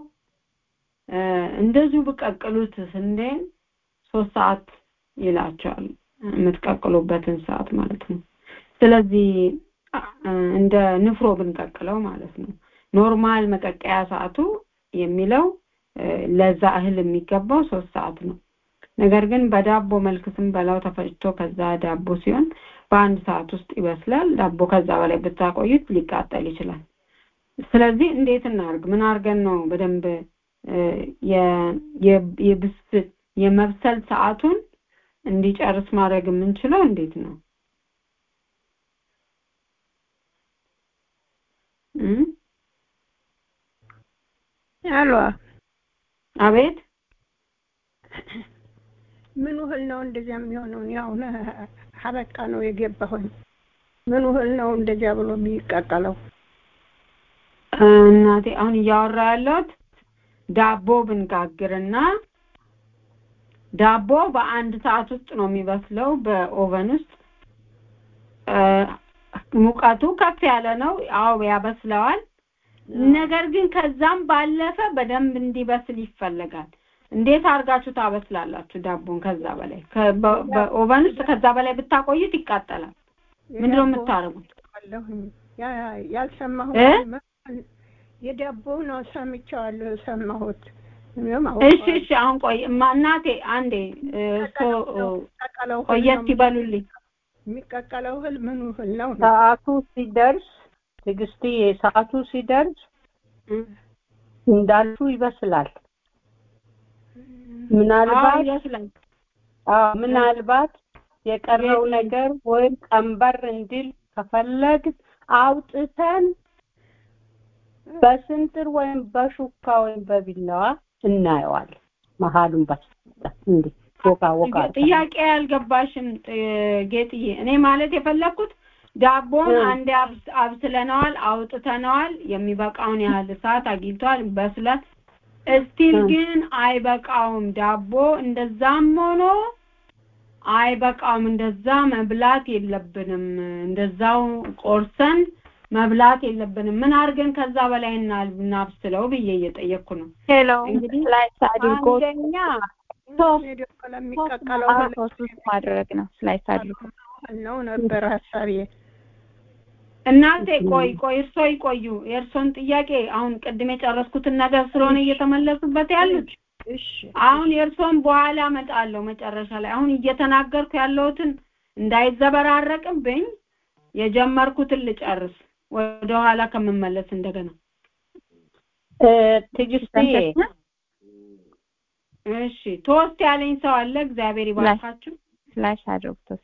እ፣ እንደዚሁ ብቀቅሉት ስንዴን ሶስት ሰዓት ይላቸዋል የምትቀቅሉበትን ሰዓት ማለት ነው። ስለዚህ እ፣ እንደ ንፍሮ ብንቀቅለው ማለት ነው። ኖርማል መቀቀያ ሰዓቱ የሚለው እ፣ ለዛ እህል የሚገባው ሶስት ሰዓት ነው። ነገር ግን በዳቦ መልክ ስንበላው ተፈጭቶ ከዛ ዳቦ ሲሆን በአንድ ሰዓት ውስጥ ይበስላል። ዳቦ ከዛ በላይ ብታቆዩት ሊቃጠል ይችላል። ስለዚህ እንዴት እናርግ? ምን አድርገን ነው በደንብ እ፣ የ- የ- የብስል የመብሰል ሰዓቱን እንዲጨርስ ማድረግ የምንችለው እንዴት ነው? እም? አሏ አቤት ምን ውህል ነው እንደዚያ የሚሆነው? ያው ሀበቃ ነው የገባሁኝ። ምን ውህል ነው እንደዚያ ብሎ የሚቀቀለው? እናቴ አሁን እያወራ ያለሁት ዳቦ ብንጋግርና ዳቦ በአንድ ሰዓት ውስጥ ነው የሚበስለው በኦቨን ውስጥ እ፣ ሙቀቱ ከፍ ያለ ነው። አዎ ያበስለዋል። ነገር ግን ከዛም ባለፈ በደንብ እንዲበስል ይፈለጋል። እንዴት አድርጋችሁ ታበስላላችሁ ዳቦን? ከዛ በላይ ከ- በ- በኦቨን ውስጥ ከዛ በላይ ብታቆዩት ይቃጠላል። ምንድነው የምታደርጉት? አለሁኝ ያ- ያልሰማሁት እ? የዳቦ ነው ሰምቼዋለሁ የሰማሁት እኔም እሺ አውቀዋለሁ። እሺ፣ አሁን ቆይ እማ እናቴ አንዴ እ፣ እርሶ እ፣ የሚቀቀለው እህል ቆየት ነው ይበሉልኝ። ነው የሚቀቀለው እህል ምን እህል ነው? ሰዓቱ ሲደርስ ትዕግስትዬ፣ ሰዓቱ ሲደርስ እንዳልሹ ይበስላል። ምናልባት ይመስላል አዎ፣ ምናልባት የቀረው ነገር ወይም ቀንበር እንዲል ከፈለግ አውጥተን በስንጥር ወይም በሹካ ወይም በቢላዋ እናየዋለን። መሀሉን በስጠት እንዴ ወቃ ወቃ ጥያቄ ያልገባሽም ጥ- ጌጥዬ፣ እኔ ማለት የፈለኩት ዳቦን እ። አንዴ አብስ- አብስለነዋል፣ አውጥተነዋል፣ የሚበቃውን ያህል እሳት አግኝቷል፣ በስሏል። እስቲል እ። ግን አይበቃውም። ዳቦ እንደዛም ሆኖ አይበቃውም። እንደዛ መብላት የለብንም። እንደዛው ቆርሰን መብላት የለብንም። ምን አድርገን ከዛ በላይ እና- እናብስለው ብዬ እየጠየቅኩ ነው። ሄሎ እንግዲህ ስላይስ አድርጎ አንደኛ ሶስት ለሚቀቀለው አዎ እህል ሶስት ውስጥ ማድረግ ነው ስላይስ አድርጎ እህል ነው ነበር ሀሳቤ። እናንተ ቆይ ቆይ እርሶ ይቆዩ። የእርሶን ጥያቄ አሁን ቅድም የጨረስኩትን ነገር ስለሆነ እየተመለሱበት ያሉት እሺ አሁን የእርሶን በኋላ እመጣለሁ መጨረሻ ላይ። አሁን እየተናገርኩ ያለሁትን እንዳይዘበራረቅብኝ የጀመርኩትን ልጨርስ ወደ ኋላ ከምመለስ እንደገና። እ፣ ትዕግስትዬ እሺ ቶስት ያለኝ ሰው አለ። እግዚአብሔር ይባርካችሁ። ስላይስ አድርጉት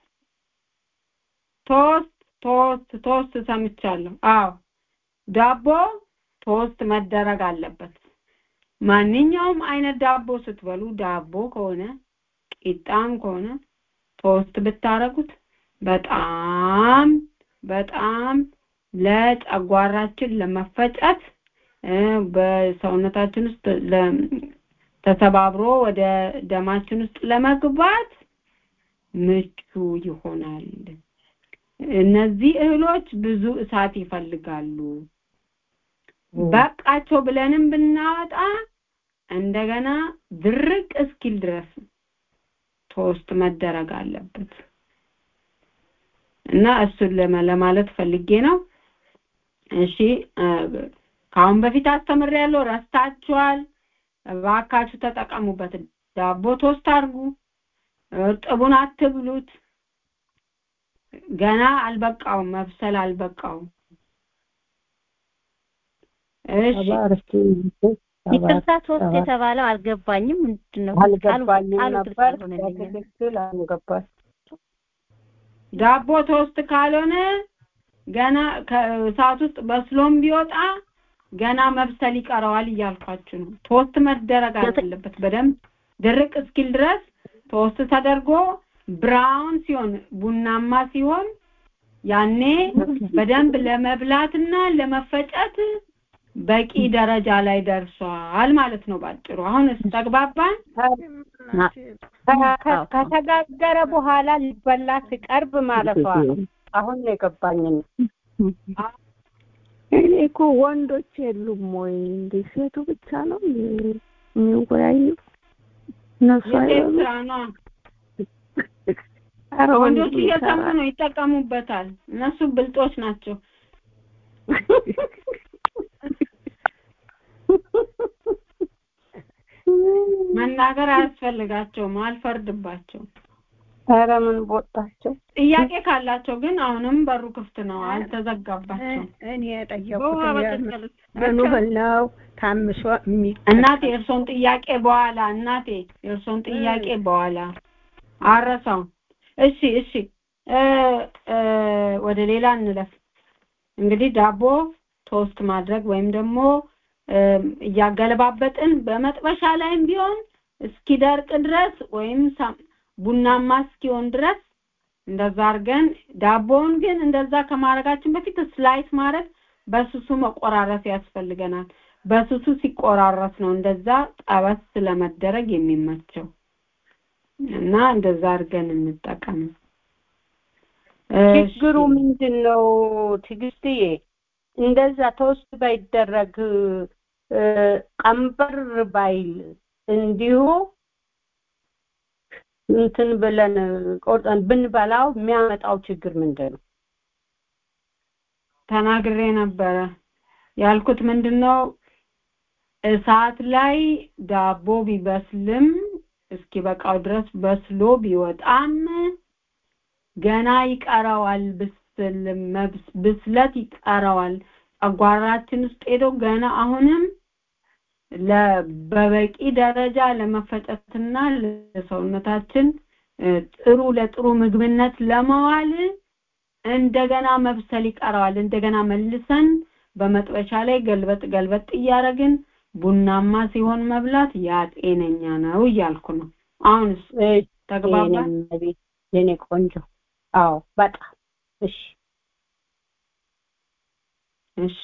ቶስት ቶስት ቶስት ሰምቻለሁ። አዎ ዳቦ ቶስት መደረግ አለበት። ማንኛውም አይነት ዳቦ ስትበሉ ዳቦ ከሆነ ቂጣም ከሆነ ቶስት ብታረጉት በጣም በጣም ለጨጓራችን ለመፈጨት በሰውነታችን ውስጥ ተሰባብሮ ወደ ደማችን ውስጥ ለመግባት ምቹ ይሆናል። እነዚህ እህሎች ብዙ እሳት ይፈልጋሉ። በቃቸው ብለንም ብናወጣ እንደገና ድርቅ እስኪል ድረስ ቶስት መደረግ አለበት እና እሱን ለማለት ፈልጌ ነው። እሺ ከአሁን በፊት አስተምሬያለሁ፣ ረስታችኋል። እባካችሁ ተጠቀሙበት። ዳቦ ቶስት አድርጉ፣ እርጥቡን አትብሉት። ገና አልበቃውም፣ መብሰል አልበቃውም። እሺ ይቅርታ ሶስት የተባለው አልገባኝም። ምንድን ነው? አልገባኝም ቃሉ ግልጽ ነበር። አልሆነልኝም። በትክክል አልገባኝ። ዳቦ ቶስት ካልሆነ ገና ከእሳት ውስጥ በስሎም ቢወጣ ገና መብሰል ይቀረዋል እያልኳችሁ ነው። ቶስት መደረግ አለበት በደንብ ድርቅ እስኪል ድረስ ቶስት ተደርጎ ብራውን ሲሆን ቡናማ ሲሆን ያኔ በደንብ ለመብላትና ለመፈጨት በቂ ደረጃ ላይ ደርሷል ማለት ነው ባጭሩ። አሁንስ ተግባባን? ከተጋገረ በኋላ ሊበላ ሲቀርብ ማለቷ ነው። አሁን ነው የገባኝ። እኔ እኮ ወንዶች የሉም ወይ እንዴ? ሴቱ ብቻ ነው የሚወያዩ? እነሱ የሴት አይበሉም? ስራ ነው። ኧረ ወንድ ወንዶች እየሰሙ ይሰራል። ነው፣ ይጠቀሙበታል። እነሱ ብልጦች ናቸው። መናገር አያስፈልጋቸውም፣ አልፈርድባቸውም። ኧረ ምን ቦታቸው። ጥያቄ ካላቸው ግን አሁንም በሩ ክፍት ነው፣ አልተዘጋባቸውም። እኔ በውሃ የጠየኩት በቀቀሉት ምን ያህል ነው ታምሶ የሚ እናቴ የእርሶን ጥያቄ በኋላ እናቴ የእርሶን ጥያቄ በኋላ አረሳው። እሺ እሺ እ እ ወደ ሌላ እንለፍ። እንግዲህ ዳቦ ቶስት ማድረግ ወይም ደግሞ እም፣ እያገለባበጥን በመጥበሻ ላይም ቢሆን እስኪደርቅ ድረስ ወይም ሳም- ቡናማ እስኪሆን ድረስ እንደዛ አድርገን ዳቦውን ግን እንደዛ ከማድረጋችን በፊት ስላይስ ማድረግ በስሱ መቆራረስ ያስፈልገናል። በስሱ ሲቆራረስ ነው እንደዛ ጠበስ ለመደረግ የሚመቸው እና እንደዛ አድርገን እንጠቀም። ችግሩ ምንድን ነው ትዕግስትዬ? እንደዛ ቶስት ባይደረግ እ፣ ቀንበር ባይል እንዲሁ እንትን ብለን ቆርጠን ብንበላው የሚያመጣው ችግር ምንድን ነው? ተናግሬ ነበረ ያልኩት ምንድነው እሳት ላይ ዳቦ ቢበስልም እስኪበቃው ድረስ በስሎ ቢወጣም ገና ይቀረዋል ብስል መብስ- ብስለት ይቀረዋል ጨጓራችን ውስጥ ሄዶ ገና አሁንም ለ- በበቂ ደረጃ ለመፈጨትና ለሰውነታችን እ፣ ጥሩ ለጥሩ ምግብነት ለመዋል እንደገና መብሰል ይቀረዋል። እንደገና መልሰን በመጥበሻ ላይ ገልበጥ ገልበጥ እያደረግን ቡናማ ሲሆን መብላት ያ ጤነኛ ነው እያልኩ ነው። አሁንስ ተግባባን? የኔ እመቤት፣ የኔ ቆንጆ። አዎ በጣም እሺ። እሺ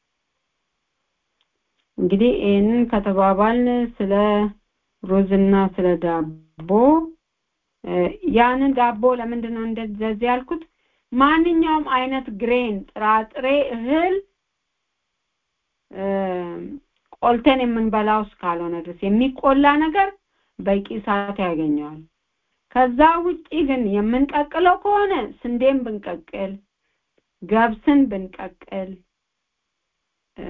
እንግዲህ ይህንን ከተባባልን ስለ ሩዝና ስለ ዳቦ እ፣ ያንን ዳቦ ለምንድን ነው እንደዚህ ያልኩት? ማንኛውም አይነት ግሬን ጥራጥሬ እህል እ፣ ቆልተን የምንበላው እስካልሆነ ድረስ የሚቆላ ነገር በቂ እሳት ያገኘዋል። ከዛ ውጪ ግን የምንቀቅለው ከሆነ ስንዴን ብንቀቅል ገብስን ብንቀቅል እ፣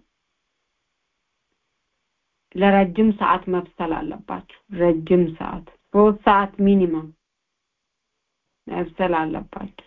ለረጅም ሰዓት መብሰል አለባቸው። ረጅም ሰዓት ሶስት ሰዓት ሚኒመም መብሰል አለባቸው።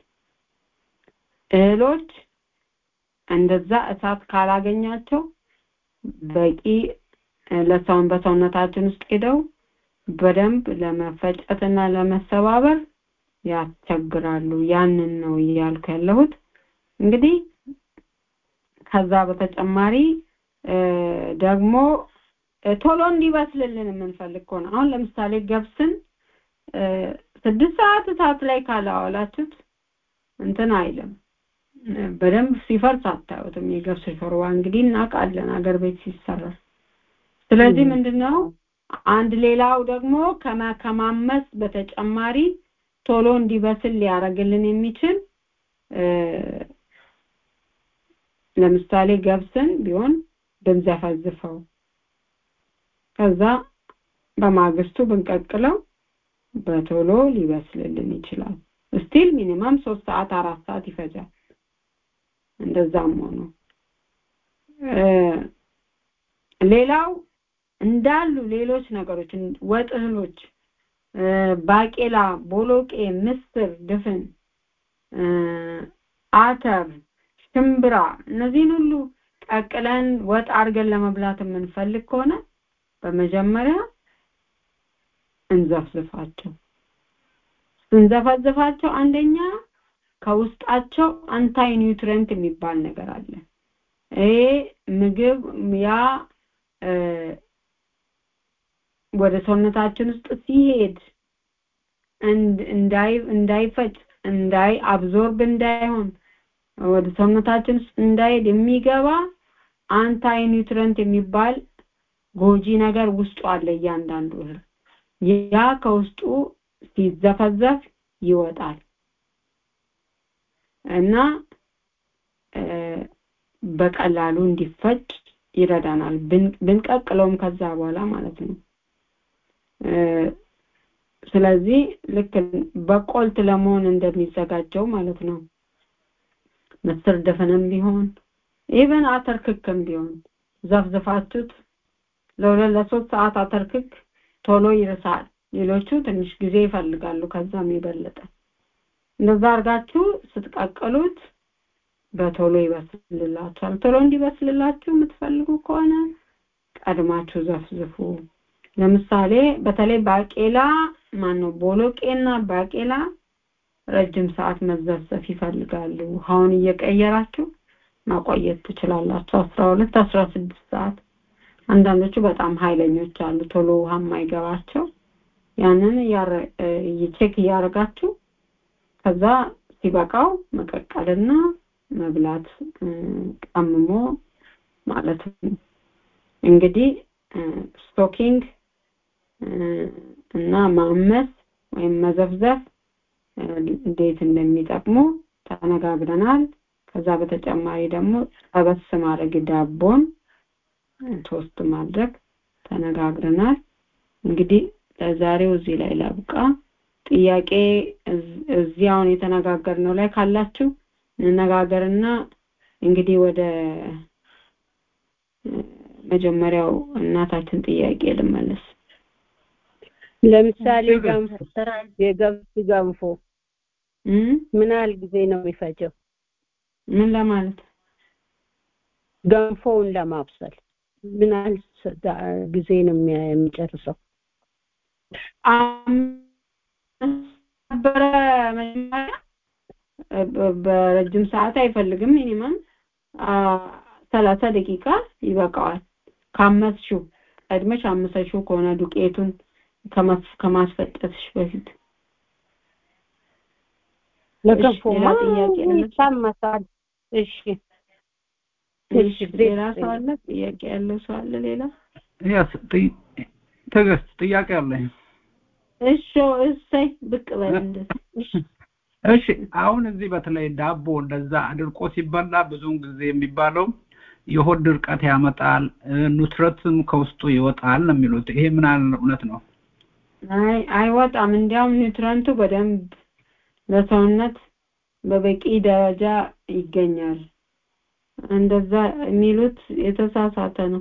እህሎች እንደዛ እሳት ካላገኛቸው በቂ እ፣ ለሰውን በሰውነታችን ውስጥ ሄደው በደንብ ለመፈጨትና ለመሰባበር ያስቸግራሉ። ያንን ነው እያልኩ ያለሁት። እንግዲህ ከዛ በተጨማሪ እ፣ ደግሞ እ፣ ቶሎ እንዲበስልልን የምንፈልግ ከሆነ አሁን ለምሳሌ ገብስን እ፣ ስድስት ሰዓት እሳት ላይ ካላዋላችሁት እንትን አይልም በደንብ ሲፈርስ አታዩትም። የገብስ ሾርባ እንግዲህ እናውቃለን አገር ቤት ሲሰራ። ስለዚህ ምንድነው አንድ ሌላው ደግሞ ከማመስ በተጨማሪ ቶሎ እንዲበስል ሊያደርግልን የሚችል ለምሳሌ ገብስን ቢሆን ብንዘፈዝፈው ከዛ በማግስቱ ብንቀቅለው በቶሎ ሊበስልልን ይችላል። ስቲል ሚኒመም ሶስት ሰዓት አራት ሰዓት ይፈጃል። እንደዛም ሆኖ ሌላው እንዳሉ ሌሎች ነገሮች ወጥ እህሎች ባቄላ፣ ቦሎቄ፣ ምስር፣ ድፍን፣ አተር፣ ሽምብራ እነዚህን ሁሉ ቀቅለን ወጥ አድርገን ለመብላት የምንፈልግ ከሆነ በመጀመሪያ እንዘፍዝፋቸው። ስንዘፈዝፋቸው አንደኛ ከውስጣቸው አንታይ ኒውትሪየንት የሚባል ነገር አለ። ይሄ ምግብ ያ ወደ ሰውነታችን ውስጥ ሲሄድ እንዳይ እንዳይፈጭ እንዳይ አብዞርብ እንዳይሆን ወደ ሰውነታችን ውስጥ እንዳይሄድ የሚገባ አንታይ ኒውትሪየንት የሚባል ጎጂ ነገር ውስጡ አለ እያንዳንዱ እህል ያ ከውስጡ ሲዘፈዘፍ ይወጣል እና በቀላሉ እንዲፈጭ ይረዳናል ብንቀቅለውም ከዛ በኋላ ማለት ነው ስለዚህ ልክ በቆልት ለመሆን እንደሚዘጋጀው ማለት ነው ምስር ድፍንም ቢሆን ኢቨን አተር ክክም ቢሆን ዘፍዝፋችሁት ለሁለት ለሶስት ሰዓት አተር ክክ ቶሎ ይርሳል ሌሎቹ ትንሽ ጊዜ ይፈልጋሉ ከዛም የበለጠ እንደዛ አድርጋችሁ ስትቀቅሉት በቶሎ ይበስልላችኋል ቶሎ እንዲበስልላችሁ የምትፈልጉ ከሆነ ቀድማችሁ ዘፍዝፉ ለምሳሌ በተለይ ባቄላ ማነው ቦሎቄና ባቄላ ረጅም ሰዓት መዘፍዘፍ ይፈልጋሉ ውሃውን እየቀየራችሁ ማቆየት ትችላላችሁ አስራ ሁለት አስራ ስድስት ሰዓት አንዳንዶቹ በጣም ኃይለኞች አሉ ቶሎ ውሃ የማይገባቸው ያንን ቼክ እያደረጋችሁ ከዛ ሲበቃው መቀቀልና መብላት ቀምሞ ማለት ነው እንግዲህ ስቶኪንግ እና ማመስ ወይም መዘፍዘፍ እንዴት እንደሚጠቅሙ ተነጋግረናል ከዛ በተጨማሪ ደግሞ ጠበስ ማድረግ ዳቦን ቶስት ማድረግ ተነጋግረናል እንግዲህ ለዛሬው እዚህ ላይ ላብቃ ጥያቄ እዚህ አሁን የተነጋገርነው ላይ ካላችሁ እንነጋገርና እንግዲህ ወደ መጀመሪያው እናታችን ጥያቄ ልመለስ ለምሳሌ ገንፎ የገብስ ገንፎ ምን ያህል ጊዜ ነው የሚፈጀው ምን ለማለት ገንፎውን ለማብሰል ምን ያህል ጊዜ ነው የሚጨርሰው ነበረ መጀመሪያ በረጅም ሰዓት አይፈልግም ሚኒመም ሰላሳ ደቂቃ ይበቃዋል ካመስሽው ቀድመሽ አመሰሽው ከሆነ ዱቄቱን ከማስፈጨትሽ በፊት ለገንፎማ ይታመሳል እሺ እሺ ሌላ ሰው አለ ጥያቄ ያለው ሰው አለ ሌላ ያስ ትዕግስት ጥያቄ አለኝ እሺ እሰይ ብቅ በል እንደዚህ እሺ አሁን እዚህ በተለይ ዳቦ እንደዛ አድርቆ ሲበላ ብዙውን ጊዜ የሚባለው የሆድ ድርቀት ያመጣል ኑትረትም ከውስጡ ይወጣል ነው የሚሉት ይሄ ምን ያህል እውነት ነው አይ አይወጣም እንዲያውም ኒውትረንቱ በደንብ ለሰውነት በበቂ ደረጃ ይገኛል እንደዛ የሚሉት የተሳሳተ ነው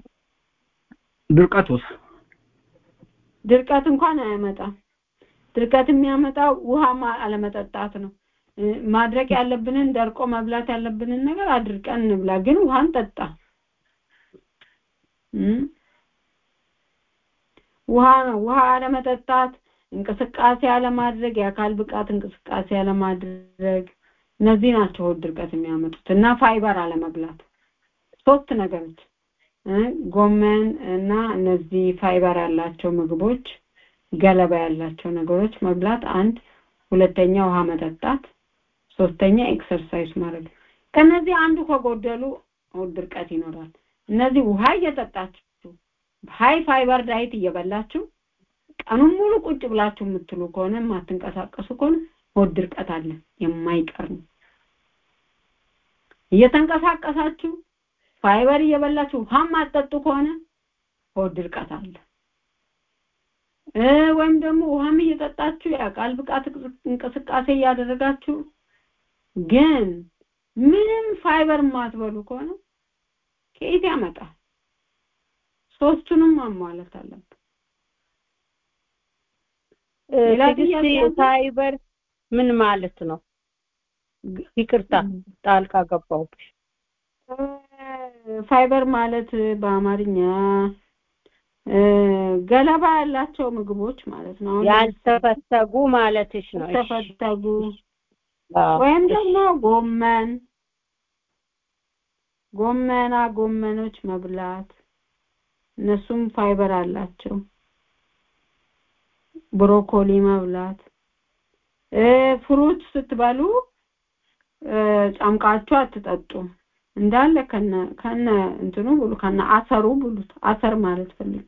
ድርቀቱስ ድርቀት እንኳን አያመጣም ድርቀት የሚያመጣው ውሃ አለመጠጣት ነው ማድረቅ ያለብንን ደርቆ መብላት ያለብንን ነገር አድርቀን እንብላ ግን ውሃን ጠጣ ውሃ ነው ውሃ አለመጠጣት እንቅስቃሴ አለማድረግ የአካል ብቃት እንቅስቃሴ አለማድረግ እነዚህ ናቸው ድርቀት የሚያመጡት እና ፋይበር አለመብላት ሶስት ነገሮች ጎመን እና እነዚህ ፋይበር ያላቸው ምግቦች ገለባ ያላቸው ነገሮች መብላት አንድ ሁለተኛ ውሃ መጠጣት ሶስተኛ ኤክሰርሳይዝ ማድረግ ከነዚህ አንዱ ከጎደሉ ሆድ ድርቀት ይኖራል እነዚህ ውሃ እየጠጣችሁ ሃይ ፋይበር ዳይት እየበላችሁ ቀኑን ሙሉ ቁጭ ብላችሁ የምትሉ ከሆነ የማትንቀሳቀሱ ከሆነ ሆድ ድርቀት አለ የማይቀር ነው እየተንቀሳቀሳችሁ ፋይበር እየበላችሁ ውሃ ማጠጡ ከሆነ ሆድ ድርቀት አለ ወይም ደግሞ ውሃም እየጠጣችሁ የአካል ብቃት እንቅስቃሴ እያደረጋችሁ ግን ምንም ፋይበር ማትበሉ ከሆነ ከየት ያመጣል ሶስቱንም ማሟላት አለብን ትዕግስት ፋይበር ምን ማለት ነው ይቅርታ ጣልቃ ገባሁብሽ ፋይበር ማለት በአማርኛ ገለባ ያላቸው ምግቦች ማለት ነው ያልተፈተጉ ማለትሽ ነው ያልተፈተጉ ወይም ደግሞ ጎመን ጎመና ጎመኖች መብላት እነሱም ፋይበር አላቸው ብሮኮሊ መብላት ፍሩት ስትበሉ ጨምቃችሁ አትጠጡ እንዳለ ከነ ከነ እንትኑ ብሉ ከነ አሰሩ ብሉት አሰር ማለት ፈልጌ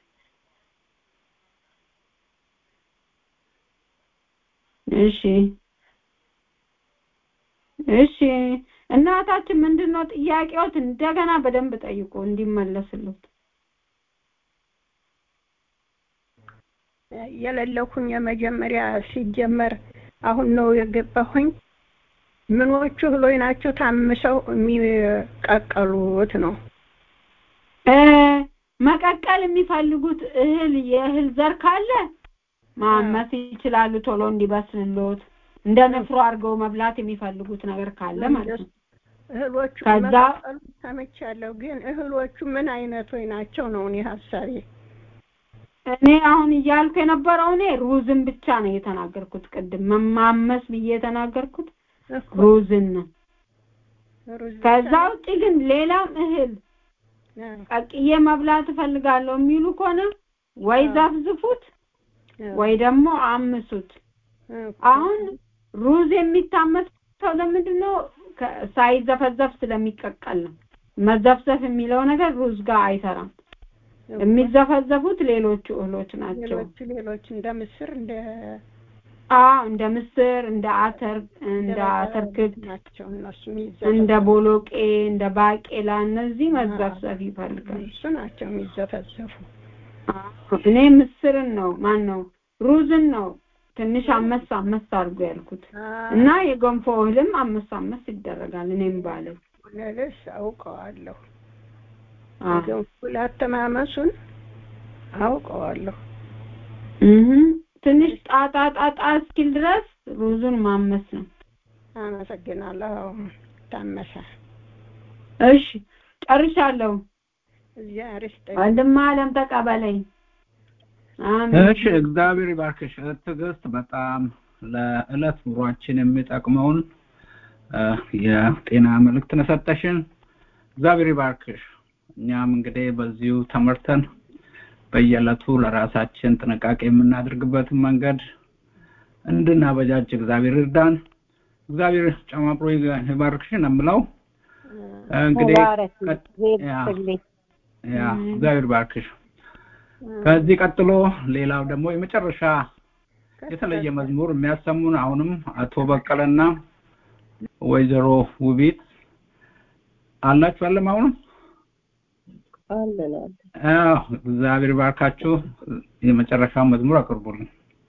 እሺ እሺ እናታችን ምንድነው ጥያቄዎት እንደገና በደንብ ጠይቁ እንዲመለስሉት የሌለኩኝ የመጀመሪያ ሲጀመር አሁን ነው የገባሁኝ ምኖቹ እህሎች ናቸው ታምሰው የሚቀቀሉት ነው መቀቀል የሚፈልጉት እህል የእህል ዘር ካለ ማመስ ይችላሉ ቶሎ እንዲበስልሎት እንደ ንፍሮ አድርገው መብላት የሚፈልጉት ነገር ካለ ማለት ነው እህሎቹ ከዛ መቀቀሉ ሰምቻለሁ ግን እህሎቹ ምን አይነቶች ናቸው ነው እኔ ሀሳቤ እኔ አሁን እያልኩ የነበረው እኔ ሩዝን ብቻ ነው የተናገርኩት ቅድም መማመስ ብዬ የተናገርኩት ሩዝን ነው ከዛ ውጭ ግን ሌላም እህል ቀቅዬ መብላት እፈልጋለሁ የሚሉ ከሆነ ወይ ዘፍዝፉት ወይ ደግሞ አምሱት አሁን ሩዝ የሚታመሰው ለምንድን ነው ሳይዘፈዘፍ ስለሚቀቀል ነው መዘፍዘፍ የሚለው ነገር ሩዝ ጋር አይሰራም የሚዘፈዘፉት ሌሎቹ እህሎች ናቸው ሌሎች ሌሎች እንደ ምስር እንደ አዎ እንደ ምስር እንደ አተር እንደ አተር ክክ ናቸው እነሱ እንደ ቦሎቄ እንደ ባቄላ እነዚህ መዘፍዘፍ ይፈልጋል እሱ ናቸው የሚዘፈዘፉ እኔ ምስርን ነው ማን ነው ሩዝን ነው ትንሽ አመስ አመስ አድርጎ ያልኩት እና የገንፎ እህልም አመስ አመስ ይደረጋል እኔም ባለው ልልሽ አውቀዋለሁ ገንፎ ላተማመሱን አውቀዋለሁ ትንሽ ጣጣ ጣጣ እስኪል ድረስ ሩዙን ማመስ ነው አመሰግናለሁ ታመሰ እሺ ጨርሻለሁ እግዚአብሔር ይስጥልኝ ወንድም አለም ተቀበለኝ እሺ እግዚአብሔር ይባርክሽ ትዕግስት በጣም ለእለት ኑሯችን የሚጠቅመውን የጤና መልእክት ነሰጠሽን እግዚአብሔር ይባርክሽ እኛም እንግዲህ በዚሁ ተመርተን በየዕለቱ ለራሳችን ጥንቃቄ የምናደርግበትን መንገድ እንድናበጃጅ እግዚአብሔር ይርዳን እግዚአብሔር ጨማምሮ ይባርክሽን የምለው እንግዲህ ያ እግዚአብሔር ባርክሽ ከዚህ ቀጥሎ ሌላው ደግሞ የመጨረሻ የተለየ መዝሙር የሚያሰሙን አሁንም አቶ በቀለና ወይዘሮ ውቢት አላችሁ አለም አሁንም አለን አዎ እግዚአብሔር ባርካችሁ የመጨረሻ መዝሙር አቅርቡልን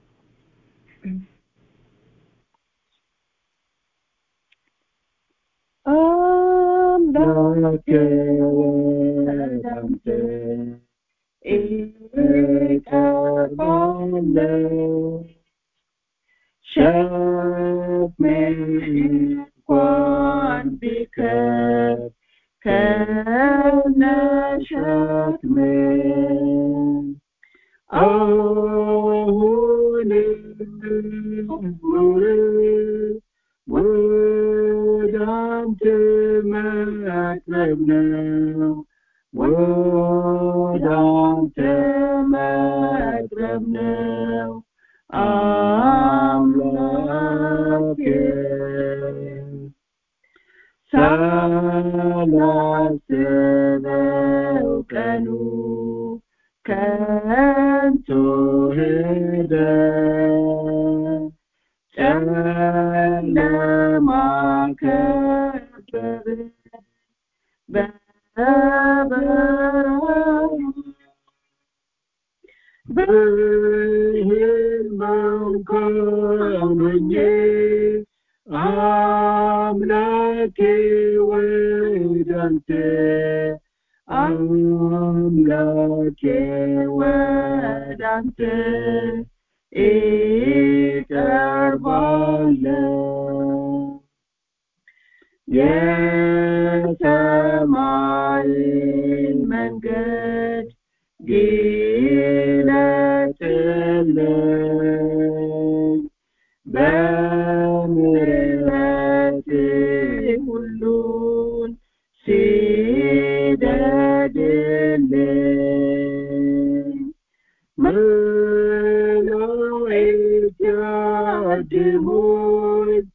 አምላኬ ወዳንተ እቀርባለሁ ሸክሜ እንኳን ቢከብድ ከነሸክሜ አሁንም ወደ አንተ መቅረብ ነው ወደ አንተ መቅረብ ነው አምላኬ ሳላስበው ቀኑ ከንቱ ሄደ ጨለማ ከበበኝ በበረሃ በሕልምም ሆኜ አምላኬ ወዳንተ አምላኬ ወዳንተ እቀርባለሁ የሰማይን መንገድ ግለጥልኝ በምሕረት ሁሉን ስደድልኝ መላእክት ያድሙኝ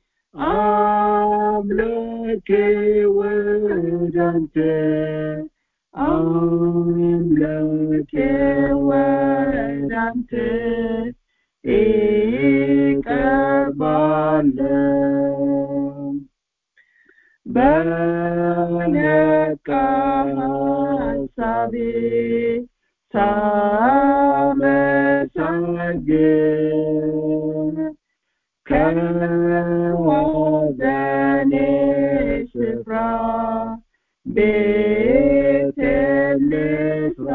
አምላኬ ወዳንተ አምላኬ ወዳንተ እቀርባለሁ በነቃ ሐሳቤ ሳመሰግን ከሐዘኔ ስፍራ ቤቴን ልስራ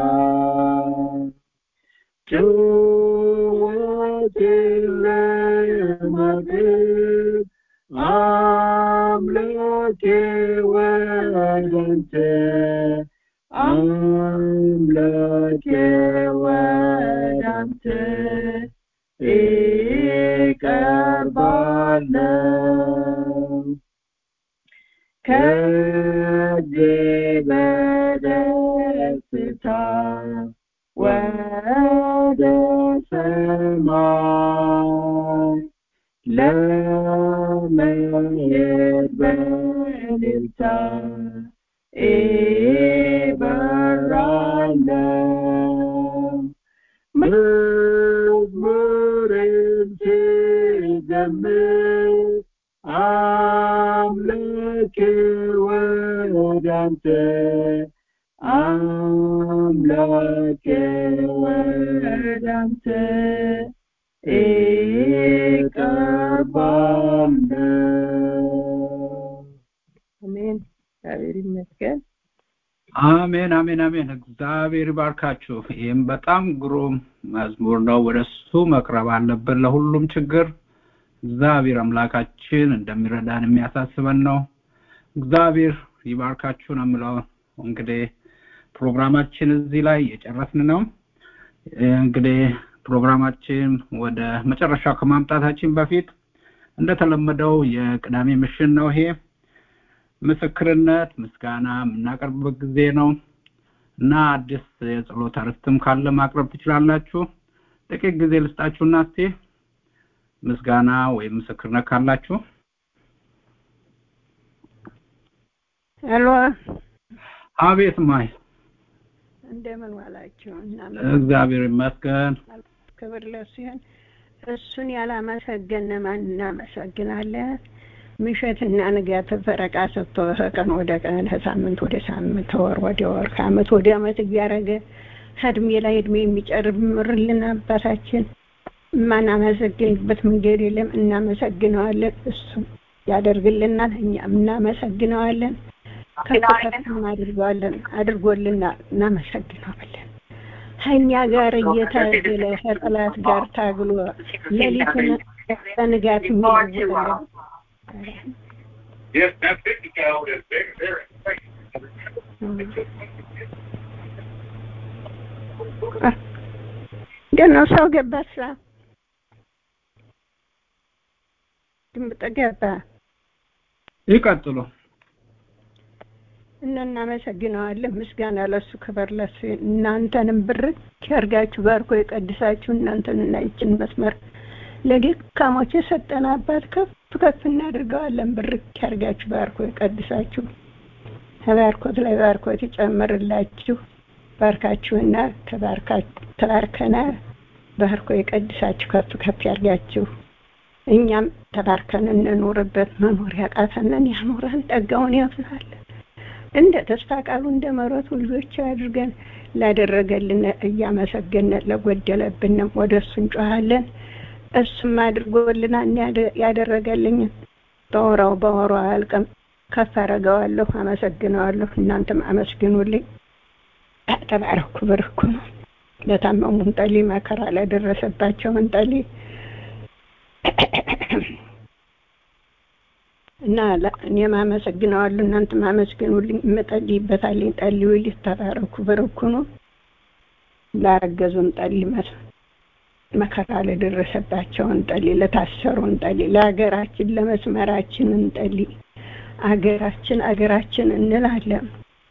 ጩኸቴን ለማቅረብ አምላኬ ወዳንተ አምላኬ ወዳንተ እቀርባለሁ ከዚህ በደስታ ወደ ሰማይ ለመሄድ በእልልታ እበራለሁ መዝሙርን ስዘምር አምላኬ ወዳንተ አምላኬ ወዳንተ እቀርባለሁ አሜን እግዚአብሔር ይመስገን አሜን አሜን አሜን እግዚአብሔር ይባርካችሁ ይህም በጣም ግሩም መዝሙር ነው ወደ እሱ መቅረብ አለብን ለሁሉም ችግር እግዚአብሔር አምላካችን እንደሚረዳን የሚያሳስበን ነው እግዚአብሔር ይባርካችሁ ነው የምለው እንግዲህ ፕሮግራማችን እዚህ ላይ የጨረስን ነው እንግዲህ ፕሮግራማችን ወደ መጨረሻው ከማምጣታችን በፊት እንደተለመደው የቅዳሜ ምሽን ነው ይሄ ምስክርነት ምስጋና የምናቀርብበት ጊዜ ነው እና አዲስ የጸሎት አርዕስትም ካለ ማቅረብ ትችላላችሁ ጥቂት ጊዜ ልስጣችሁና እስቲ ምስጋና ወይም ምስክርነት ካላችሁ ሄሎ አቤት ማይ እንደምን ዋላችሁ እና እግዚአብሔር ይመስገን ክብር ለሱ ይሁን እሱን ያላመሰገነ ማን እናመሰግናለን ምሸትና ንጋት ፈረቃ ሰጥቶ ከቀን ወደ ቀን ከሳምንት ወደ ሳምንት ወር ወደ ወር ከአመት ወደ አመት እያደረገ ከእድሜ ላይ እድሜ የሚጨምርልን አባታችን የማናመሰግንበት መንገድ የለም እናመሰግነዋለን እሱ ያደርግልናል እኛም እናመሰግነዋለን ከፍ ከፍም አድርገዋለን አድርጎልናል እናመሰግነዋለን ከእኛ ጋር እየታገለ ከጠላት ጋር ታግሎ ሌሊቱን በንጋት የሚለውጥ Yes, that 50 cal is big, very እንደነው ሰው ገባ ስራ ድምፅ ገባ ይቀጥሉ እና እናመሰግነዋለን ምስጋና ለሱ ክብር ለሱ እናንተንም ብር ከርጋችሁ ባርኮ የቀድሳችሁ እናንተንና ይችን መስመር ለደካሞች የሰጠን አባት ከፍ ከፍ እናድርገዋለን። ብርክ ያርጋችሁ፣ ባርኮ ይቀድሳችሁ፣ ተባርኮት ላይ ባርኮት ይጨምርላችሁ። ባርካችሁና ተባርከና ባርኮ ይቀድሳችሁ፣ ከፍ ከፍ ያርጋችሁ። እኛም ተባርከን እንኑርበት። መኖር ያቃተንን ያኖረን፣ ጠጋውን ያብዛለን። እንደ ተስፋ ቃሉ እንደ መረቱ ልጆች አድርገን ላደረገልን እያመሰገን ለጎደለብንም ወደ እሱ እንጮሃለን። እሱም አድርጎልናል ያደረገልኝን በወራው በወሩ አያልቅም። ከፍ አረገዋለሁ፣ አመሰግነዋለሁ። እናንተም አመስግኑልኝ። ተባረኩ፣ ብርኩ ነው። ለታመሙ እንጸልይ፣ መከራ ለደረሰባቸው እንጸልይ እና እኔም አመሰግነዋለሁ፣ እናንተም አመስግኑልኝ። እምጸልይበታለኝ፣ ጸልዩልኝ። ተባረኩ፣ ብርኩ ነው። ላረገዙ እንጸልይ መከራ ለደረሰባቸው እንጸልይ፣ ለታሰሩ እንጸልይ፣ ለሀገራችን ለመስመራችን እንጸልይ። አገራችን አገራችን እንላለን።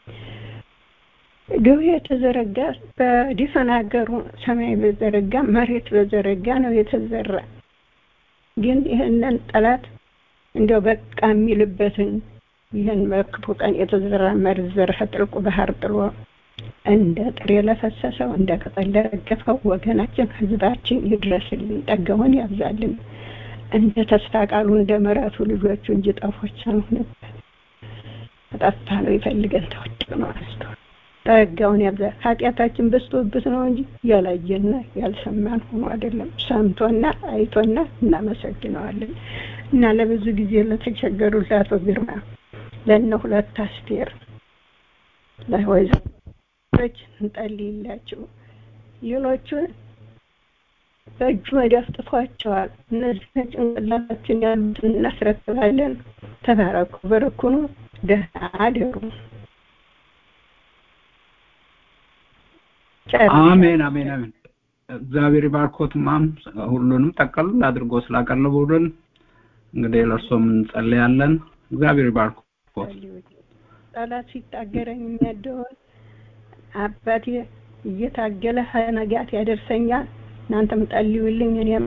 ደዌ የተዘረጋ በዲፈን ሀገሩ ሰማይ በዘረጋ መሬት በዘረጋ ነው የተዘራ። ግን ይህንን ጠላት እንደው በቃ የሚልበትን ይህን በክፉ ቀን የተዘራ መርዝ ዘርህ ጥልቁ ባህር ጥሎ እንደ ጥሬ ለፈሰሰው እንደ ቅጠል ለረገፈው ወገናችን ህዝባችን ይድረስልን፣ ጠገውን ያብዛልን። እንደ ተስፋ ቃሉ እንደ ምሕረቱ ልጆቹ እንጂ ጠፎች አንሆንበት። ጠፋ ነው ይፈልገን ተወድቅ ነው አንስቶ ጠጋውን ያብዛ። ኃጢአታችን በዝቶብት ነው እንጂ ያላየና ያልሰማን ሆኖ አይደለም። ሰምቶና አይቶና እናመሰግነዋለን። እና ለብዙ ጊዜ ለተቸገሩ ለአቶ ግርማ ለእነ ሁለት አስቴር ለወይዘሮች እንጸልይላቸው። ሌሎቹን በእጁ መዳፍ ጥፏቸዋል። እነዚህ ጭንቅላታችን ያሉትን እናስረክባለን። ተባረኩ፣ በረኩኑ፣ ደህና አደሩ። አሜን አሜን አሜን። እግዚአብሔር ባርኮት ማም ሁሉንም ጠቀል አድርጎ ስላቀረቡልን እንግዲህ ለእርሶም እንጸልያለን። እግዚአብሔር ባርኮት። ጠላት ሲታገረኝ የሚያደውን አባቴ እየታገለ ነጋት ያደርሰኛል። እናንተም ጸልዩልኝ። እኔም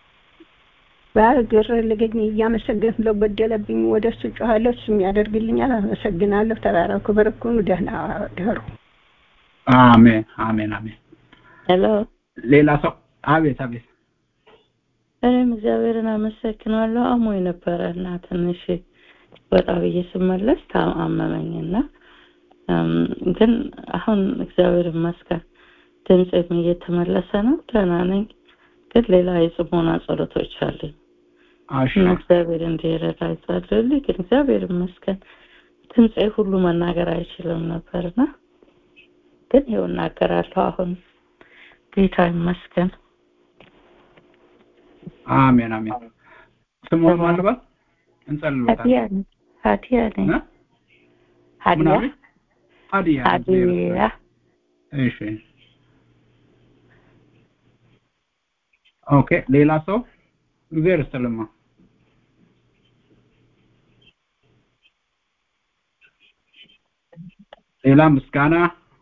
ባልግር ልገኝ እያመሰገን ስለጎደለብኝ ወደ እሱ ጮኋለሁ፣ እሱም ያደርግልኛል። አመሰግናለሁ። ተባረኩ፣ በርኩኑ፣ ደህና ደሩ። አሜን አሜን አሜን። ሄሎ ሌላ ሰው? አቤት አቤት። እኔም እግዚአብሔርን አመሰግናለሁ። አሞኝ ነበረ እና ትንሽ ወጣ ብዬ ስመለስ አመመኝና ግን አሁን እግዚአብሔር ይመስገን ድምፄም እየተመለሰ ነው፣ ደህና ነኝ። ግን ሌላ የጽሞና ጸሎቶች አሉኝ እና እግዚአብሔር እንዲረዳ ይጸልዩልኝ። ግን እግዚአብሔር ይመስገን ድምፄ ሁሉ መናገር አይችልም ነበርና ግን ይኸው እናገራለሁ አሁን ጌታ ይመስገን። አሜን አሜን። ስሙን ማን ልበል? እንጸልይበታለን። ሀዲያ ነኝ ሀዲያ ነኝ ሀዲያ ሀዲያ ሀዲያ እሺ ኦኬ ሌላ ሰው እግዚአብሔር ይስጥልማ ሌላ ምስጋና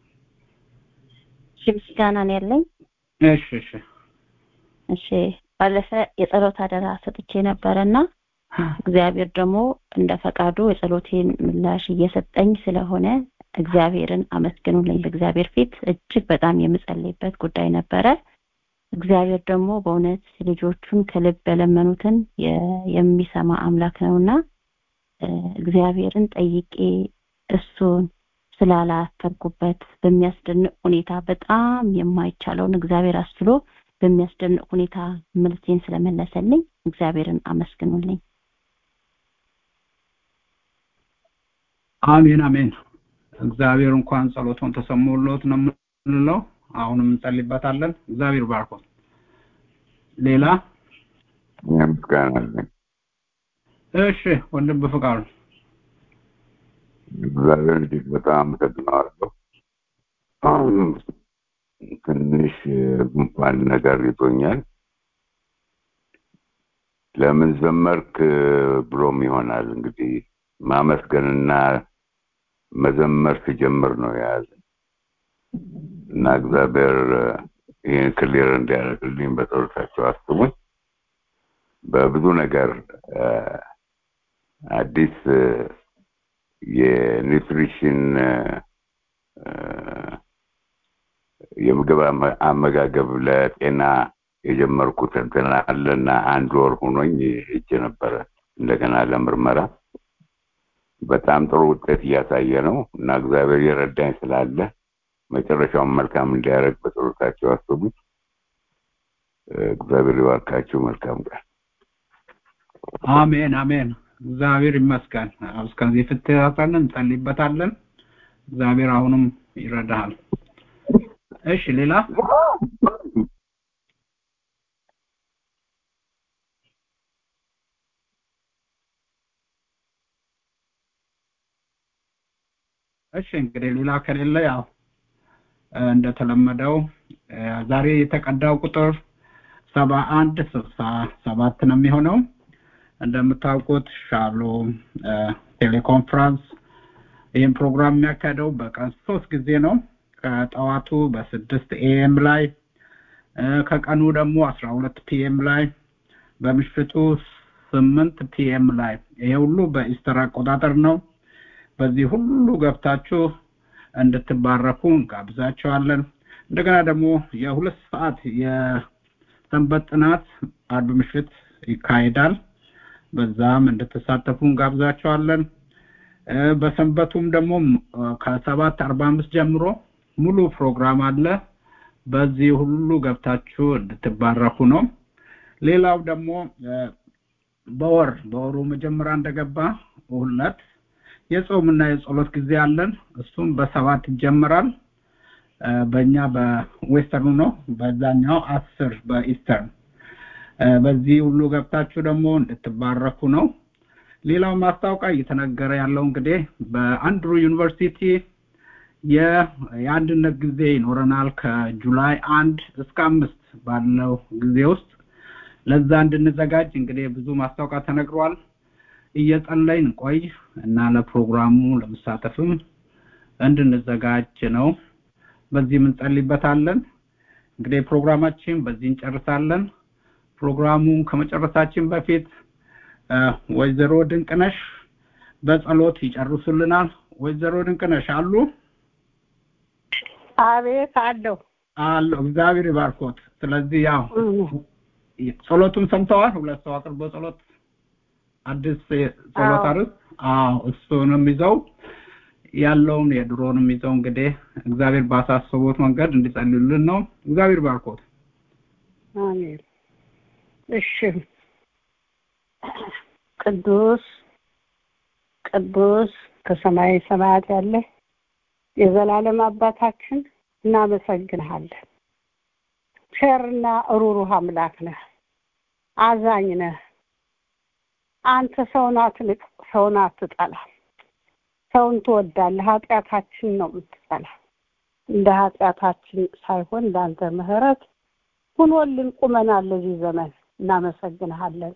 እሺ ምስጋና ነው ያለኝ እሺ እሺ እሺ ባለፈ የጸሎት አደራ ሰጥቼ ነበረና እግዚአብሔር ደግሞ እንደ ፈቃዱ የጸሎቴን ምላሽ እየሰጠኝ ስለሆነ እግዚአብሔርን አመስግኑልኝ በእግዚአብሔር ፊት እጅግ በጣም የምጸልይበት ጉዳይ ነበረ እግዚአብሔር ደግሞ በእውነት ልጆቹን ከልብ የለመኑትን የሚሰማ አምላክ ነውና እግዚአብሔርን ጠይቄ እሱን ስላላፈርኩበት በሚያስደንቅ ሁኔታ በጣም የማይቻለውን እግዚአብሔር አስችሎ በሚያስደንቅ ሁኔታ መልሴን ስለመለሰልኝ እግዚአብሔርን አመስግኑልኝ አሜን አሜን እግዚአብሔር እንኳን ጸሎቱን ተሰምቶለት ነው የምንለው አሁንም እንጸልይበታለን እግዚአብሔር ባርኮት ሌላ ምስጋና አለኝ እሺ ወንድም በፍቃዱ እግዚአብሔር እጅግ በጣም አመሰግነዋለሁ ትንሽ ጉንፋን ነገር ይዞኛል ለምን ዘመርክ ብሎም ይሆናል እንግዲህ ማመስገንና መዘመር ሲጀምር ነው የያዘ እና እግዚአብሔር ይህን ክሊር እንዲያደርግልኝ በጸሎታቸው አስቡኝ በብዙ ነገር አዲስ የኒውትሪሽን የምግብ አመጋገብ ለጤና የጀመርኩት እንትን አለና አንድ ወር ሆኖኝ ሄጄ ነበረ እንደገና ለምርመራ በጣም ጥሩ ውጤት እያሳየ ነው እና እግዚአብሔር የረዳኝ ስላለ መጨረሻውን መልካም እንዲያደርግ በጸሎታቸው አስቡት። እግዚአብሔር ይባርካችሁ። መልካም ቀን። አሜን አሜን። እግዚአብሔር ይመስገን። እስከዚህ ፍትሃትን እንጸልይበታለን። እግዚአብሔር አሁንም ይረዳሃል። እሺ ሌላ እሺ እንግዲህ ሌላ ከሌለ ያው እንደተለመደው ዛሬ የተቀዳው ቁጥር ሰባ አንድ ስልሳ ሰባት ነው የሚሆነው እንደምታውቁት ሻሎም ቴሌኮንፈረንስ ይህን ፕሮግራም የሚያካሄደው በቀን ሶስት ጊዜ ነው ከጠዋቱ በስድስት ኤኤም ላይ ከቀኑ ደግሞ አስራ ሁለት ፒኤም ላይ በምሽቱ ስምንት ፒኤም ላይ ይሄ ሁሉ በኢስተር አቆጣጠር ነው በዚህ ሁሉ ገብታችሁ እንድትባረኩ እንጋብዛቸዋለን እንደገና ደግሞ የሁለት ሰዓት የሰንበት ጥናት አርብ ምሽት ይካሄዳል በዛም እንድትሳተፉ እንጋብዛቸዋለን በሰንበቱም ደግሞ ከሰባት አርባ አምስት ጀምሮ ሙሉ ፕሮግራም አለ በዚህ ሁሉ ገብታችሁ እንድትባረኩ ነው ሌላው ደግሞ በወር በወሩ መጀመሪያ እንደገባ ሁለት የጾምና የጸሎት ጊዜ አለን እሱም በሰባት ይጀምራል በእኛ በዌስተርኑ ነው በዛኛው አስር በኢስተርን በዚህ ሁሉ ገብታችሁ ደግሞ እንድትባረኩ ነው ሌላው ማስታወቂያ እየተነገረ ያለው እንግዲህ በአንድሩ ዩኒቨርሲቲ የአንድነት ጊዜ ይኖረናል ከጁላይ አንድ እስከ አምስት ባለው ጊዜ ውስጥ ለዛ እንድንዘጋጅ እንግዲህ ብዙ ማስታወቂያ ተነግሯል እየጸለይን ቆይ እና ለፕሮግራሙ ለመሳተፍም እንድንዘጋጅ ነው በዚህ እንጸልይበታለን እንግዲህ ፕሮግራማችን በዚህ እንጨርሳለን ፕሮግራሙን ከመጨረሳችን በፊት ወይዘሮ ድንቅነሽ በጸሎት ይጨርሱልናል ወይዘሮ ድንቅነሽ አሉ አቤት አለው አለው እግዚአብሔር ይባርኮት ስለዚህ ያው ጸሎቱን ሰምተዋል ሁለት ሰው አቅርቦ ጸሎት አዲስ ጸሎት አርስ አዎ እሱንም ይዘው ያለውን የድሮንም ይዘው እንግዲህ እግዚአብሔር ባሳሰቡት መንገድ እንዲጸልዩልን ነው እግዚአብሔር ባርኮት አሜን እሺ ቅዱስ ቅዱስ ከሰማይ ሰማያት ያለ የዘላለም አባታችን እናመሰግንሃለን ቸርና ሩሩህ አምላክ ነህ አዛኝ ነህ አንተ ሰውን አትንቅ ሰውን አትጠላ ሰውን ትወዳለህ ኃጢአታችን ነው የምትጠላ እንደ ኃጢአታችን ሳይሆን እንዳንተ ምህረት ሁኖልን ቁመናል ለዚህ ዘመን እናመሰግንሃለን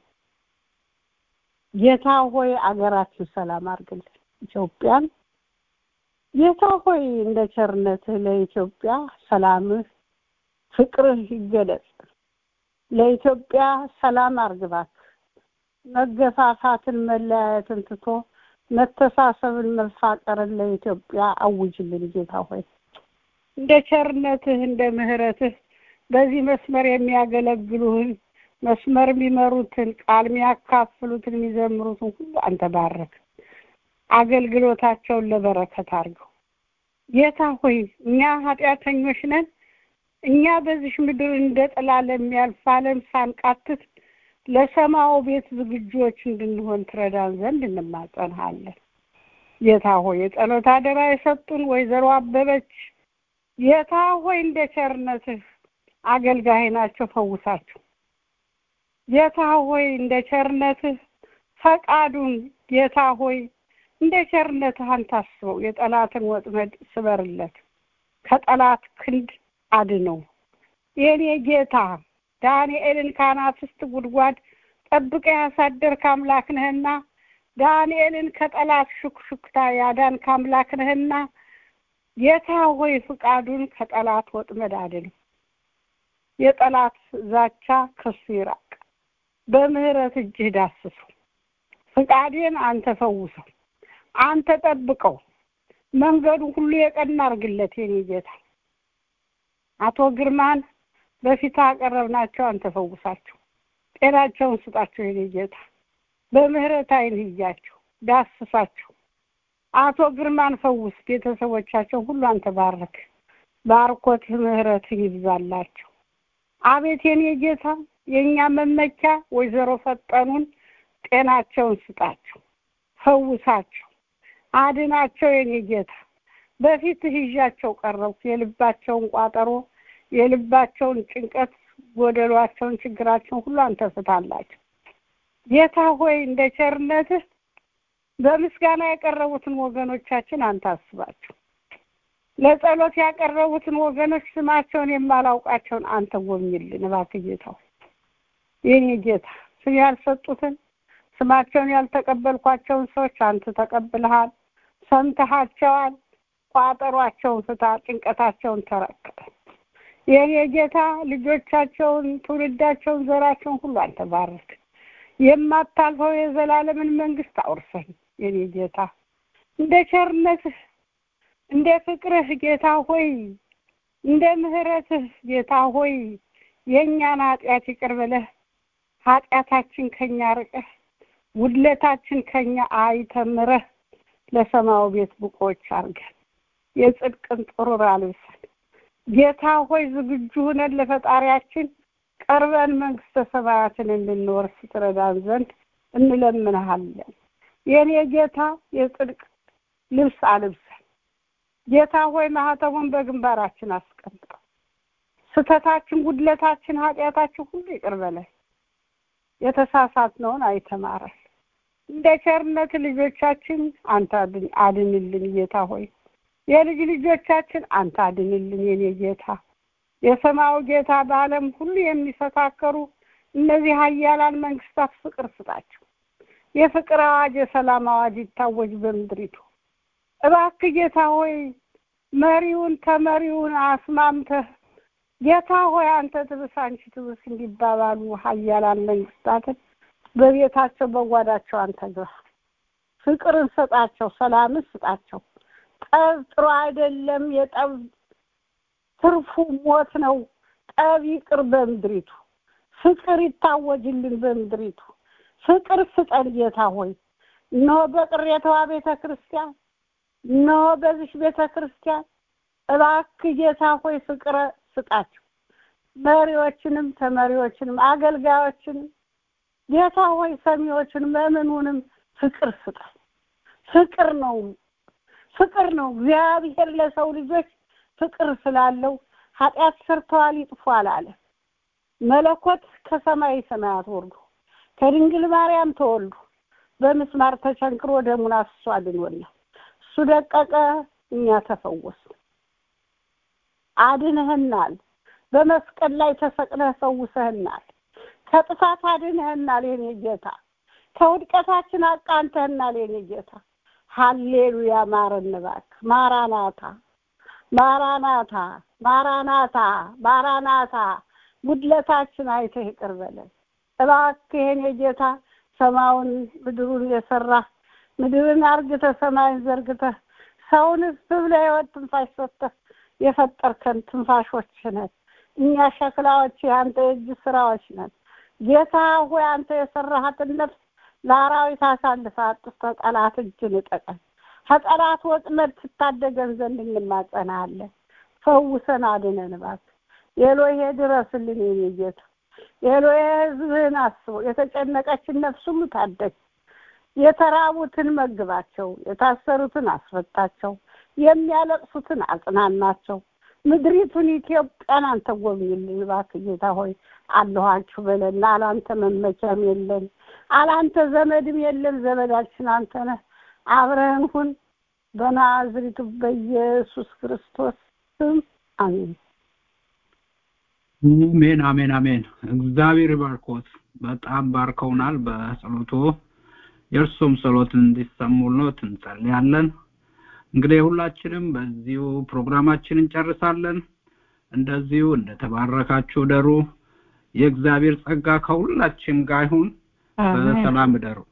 ጌታ ሆይ አገራችን ሰላም አድርግልን ኢትዮጵያን ጌታ ሆይ እንደ ቸርነትህ ለኢትዮጵያ ሰላምህ ፍቅርህ ይገለጽ ለኢትዮጵያ ሰላም አርግባት መገፋፋትን መለያየትን ትቶ መተሳሰብን መፋቀርን ለኢትዮጵያ አውጅልን ጌታ ሆይ እንደ ቸርነትህ እንደ ምህረትህ በዚህ መስመር የሚያገለግሉህን መስመር የሚመሩትን ቃል የሚያካፍሉትን የሚዘምሩትን ሁሉ አንተ ባረክ አገልግሎታቸውን ለበረከት አድርገው ጌታ ሆይ እኛ ኃጢአተኞች ነን እኛ በዚህ ምድር እንደ ጥላ ለሚያልፍ ዓለም ሳንቃትት ለሰማው ቤት ዝግጆች እንድንሆን ትረዳን ዘንድ እንማጸንሃለን ጌታ ሆይ የጸሎት አደራ የሰጡን ወይዘሮ አበበች ጌታ ሆይ እንደ ቸርነትህ አገልጋይ ናቸው ፈውሳቸው ጌታ ሆይ እንደ ቸርነትህ ፈቃዱን ጌታ ሆይ እንደ ቸርነትህ አንተ አስበው የጠላትን ወጥመድ ስበርለት ከጠላት ክንድ አድነው የኔ ጌታ ዳንኤልን ከአናፍስት ጉድጓድ ጠብቀ ያሳደርክ አምላክ ነህና ዳንኤልን ከጠላት ሹክሹክታ ያዳንክ አምላክ ነህና ጌታ ሆይ ፍቃዱን ከጠላት ወጥመድ አድነው የጠላት ዛቻ ከሱ ይራቅ በምህረት እጅህ ዳስሰው። ፍቃዴን አንተ ፈውሰው፣ አንተ ጠብቀው፣ መንገዱ ሁሉ የቀና አርግለት የኔ ጌታ። አቶ ግርማን በፊት አቀረብናቸው፣ አንተ ፈውሳቸው፣ ጤናቸውን ስጣቸው የኔ ጌታ። በምህረት አይን እያቸው፣ ዳስሳቸው። አቶ ግርማን ፈውስ፣ ቤተሰቦቻቸው ሁሉ አንተ ባረክ። ባርኮት ምህረት ይብዛላቸው። አቤት የኔ ጌታ የእኛ መመኪያ ወይዘሮ ፈጠኑን ጤናቸውን ስጣቸው፣ ፈውሳቸው፣ አድናቸው የኔ ጌታ። በፊትህ ይዣቸው ቀረብኩ። የልባቸውን ቋጠሮ፣ የልባቸውን ጭንቀት፣ ጎደሏቸውን፣ ችግራቸውን ሁሉ አንተ ፍታላቸው ጌታ ሆይ እንደ ቸርነትህ በምስጋና ያቀረቡትን ወገኖቻችን አንተ አስባቸው። ለጸሎት ያቀረቡትን ወገኖች ስማቸውን የማላውቃቸውን አንተ ጎብኝልን እባክህ ጌታ ሆይ የኔ ጌታ ስም ያልሰጡትን ስማቸውን ያልተቀበልኳቸውን ሰዎች አንተ ተቀብልሃል፣ ሰምተሃቸዋል። ቋጠሯቸውን ፍታ፣ ጭንቀታቸውን ተረከበ። የኔ ጌታ ልጆቻቸውን፣ ትውልዳቸውን፣ ዘራቸውን ሁሉ አንተ ባርክ። የማታልፈው የዘላለምን መንግስት አውርሰን የኔ ጌታ እንደ ቸርነትህ እንደ ፍቅርህ ጌታ ሆይ እንደ ምህረትህ ጌታ ሆይ የእኛን ኃጢአት ይቅር ብለህ ኃጢአታችን ከኛ ርቀህ ውድለታችን ከኛ አይተምረህ ለሰማዩ ቤት ብቆች አድርገን የጽድቅን ጥሩር አልብሰን ጌታ ሆይ ዝግጁ ሁነን ለፈጣሪያችን ቀርበን መንግስተ ሰማያትን እንድንወርስ ትረዳን ዘንድ እንለምንሃለን። የኔ ጌታ የጽድቅ ልብስ አልብሰን ጌታ ሆይ ማህተሙን በግንባራችን አስቀምጠው። ስተታችን፣ ጉድለታችን፣ ኃጢአታችን ሁሉ ይቅር በለን። የተሳሳትነውን አይተማረን። እንደ ቸርነት ልጆቻችን አንተ አድንልን ጌታ ሆይ የልጅ ልጆቻችን አንተ አድንልን የኔ ጌታ የሰማዩ ጌታ በዓለም ሁሉ የሚፈካከሩ እነዚህ ሀያላን መንግስታት ፍቅር ስጣቸው። የፍቅር አዋጅ፣ የሰላም አዋጅ ይታወጅ በምድሪቱ። እባክህ ጌታ ሆይ መሪውን ተመሪውን አስማምተህ ጌታ ሆይ አንተ ትብስ አንቺ ትብስ እንዲባባሉ ሀያላን መንግስታትን በቤታቸው በጓዳቸው አንተ ግባ። ፍቅርን ስጣቸው፣ ሰላምን ስጣቸው። ጠብ ጥሩ አይደለም። የጠብ ትርፉ ሞት ነው። ጠብ ይቅር በምድሪቱ። ፍቅር ይታወጅልን በምድሪቱ። ፍቅር ስጠን ጌታ ሆይ እነሆ በቅሬታዋ ቤተ ክርስቲያን እነሆ በዚሽ ቤተ ክርስቲያን እባክህ ጌታ ሆይ ፍቅር ስጣቸው። መሪዎችንም ተመሪዎችንም አገልጋዮችንም ጌታ ሆይ ሰሚዎችን መምኑንም ፍቅር ስጠን። ፍቅር ነው ፍቅር ነው። እግዚአብሔር ለሰው ልጆች ፍቅር ስላለው ኃጢአት ሰርተዋል ይጥፉ አላለ። መለኮት ከሰማይ ሰማያት ወርዶ ከድንግል ማርያም ተወልዶ በምስማር ተቸንክሮ ደሙን አፍስሶ አድኖናል። እሱ ደቀቀ፣ እኛ ተፈወስ አድንህናል። በመስቀል ላይ ተሰቅለህ ፈውሰህናል። ከጥፋት አድንህናል የኔ ጌታ። ከውድቀታችን አቃንተህናል የኔ ጌታ። ሀሌሉያ ማረን እባክህ። ማራናታ ማራናታ ማራናታ ማራናታ ጉድለታችን አይተህ ይቅር በለን እባክህ የኔ ጌታ። ሰማዩን ምድሩን የሰራ ምድርን አርግተህ ሰማይን ዘርግተህ ሰውን እፍ ብለህ የሕይወት ትንፋሽ ሰጥተህ የፈጠርከን ትንፋሾች ነን። እኛ ሸክላዎች የአንተ የእጅ ስራዎች ነን። ጌታ ሆይ አንተ የሰራሃትን ነፍስ ለአራዊት አሳልፈህ አጥፍተህ ጠላት እጅ ንጠቀን። ከጠላት ወጥመድ ትታደገን ዘንድ እንማጸናለን። ፈውሰን አድነን እባክህ። ኤሎሄ ድረስልን የኔ ጌታ። ኤሎሄ ሕዝብህን አስበው። የተጨነቀችን ነፍስ ሁሉ ታደግ። የተራቡትን መግባቸው፣ የታሰሩትን አስፈታቸው፣ የሚያለቅሱትን አጽናናቸው። ምድሪቱን ኢትዮጵያን አንተ ጎብኝልን እባክህ ጌታ ሆይ አለኋችሁ በለን። አላንተ መመኪያም የለን፣ አላንተ ዘመድም የለን። ዘመዳችን አንተ ነህ። አብረህን ሁን በናዝሪቱ በኢየሱስ ክርስቶስ ስም አሜን። አሜን አሜን አሜን። እግዚአብሔር ባርኮት በጣም ባርከውናል በጸሎቱ የእርሱም ጸሎት እንዲሰሙሎት እንጸልያለን። እንግዲህ ሁላችንም በዚሁ ፕሮግራማችን እንጨርሳለን። እንደዚሁ እንደተባረካችሁ ደሩ። የእግዚአብሔር ጸጋ ከሁላችን ጋር ይሁን። አሜን በሰላም እደሩ።